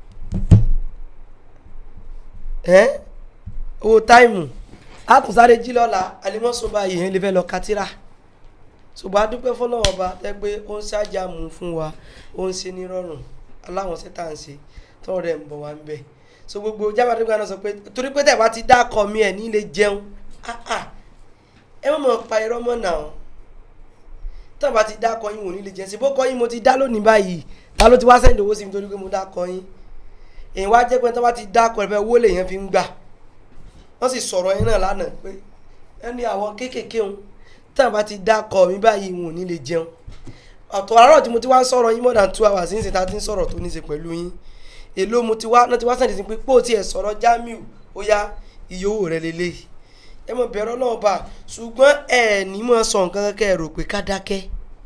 [SPEAKER 2] ẹ́ owó táìmù àtúnṣáré jí lọ́la alimọ́sùn báyìí yẹn lè fẹ́ lọ katira ṣùgbọ́n a dúpẹ́ fọlọ́wọ́ ọba tẹ́ pé ó ń ṣáàjà mú fún wa ó ń ṣe nírọ̀rùn aláwọn ṣẹ́tà ń ṣe tọ́rọ̀ rẹ̀ ń bọ̀ wá ń bẹ̀ so gbogbo jábàdé gba náà sọ pé torí pé tẹ̀ bá ti dá akọ mi ẹ̀ ní lè jẹun ah ah ẹ mọ̀ mọ̀ pa irọ́ mọ́ náà tẹ̀ bá ti dá akọ yín wò ní lè jẹun sí bó kọ́ yín mo ti dá lónìí báyìí ta ló ti wá sẹ́ńdì owó sí mi torí pé mo dá akọ yín èyí wá jẹ́ pé tẹ̀ bá ti dá akọ rẹ̀ fẹ́ owó lèèyàn fi ń gbà wọ́n sì sọ̀rọ̀ yín náà lánàá pé ẹni àwọn kéékèèké òun tẹ̀ bá ti dá akọ mi báyìí wò ní lè jẹun ọ̀tọ̀ àárọ̀ tí mo ti wá ń sọ̀rọ̀ yín more than two hours ní ìsìn tá a ti ń sọ̀rọ̀ tó ní í ṣe pẹ̀lú yín èló mo ti wá náà ti wá sẹ́ǹdì sí pé pé ó tiẹ̀ sọ̀rọ̀ Jamiu ó yá iye owó rẹ̀ lélẹ̀ ẹ mọ̀ bẹ̀rẹ̀ náà bá ṣùgbọ́n ẹ ní mọ̀ sọ nǹkan kẹ́kẹ́ ẹ rò pé ká dákẹ́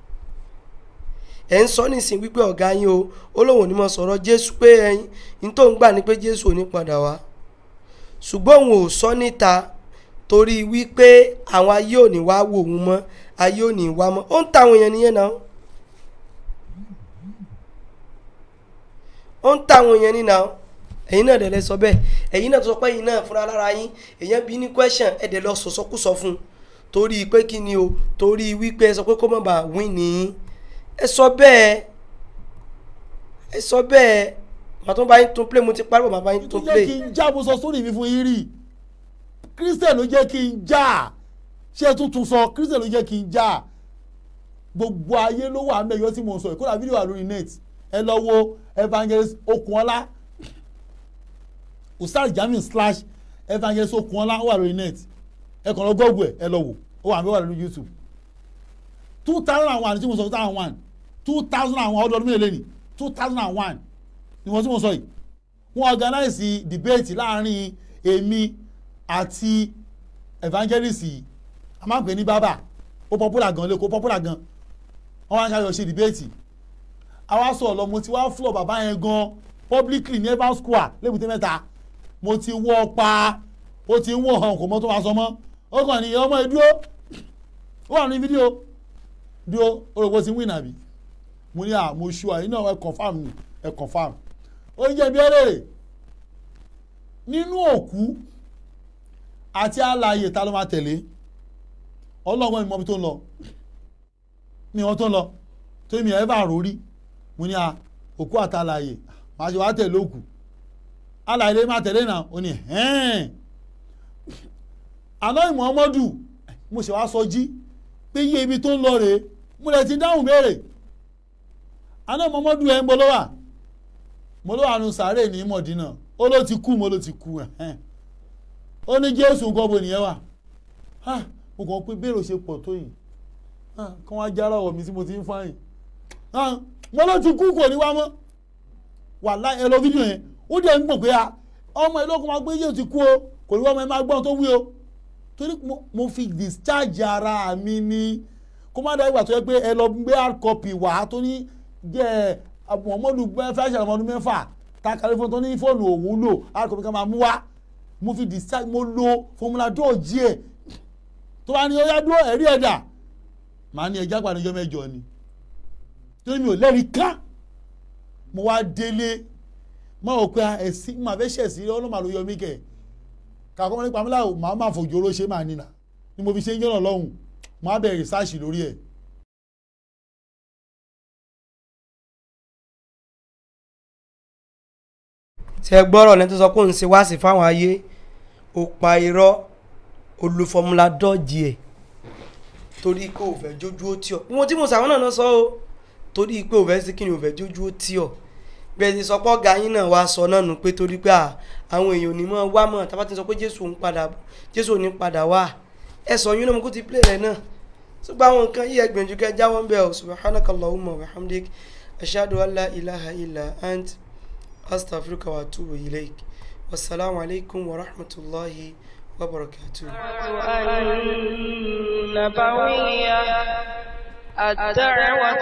[SPEAKER 2] ẹ ń sọ nísìn wípé ọ̀gá yín o ó lóun ò ní mọ̀ sọ̀rọ̀ Jésù pé ẹyin ní tó ń gbà ní pé Jésù ò ní padà wá ṣùgbọ́n òun ò sọ níta torí wípé àwọn ayé ò ní wá wò òun mọ́ ayé ò ní wá mọ́ ó ń ta àwọn èèyàn nìyẹn náà ó ń táwọn èèyàn nínà ó ẹ̀yin náà dẹ̀ lẹ sọ bẹ́ẹ̀ ẹ̀yin náà tó sọ pé ẹ̀yin náà fúnra lára yín èèyàn bí ní question ẹ̀ dẹ̀ lọ sọ̀sọ́kùsọ fún un torí pé kí ni o torí wípé ẹ sọ pé kó má bàa win ní ẹ sọ bẹ́ẹ̀ ẹ sọ bẹ́ẹ̀ màá tó bá yín tún play mo ti parí bàbá yín
[SPEAKER 3] tó
[SPEAKER 2] tún
[SPEAKER 3] jẹ́
[SPEAKER 2] play
[SPEAKER 3] kí n já mo sọ sórí mi fún yín rí christian ló jẹ́ kí n já ṣé ẹ tuntun sọ christian ló jẹ́ kí n já gbogbo ayé ló wà mẹ́yọ́ tí mo sọ ìkódà fídíò wà lórí net ẹ lọ wo evangelist okunola ustaz jamiu slash evangelist okunola ó wà lórí net ẹ kàn lọ gọ́ọ̀gù ẹ ẹ lọ wò ó wà mí wà lórí youtube two thousand and one tí mo sọ two thousand and one two thousand and one ọdún ọdún mélòó ni two thousand and one ni wọ́n tí mo sọ yìí wọ́n organize debate láàrin èmi àti evangelist yìí a máa ń pè ní bábà ó popular gan lẹ́kọ̀ọ́ popular gan wọ́n wá ń káyọ̀ ṣe debate àwa sọ̀rọ̀ lọ mo ti wá flọ̀ bàbá yẹn gan publicly ní evans square lébùté mẹ́ta mo ti wọ́ pa ó ti ń wọ̀ hàn kò mọ́ tó máa sọ mọ́ ó kàn ní ọmọ ẹ dúró ó wà ní fídíò dúró orúkọ ti win àbí mo ní à mo ṣu àyìn náà ẹ confam ni ẹ confam ó ń jẹ́ bí ẹlẹ́rẹ̀ nínú òkú àti alààyè ta ló máa tẹ̀lé ọlọ́gbọ́n mi mọ ibi tó ń lọ mi wọn tó ń lọ tó mi ẹ̀ bá rò rí mo ní à òkú àti alààyè màá ṣe wá tẹ̀lé òkú alààyè lè máa tẹ̀lé náà ó ní hẹ́ẹ̀n àná ìmọ̀ọ́mọ́dù mo ṣe wá sọ jí pé iye ibi tó ń lọ rèé mo lè ti dáhùn béèrè àná ìmọ̀ọ́mọ́dù ẹ̀ ń bọ́ lọ́wà mo ló wà nù sàárè ní mọ̀dínà ó ló ti kú mo ló ti kú ẹ̀ ó ní jésù nǹkan bo nìyẹn wà mo kàn pé béèrè ṣe pọ̀ tó yìí kí wọ́n á jára ọ̀ mi tí mo ti ń fáyìn mo ló ti kú kò ní wá mọ́ wà láì ẹ lọ fídíò yẹn ó dẹ̀ ń gbọ̀n pé ọmọ ìlú ọkùnrin máa gbé jésù ti kú o kò ní wá ọmọ ẹ máa gbọ́n tó wí o torí mo fi discharge ara mi ni kó má dáa ìgbà tó yẹ pé ẹ lọ gbé hard copy wá tó ní jẹ́ muhammadu fẹ́ẹ́ ṣàlùmọ́ ọdún mẹ́fà ta kàlẹ́ fún tó ní fóònù òun lò hard copy ká máa mú wá mo fi discharge mo lo formula dọ́ọ̀jì ẹ̀ tó bá ní ó yá dúró ẹ̀rí ẹ̀dà màá ní ẹja pàdéjọ́ mẹ́jọ ni torí mi ò lẹ́rìí ká mo wá délé mo rò pé ẹ̀sìn máa fẹ́ ṣẹ̀sìn ọlọ́mà ló yọ mí kẹ̀ kàkọ́ mọ́ nípa mílíọ̀nù màá máa fòjòrò ṣe máa nínà ni mo fi ṣe ń jọ́nà lọ́hùn màá bẹ̀rẹ̀ rìsáàṣì lórí ẹ̀.
[SPEAKER 2] tí ẹ gbọ́rọ̀ lẹ́ni tó sọ pé òun ṣe wá sí fáwọn ayé ó pa irọ́ olùfọmúlà dọ́ọ̀jì ẹ̀ torí pé ò fẹ́ jójú ó tí ọ wọn tí mo sàwọn náà lọ sọ o torí pé ò fẹ́ sí kí ni ò fẹ́ jójú ó tí ọ bẹ́ẹ̀ ti sọ pé ọ̀gá yín náà wá sọ náà nù pé torí pé àwọn èèyàn ò ní mọ̀ wá mọ̀ tábà ti sọ pé jésù ń padà jésù ò ní padà wá ẹ sọ yín náà mo kó ti play rẹ náà ṣùgbọ́n àwọn nǹkan yìí ẹgbẹ̀njú kẹ jáwọ́ ń bẹ̀ ọ́ subhanakallahumma wa hamdik ashhadu an la ilaha illa ant astaghfiruka wa atubu ilaik wasalaamu alaykum wa rahmatulahi wa barakatuh.
[SPEAKER 1] النبوية الدعوة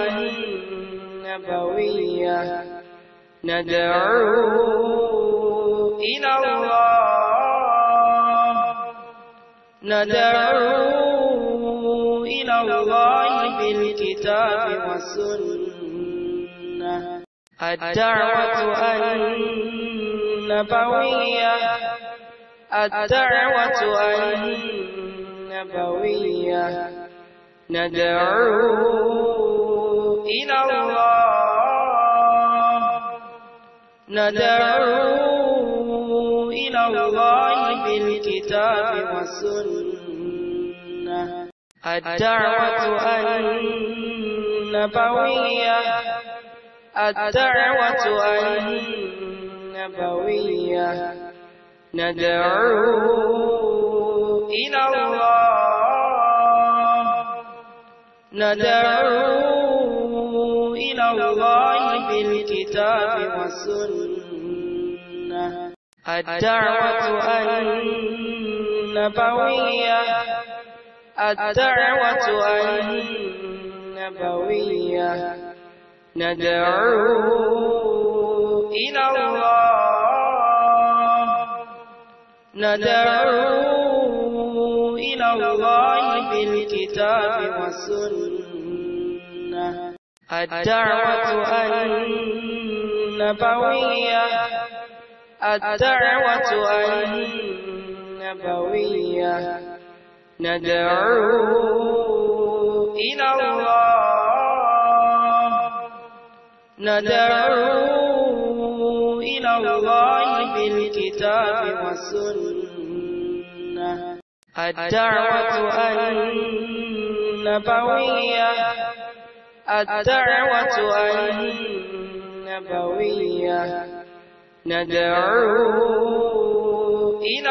[SPEAKER 1] النبوية ندعو إلى الله ندعو إلى الله بالكتاب والسنة الدعوة النبوية الدعوة النبوية ندعو إلى الله ندعو إلى الله بالكتاب والسنة الدعوة النبوية الدعوة النبوية ندعو إلى الله ندعو إلى الله بالكتاب والسنة الدعوة النبوية الدعوة النبوية ندعو إلى الله ندعو إلى الله بالكتاب والسنة الدعوة النبوية الدعوة النبوية ندعو إلى الله ندعو إلى الله بالكتاب والسنة الدعوة النبوية الدعوة النبوية ندعو إلى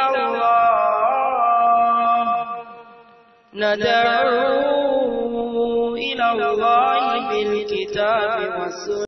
[SPEAKER 1] الله ندعو إلى الله بالكتاب والسنة